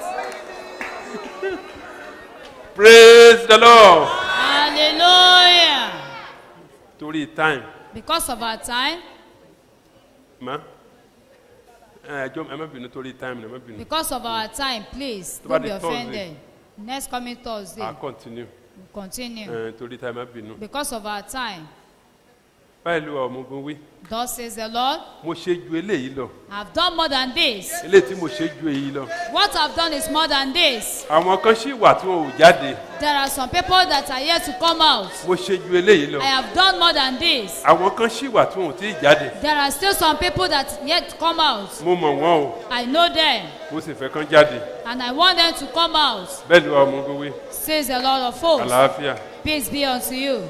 praise the lord. hallelujah. torí time Because of our time, ma ẹ jọ ẹ má bínú torí time ẹ má bínú. because of our time, please Tó don't bá be di Thursday. offended. Next coming Thursday, a continue. we'll continue. ẹ torí time ẹ má bínú. Because of our time, báyìí ló wà ọmọogun wí. thus says the Lord, mo ṣe ju eléyìí lọ. I've done more than this. eléyìí tí mo ṣe ju èyí lọ. What I've done is more than this. àwọn kan ṣì wà tí wọn ò jáde. There are some people that are yet to come out. mo ṣe ju eléyìí lọ. I have done more than this. àwọn kan ṣì wà tí wọn ò tí ì jáde. There are still some people that yet to come out. mo mọ̀ wọ́n o I know them, mo sì fẹ́ kán jáde. and I want them to come out. bẹ́ẹ̀ ló wà ọmọogun wí. Says the Lord of hosts. àlàáfíà. Peace be unto you.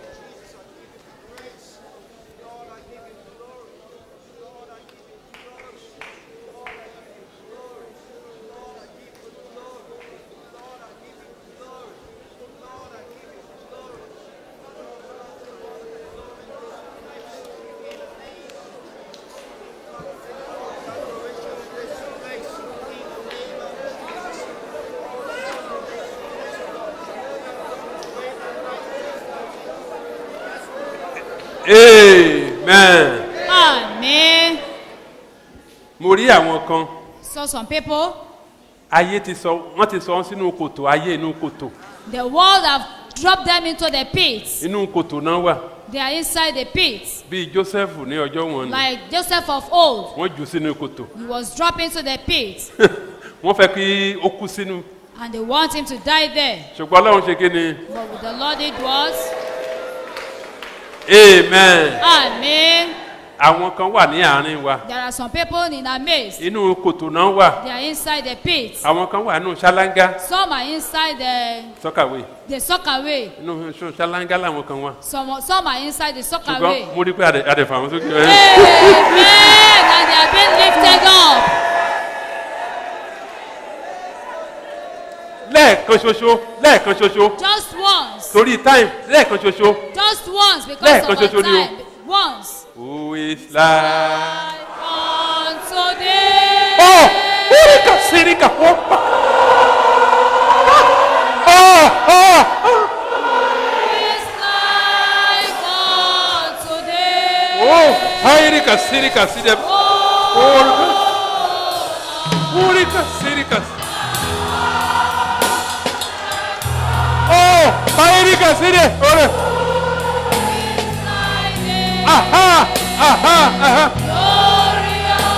amen. Amen. mo rí àwọn kan So some people, ayé ti sọ wọ́n ti sọ wọ́n sínú kòtò ayé inú kòtò the world have dropped them into the pit. inú kòtò náà wà They are inside the pit. bíi joseph ní ọjọ́ wọn ni Like Joseph of old, wọ́n jù sínú kòtò he was dropped into the pit, wọ́n fẹ́ kí ó kú sínú and they want him to die there. ṣùgbọ́n ọlọ́run ṣe kí ni But with the Lord it was. amen Amen. àwọn kan wà ní àárín wa There are some people in our midst. inú kòtò náà wà They are inside the pit. àwọn kan wà nínú ṣáláńgá Some are inside the sọ́kàwé the sockaway. inú ṣáláńgá làwọn kan wà Some some are inside the sockaway. ṣùgbọ́n mo rí pé adẹ adẹ fà wọn sókè. Amen. And they are being lifted up. lẹ́ẹ̀kan ṣoṣo lẹ́ẹ̀kan ṣoṣo Just once. torí time lẹ́ẹ̀kan ṣoṣo Just once because Lẹ́ẹ̀kan of our ṣoṣo ni o. time. Once. who is like. Unto thee. Oh, Urika Sirika Hopa. Oh, oh, oh, Hairika Sirika Sidem. Urika. Urika Sirika. Oh, Hairika Sire. Ore. Aha, aha, aha.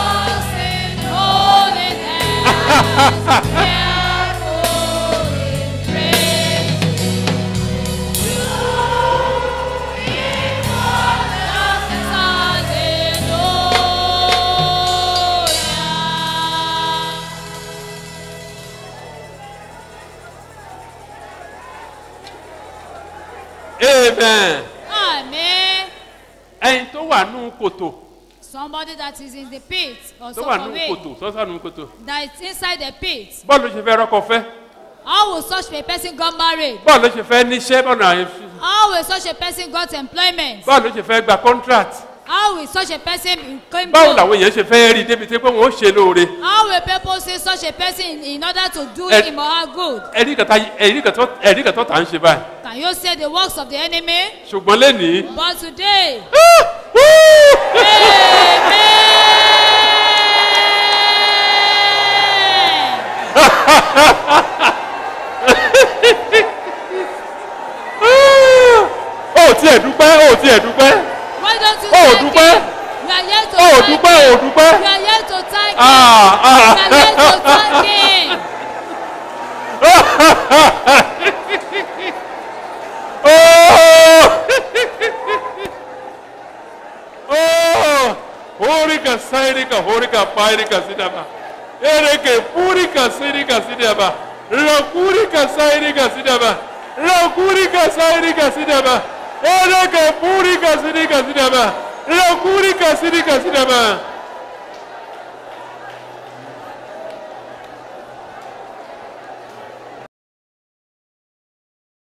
Amen. Amen. Ẹyin tó wà nù kòtò Somebody that is in the pit or tó wà nù sockaway kòtò sọ́sà nù kòtò. that is inside the pit. Bọ́ọ̀lù ló ṣe fẹ́ rọ́kọ fẹ́. How will such a person got married? Bọ́ọ̀lù ló ṣe fẹ́ níṣẹ́ bọ́ọ̀nù àyè fi. How will such a person got employment? Bọ́ọ̀lù ló ṣe fẹ́ gba contract. How will such a person become Báwo làwọn èèyàn ṣe fẹ́ rí débi tí pé wọ́n ó ṣe lóore. How will people see such a person in, in order to do Eh, him or her good? Ẹ̀rí kan tá- ẹ̀rí kan tó ẹ̀rí kan tó tà ń ṣe báyìí. Can you say the works of the enemy? Ṣùgbọ́n lénìí. But today, Ó tiẹ̀ dúpẹ́ ó tiẹ̀ dúpẹ́. why don't you Ó thank dúpẹ́. him? You are here to Ó thank dúpẹ́ ó him. dúpẹ́. You are here to thank him. Ah, ah. You are here to thank him. Oh, horika sairika horika pairika sidaba. Ereke purika sirika sidaba. Rakurika sairika sidaba. Rakurika sairika sidaba. Ereke purika sirika sidaba. Rakurika sirika sidaba.